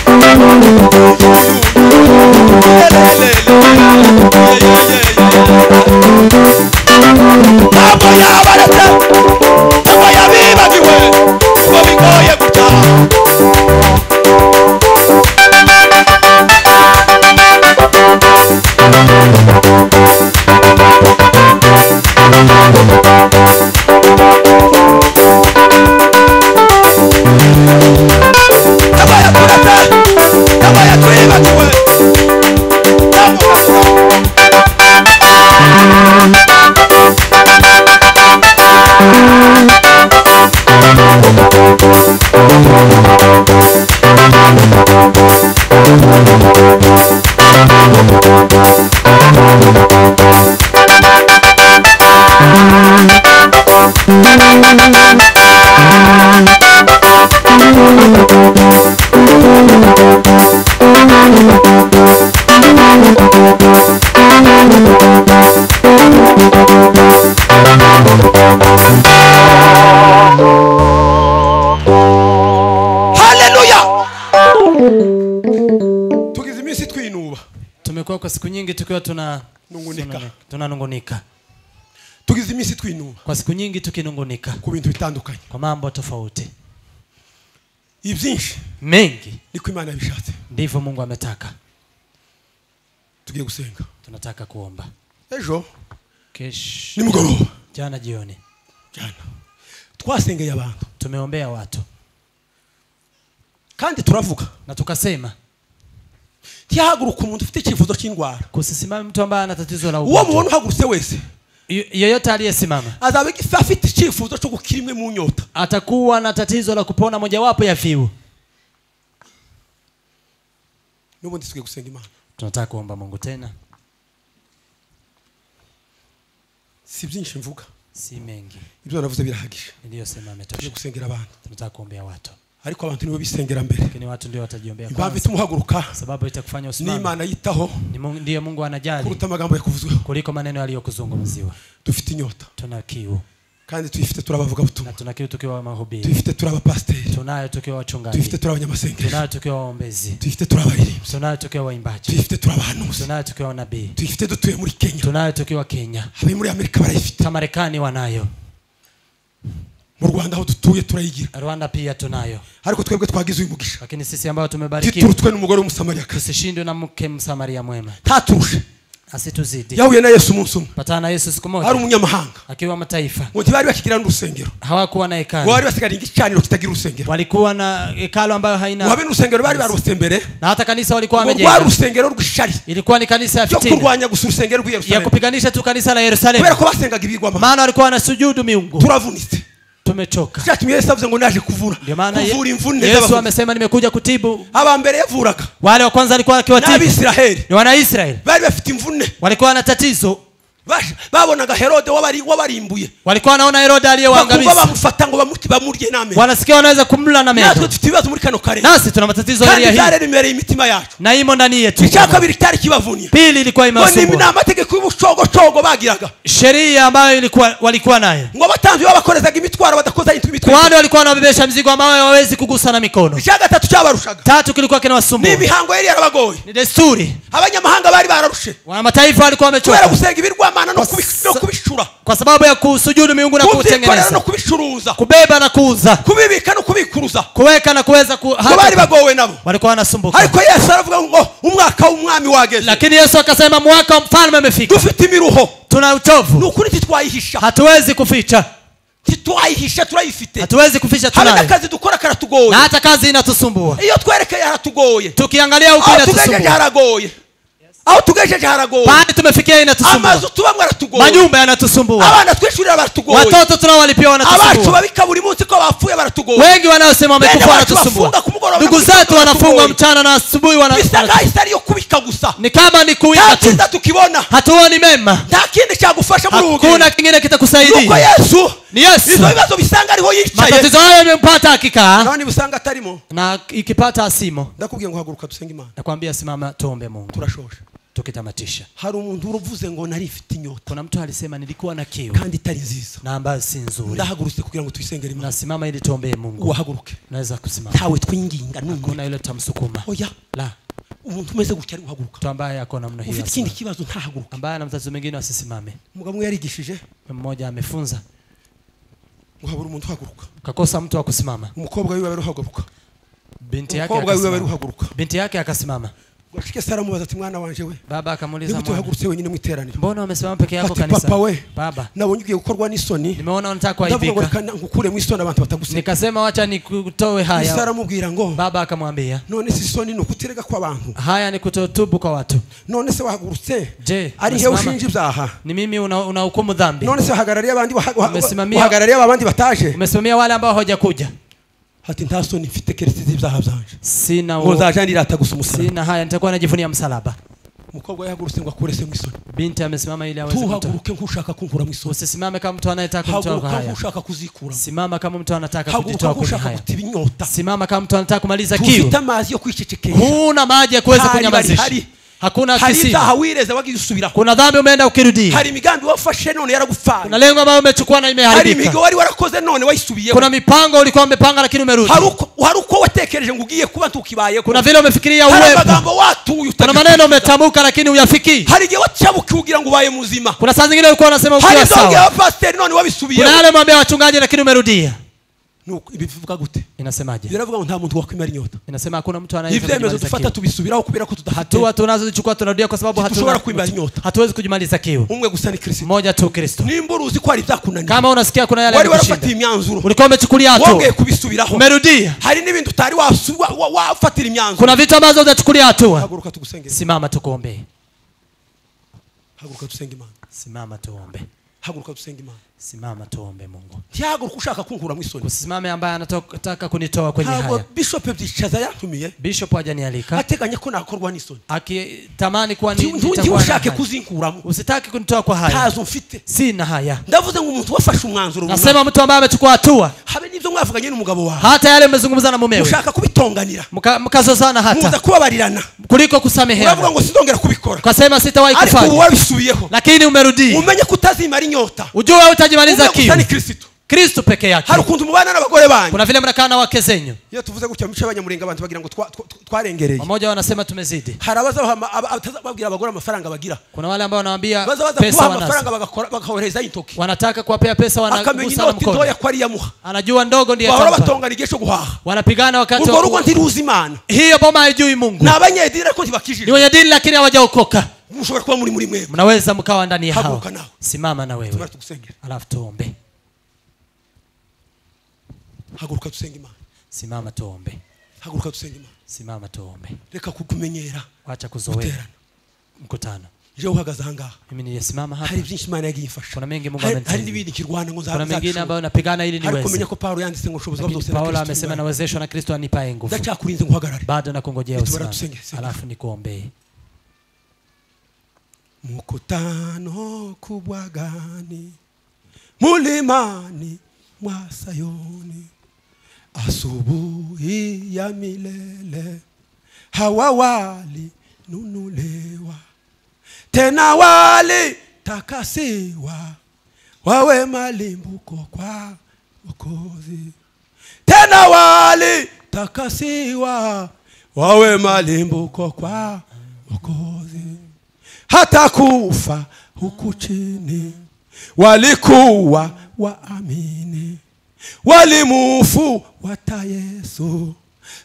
yabaye yibagiwe nubwo bimeze bitya ntabwo yabaretse ntabwo yabibagiwe nubwo bigoye gutaha yabaye akurata yabaye atwibagiwe yamuhasa haleluya tugize iminsi twinuba tumekuwa kwa siku nyingi tukiwa tuna Nungunika. tuna- tunanungunika tugize iminsi twinuba kwa siku nyingi tukinungunika ku bintu bitandukanye kwa mambo tofauti ibyinshi mengi niko imana yabishatse ndivyo mungu ametaka tugiye gusenga tunataka kuomba ejo Kesho- nimugoroba jana jioni jana twasengeye abantu tumeombea watu kandi turavuga na tukasema ntihaguruka umuntu ufite icyifuzo cy'indwara kusisimame mtu ambaye ana tatizo la uwo ugonjwa. mubona uhagurutse wese Yo- yeyote aliyesimama azaba igi- afite icyifuzo cyo gukira imwe mu nyota atakuwa na tatizo la kupona mojawapo ya viu n'ubundi tugiye gusenga imana tunataka kuomba mungu tena si byinshi mvuga si mengi ibyo navuze birahagije niliyosema tugiye ametosha gusengera abantu tunataka kuombea watu ariko abantu nibo bisengera mbere lakini watu ndio watajiombea impamvu kwanza itumuhaguruka sababu itakufanya usimame n'imana yitaho Ni Mungu- ndiye mungu anajali kuruta amagambo yakuvuzweho kuliko maneno yaliyokuzungumziwa dufite inyota tuna kiu kandi tuyifite turi abavugabutumwa na tuna kiu tukiwa mahubiri tuyifite turi abapasiteri tunayo tukiwa wachungaji tuyifite turi abanyamasengesho tunayo tukiwa waombezi tuyifite turi abaririmbyi tunayo tukiwa waimbaji tuyifite turi abahanuzi tunayo tukiwa wanabii tuyifite dutuye muri kenya tunayo tukiwa kenya abe muri amerika barayifite hata marekani wanayo mu rwanda aho dutuye turayigira rwanda pia tunayo ariko twebwe twagize uyu mugisha lakini sisi ambao tumebarikiwa titurutwe n'umugore w'umusamariyakazi tusishindwe na mke msamaria mwema ntaturushe asituzidi yahuye na yesu umunsi umwe patana na yesu siku ari moja umunyamahanga akiwa mataifa ngo ntibari bakigira n'urusengero hawakuwa ngo na hekalu bari basigarira igicaniro kitagira urusengero walikuwa na hekalu ambayo ngo habe haina n'urusengero bari barose mbere na hata kanisa walikuwa ngo rwari wamejenga urusengero rw'ishari ilikuwa ni kanisa ya ryo fitina kurwanya gusa urusengero rw'i ya yerusalemu kupiganisha tu kanisa la kubera yerusalemu ko basengaga ibigwama maana walikuwa wanasujudu miungu turavunitse tumechoka cyatumye yesu avuze ngo naje kuvura ndio maana Ye- kuvura imvune yesu z'abavuzi. amesema nimekuja kutibu aba mbere yavuraga wale wa kwanza alikuwa akiwatibu n'abisiraheli ni wanaisraeli bari bafite imvune walikuwa na tatizo Bash- babonaga herode wabari- wabarimbuye walikuwa wanaona herode bakumva aliyewangamiza bamufata ngo bamuti bamurye n'amenyo wanasikia wanaweza kumla na natwe meno dufite ibibazo muri kano karere nasi tuna matatizo hili kandi ya hili byararimereye imitima yacu na imo ndani yetu icya kabiri cyari kibavunia pili ilikuwa ngo ni ni imewasumbua amategeko y'ubucogocogo bagiraga sheria ambayo ilikuwa walikuwa nayo ngo abatambyi babakorezaga imitwaro badakoza intwe imitwe kwani walikuwa wanabebesha mzigo ambayo hawawezi kugusa na mikono icya gatatu cyabarushaga tatu kilikuwa kinawasumbua n'imihango yari yarabagoye ni desturi abanyamahanga bari bararushe wanamataifa walikuwa kubera wamechoka gusenga ibirwamana Kwa no kubi- sa- no kubishura kwa sababu ya kusujudu miungu na kubyikorera no kuutengeneza kubicuruza kubeba na kuuza kubibika no kubikuruza kuweka na kuweza ku... ngo bari hata- bagowe nabo walikuwa wanasumbuka ariko yesu aravuga ngo umwaka w'umwami wageze lakini yesu akasema mwaka wa mfalme umefika dufite imiruho tuna ni utovu ukuri titwayihisha hatuwezi kuficha titwayihisha turayifite hatuwezi kuficha hari tunayo n'akazi dukora na karatugoye hata kazi inatusumbua iyo twerekeye haratugoye tukiangalia huku aho tugejeje inatusumbua haragoye aho tugejeje haragoye pahali tumefikia inatusumbua amazu tubamo aratugoye manyumba yanatusumbua abana twishurira baratugoye watoto tunaowalipia abacu wanatusumbua babika buri munsi ko bapfuye baratugoye wengi wanaosema wamekufa Wengine watu wanatusumbua wafunga kumugoroba ndugu kabisa, zetu wanafungwa wanatusumbua. mchana na asubuhi wana- bisa wana- nkaho itari yo kubika gusa ni kama ni kuwinda nta tu cyiza tukibona hatuoni mema nta kindi cyagufasha muri ubu hakuna buzima. kingine nuko kitakusaidia yesu ni yesu izo bibazo bisanga ariho yicaye matatizo hayo yamempata akikaa nani busanga atarimo na ikipata asimo ndakubwiye ngo haguruka dusenge imana nakwambia simama tuombe mungu turashosha tukitamatisha hari umuntu uruvuze ngo nari ifite inyota kuna mtu alisema nilikuwa na kiu kandi itari nziza na ambayo si nzuri ndahagurutse kugira ngo tuyisengere imana nasimama ili tuombee mungu uhaguruke naweza kusimama ntawe twinginga n'umwe kuna yule tutamsukuma oya la umuntu umeze gutya ari uhaguruka mtu ambaye ako namna hiyo ufite ikindi asimame. kibazo ntahaguruka ambaye ana mtatizo mingine asisimame umugabo umwe yarigishije mmoja amefunza ngo habura umuntu uhaguruka kakosa mtu wa kusimama umukobwa wiwe bari uhaguruka binti yake umukobwa wiwe bari akasimama. uhaguruka binti yake akasimama ngo ashike se aramubaza ati mwana wanje we baba akamuuliza nigute "Mwana, uhagurutse wenyine mu iteraniro mbona wamesimama peke yako ati kanisa papa we baba nabonye ugiye gukorwa n'isoni nimeona unataka ndavuga ngo kuaibika reka na- ngukuremo isoni abantu batagusenga nikasema wacha nikutoe Yesu haya aramubwira ngo baba akamwambia none se isoni ni ukuterega kw'abantu haya ni kutotubu kwa watu none se wahagurutse Je, ari hewe unasimama? ushinja ibyaha ni mimi unahukumu una unahukumu dhambi none se wahagarariye abandi waha- waha- Umesimamia- wahagarariye abandi bataje umesimamia wale ambao hawajakuja ati nta soni mfite keretse z'ibyaha byanje sina ngo u... nzaja ndirata gusa umusaraba sina haya nitakuwa najivunia msalaba umukobwa yahagurutse ngo akure se mu isoni binti amesimama ili aweze kutoa tuhaguruke nk'ushaka kunkura mu isoni usisimame kama mtu anayetaka kutoa kwa haguruka haya nk'ushaka kuzikura simama kama mtu anataka haguruka kujitoa kwenye nk'ushaka haya kutiba inyota simama kama mtu anataka kumaliza kiu tufite amazi yo kwicecekesha huna maji ya kuweza Hari, kunyamazisha hari, hari. hakuna hari ibyaha kisima wireze wagiye usubiraho kuna dhambi umeenda ukirudia hari imigambi wafashe none kuna yaragupfana lengo ambayo umechukua na hari imeharibika imigo wari warakoze none wayisubiyeho kuna mipango ulikuwa umepanga lakini umerudi hari uko- hari uko watekereje ngo ugiye kuba ntukibayeho kuna vile umefikiria hari uwepo amagambo watuye kuna utagifite. maneno umetamka lakini uyafikii hari igihe wacabuka ugira ngo ubaye muzima kuna saa zingine ulikuwa unasema hari ukiwa izongera sawa abapasiteri none kuna wabisubiyeho yale mwambia wachungaji lakini umerudia Nuko ibi bivuga gute inasemaje biravuga ngo nta muntu wakwimara inyota inasema hakuna mtu ibyemezo dufata anayeweza tubisubiraho kubera ko tudafite hatua tunazozichukua tunarudia kwa sababu Situshobora hatuna kuimara inyota. hatuwezi kujimaliza kiu umwe gusa ni kirisito moja tu kristo nimba uruzi ko hari ibyakunaniye kama unasikia kuna yale wari yanakushinda, warafatiye imyanzuro ulikuwa umechukulia hatua wongeye kubisubiraho umerudia hari n'ibindi utari wasu- wa- wa- wafatira imyanzuro kuna vitu ambazo hujachukulia hatua haguruka tugusengere simama tukuombee haguruka dusenge imana simama tuombe haguruka dusenge imana simama tuombe mungu ntihaguruka ushaka kunkura mu isoni usisimame ambaye anataka kunitoa kwenye ntabwo haya bishope byicaza yantumiye bishop hajanialika ateganya ko nakorwa n'isoni akitamani kuwa ni- ntundi nitakuwa na ushake haya. kuzinkuramo usitaki kunitoa kwa haya ntazo mfite sina haya ndavuze ngo umuntu wafashe umwanzuro runaka nasema mtu ambaye amechukua hatua habe n'ibyo mwavuganye n'umugabo wawe hata yale mmezungumza na mumewe ushaka kubitonganira Mka- mkazozana muza hata kubabarirana kuliko uravuga kusameheana ngo sinzongera kubikora ukasema sitawahi ariko ubu kufanya wabisubiyeho lakini umerudia umenye ko utazimara inyota ujue utajimaliza Umwe gusa ni kiu kirisitu kristu peke yake hari ukuntu mubana n'abagore banyu kuna vile mnakaa na wake zenyu iyo tuvuze gutya mu bice abanyamurenga abantu bagira ngo twa- twa- twa- twarengereye wamoja wanasema tumezidi hari abazababwira abagore amafaranga bagira kuna wale ambao wanawambia baza baza pesa kubaha wanasi amafaranga bagakora- bagahorezayo intoki wanataka kuwapea pesa akamenya wanagusa na inoti ntoya mkono ko ariyo amuha anajua ndogo ndiye bahora atampa. batongana igihe cyo guhaha wanapigana wakati urwo wa rugo ku- ntiruzi imana hiyo boma haijui mungu ni abanyedini ariko ni ntibakijije wenye dini lakini hawajaokoka mushobora kuba muri muri mwebwe mnaweza mkawa ndani ya hao Haguruka nawe. simama na wewe tubara tugusengera alafu tuombe haguruka dusenge imana simama tuombe haguruka dusenge imana simama tuombe reka kukumenyera wacha kuzoea mkutano je uhagaze ahangaha mimi niliyesimama hapa hari byinshi imana yagiye imfasha Kuna mengi Mungu Hari- amenisaidia. hari n'ibindi kirwana ngo kuna mengine nzabishobora ambayo napigana ili ariko menya niweze ko paulo yanditse ngo ubushobozi bwabo lakini byose paulo amesema nawezeshwa na kristo anipaye nguvu ndacakurinze ngo uhagarare bado nakungojea Nitubara usimame tusenge, sema. alafu nikuombee mkutano kubwa gani mulimani mwa Sayuni, asubuhi ya milele, hawa walinunuliwa, tena walitakasiwa, wawe malimbuko kwa Mwokozi tena walitakasiwa wawe malimbuko kwa Mwokozi. Hata kufa huku chini walikuwa waamini, walimufu wata Yesu.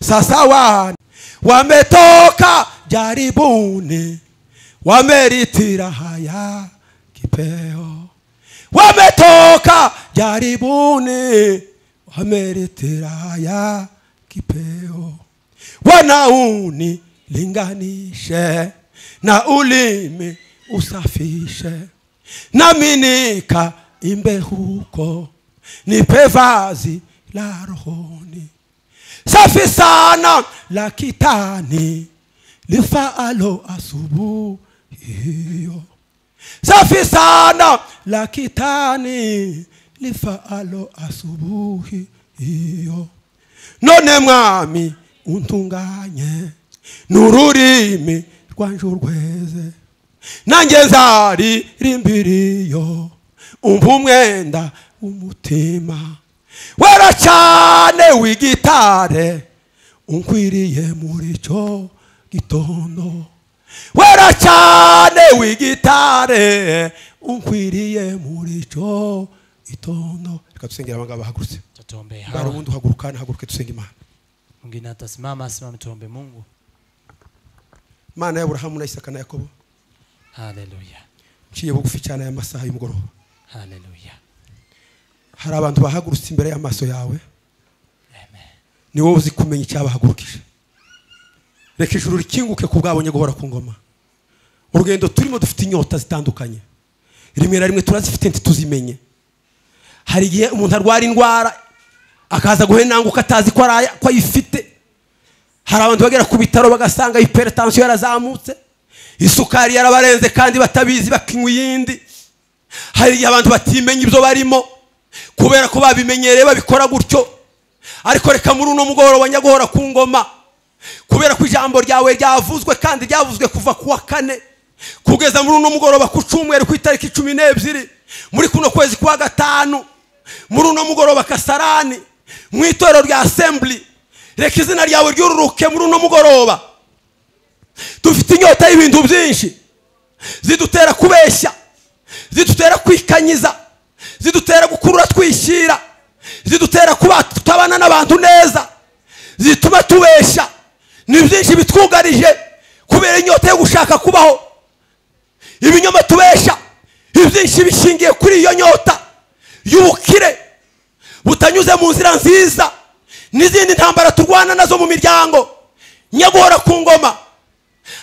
Sasa wana wametoka jaribuni, wameritira haya kipeo, wametoka jaribuni wameritira haya kipeo wanauni linganishe na ulimi usafishe nami nika imbe huko nipe vazi la rohoni safi sana la kitani lifaalo asubuhi hiyo safi sana la kitani lifaalo asubuhi hiyo none mwami untunganye n'ururimi rwanje urweze nanjye nzaririmbiriyo umva umwenda w'umutima wera cyane w'igitare unkwiriye muri cyo gitondo wera cyane w'igitare unkwiriye muri cyo gitondo reka dusengera abangaba bahagurutse tutuombee bara hawa ubundi uhaguruka nahaguruke dusenge imana mwingine atasimama asimame tuombe mungu imana ya burahamu na isaka na yakobo haleluya nciye bugufi cyane aya masaha y'umugoroba haleluya hari abantu bahagurutse imbere y'amaso yawe amen ni wowe uzi kumenya icyabahagurukije reka ijuru rikinguke ku bwabonye guhora ku ngoma urugendo turimo dufite inyota zitandukanye rimwe na rimwe turazifite ntituzimenye hari igihe umuntu arwara indwara akaza guhenanguka atazi ko araya- ko ayifite hari abantu bagera ku bitaro bagasanga hypertension yarazamutse isukari yarabarenze kandi batabizi bakinywa iyindi hari igihe abantu batimenya ibyo barimo kubera ko babimenyereye babikora gutyo ariko reka muri uno mugoroba nyaguhora ku ngoma kubera ko ijambo ryawe ryavuzwe kandi ryavuzwe kuva ku wa kane kugeza muri uno mugoroba ku cumweru ku itariki cumi n'ebyiri muri kuno kwezi kwa gatanu muri uno mugoroba kasarani mu itorero rya assembly reka izina ryawe ryururuke muri uno mugoroba dufite inyota y'ibintu byinshi zidutera kubeshya zidutera kwikanyiza zidutera gukurura twishyira zidutera kuba tutabana n'abantu neza zituma tubeshya ni byinshi bitwugarije kubera inyota yo gushaka kubaho ibinyoma tubesha ibyinshi bishingiye kuri iyo nyota y'ubukire butanyuze mu nzira nziza n'izindi ntambara turwana nazo mu miryango nyaguhora ku ngoma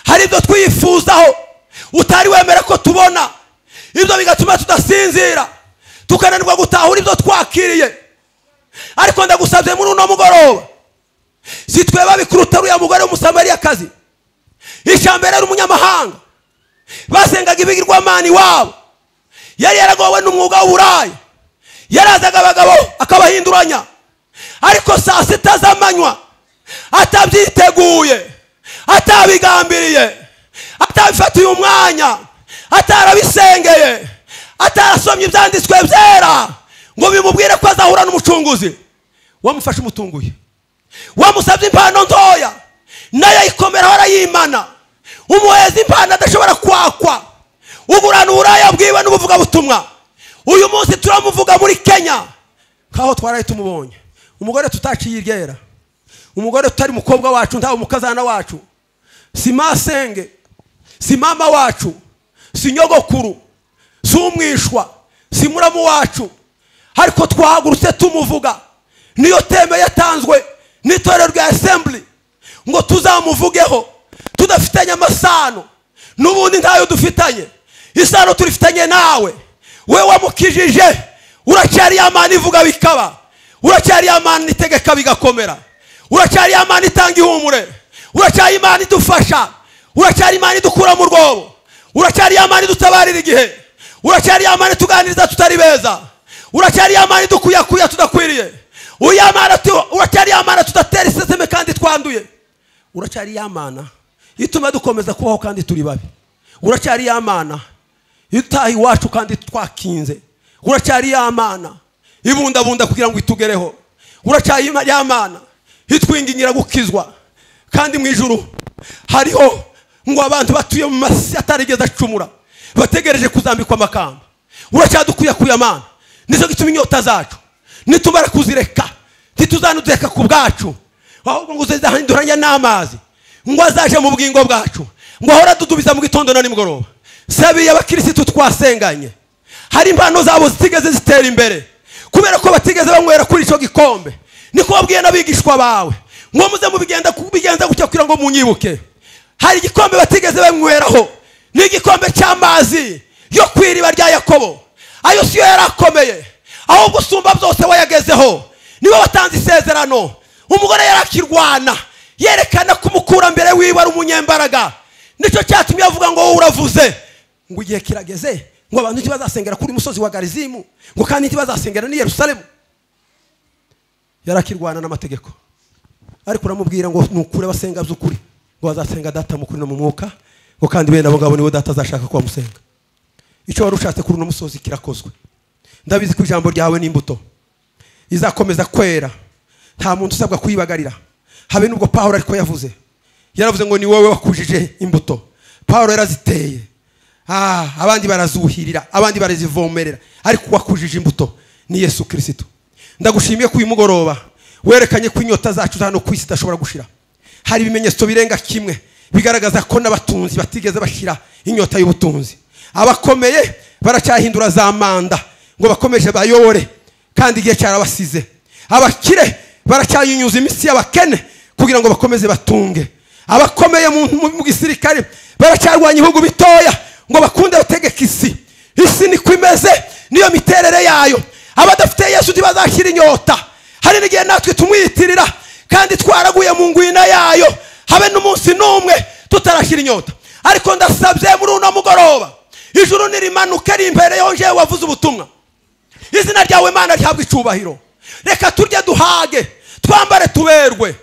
hari ibyo twifuzaho utari wemera ko tubona ibyo bigatuma tudasinzira tukananirwa gutahura ibyo twakiriye ariko ndagusabye muri uno mugoroba si twe babikuruta uriya mugore w'umusamariyakazi ishyamba yari umunyamahanga basengaga ibigirwamana iwabo yari yaragowe n'umwuga w'uburaya yarazaga abagabo akabahinduranya ariko saa sita z'amanywa atabyiteguye atabigambiriye atabifatiye umwanya atarabisengeye atarasomye ibyanditswe byera ngo bimubwire ko azahura n'umucunguzi wamufashe umutunguye wamusabye impano ntoya nayo ayikomeraho arayimana umuheza impano adashobora kwakwa ugurana uburaya bwiwe n'ubuvugabutumwa uyu munsi turamuvuga muri kenya nk'aho twaraye tumubonye umugore tutaciye iryera umugore tutari mukobwa wacu ntawe umukazana wacu si masenge si mama wacu si nyogokuru si umwishwa si muramu wacu ariko twahagurutse tumuvuga niyo teme yatanzwe n'itorero rya assembly ngo tuzamuvugeho tudafitanye amasano n'ubundi ntayo dufitanye isano turifitanye nawe we wamukijije uracyari yamana ivuga bikaba uracyari yamana itegeka bigakomera uracyari yamana itanga ihumure uracyari imana idufasha uracyari imana idukura mu rwobo uracyari ya mani dutabarira igihe uracyari ya mani tuganiriza tutari beza uracyari ya mani dukuyakuya tudakwiriye uyamana tu- uracyari ya mana tudatera iseseme kandi twanduye uracyari ya mana ituma dukomeza kubaho kandi turi babi uracyari ya mana itaha iwacu kandi twakinze uracyari ya mana ibundabunda kugira ngo itugereho uracyari ya mana itwingingira gukizwa kandi mu ijuru hariho ngo abantu batuye mu masi atarigeze acumura bategereje kuzambikwa amakamba uracyadukwiye amana nicyo gituma inyota zacu nitumara kuzireka ntituzanudureka ku bwacu ahubwo ngo uzahinduranya n'amazi ngo azaje mu bwingo bwacu ngo ahora adudubiza mu gitondo na nimugoroba sabiye abakirisitu twasenganye hari impano zabo zitigeze zitera imbere kubera ko batigeze banywera kuri icyo gikombe niko wabwiye n'abigishwa bawe ngo muze mubigenda kubigenza gutya kugira ngo munyibuke hari igikombe batigeze banyweraho ni igikombe cy'amazi yo ku iriba rya yakobo ayo siyo yari akomeye ahubwo usumba byose wayagezeho nibo batanze isezerano umugore yari akirwana yerekana ko umukurambere wiwe ari umunyembaraga nicyo cyatumye avuga ngo wowe uravuze ngo igihe kirageze ngo abantu ntibazasengera kuri musozi wa garizimu ngo kandi ntibazasengera n'i yerusalemu yarakirwana n'amategeko ariko uramubwira ngo nukure abasenga by'ukuri ngo bazasenga data mu kuri no mu mwuka ngo kandi bene abo ngabo nibo data azashaka ko bamusenga icyo wari ushatse kuri uno musozi kirakozwe ndabizi ko ijambo ryawe n'imbuto izakomeza kwera nta muntu usabwa kuyibagarira habe n'ubwo pawulo ariko yavuze yaravuze ngo ni wowe wakujije imbuto pawulo yaraziteye ah, abandi barazuhirira abandi barazivomerera ariko wakujije imbuto ni yesu kirisitu ndagushimiye ko uyu mugoroba werekanye ko inyota zacu za hano ku isi zidashobora gushira hari ibimenyetso birenga kimwe bigaragaza ko n'abatunzi batigeze bashyira inyota y'ubutunzi abakomeye baracyahindura za manda ngo bakomeje bayobore kandi igihe cyarabasize abakire baracyayinyuza iminsi y'abakene kugira ngo bakomeze batunge abakomeye mu, mu, mu gisirikare baracyarwanya ibihugu bitoya ngo bakunde bategeka isi isi niko imeze niyo miterere yayo abadafite yesu ntibazashyira inyota hari n'igihe natwe tumwiyitirira kandi twaraguye mu ngwina yayo habe n'umunsi n'umwe tutarashyira inyota ariko ndasabye muri uno mugoroba ijuru nirimanuke rimbere yongewe wavuze ubutumwa izina ryawe mana rihabwa icyubahiro reka turye duhage twambare tuberwe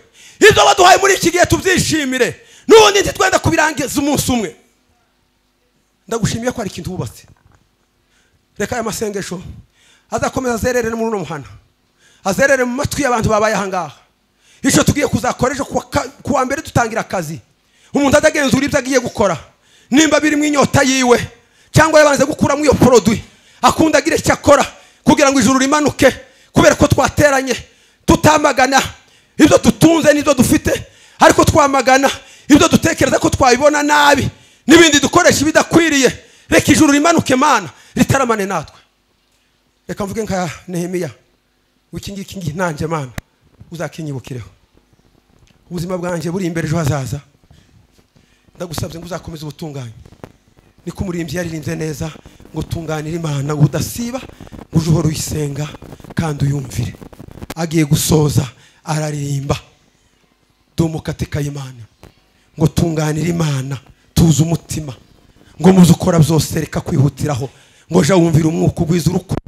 ibyo baduhaye muri iki gihe tubyishimire n'ubundi ntitwenda kubirangiza umunsi umwe ndagushimiye ko hari ikintu wubatse reka aya masengesho azakomeza azerere no muri uno muhanda azerere mu matwi y'abantu babaye ahangaha icyo tugiye kuzakora ejo kuwa ka- kuwa mbere dutangira akazi umuntu atagenzura ibyo agiye gukora nimba birimo inyota yiwe cyangwa yabanze gukuramo iyo poroduwi akunda agira icyo akora kugira ngo ijuru rimanuke kubera ko twateranye tutamagana ibyo dutunze n'ibyo dufite ariko twamagana ibyo dutekereza ko twabibona nabi n'ibindi dukoresha ibidakwiriye reka ijuru rimanuke mana ritaramane natwe reka mvuge nka nehemiya iki ngiki ngi- nanjye mana uzakinyibukireho ubuzima bwanjye buri imbere ejo hazaza ndagusabye ngo uzakomeze ubutungane niko umurimbyi yaririmbye neza ngo tunganire imana ngo udasiba ngo uje uhora uyisenga kandi uyumvire agiye gusoza araririmba dumukatikaye imana ngo tunganire imana tuze umutima ngo muze ukora byose reka kwihutiraho ngo jya wumvira umwuka ugwiza urukundo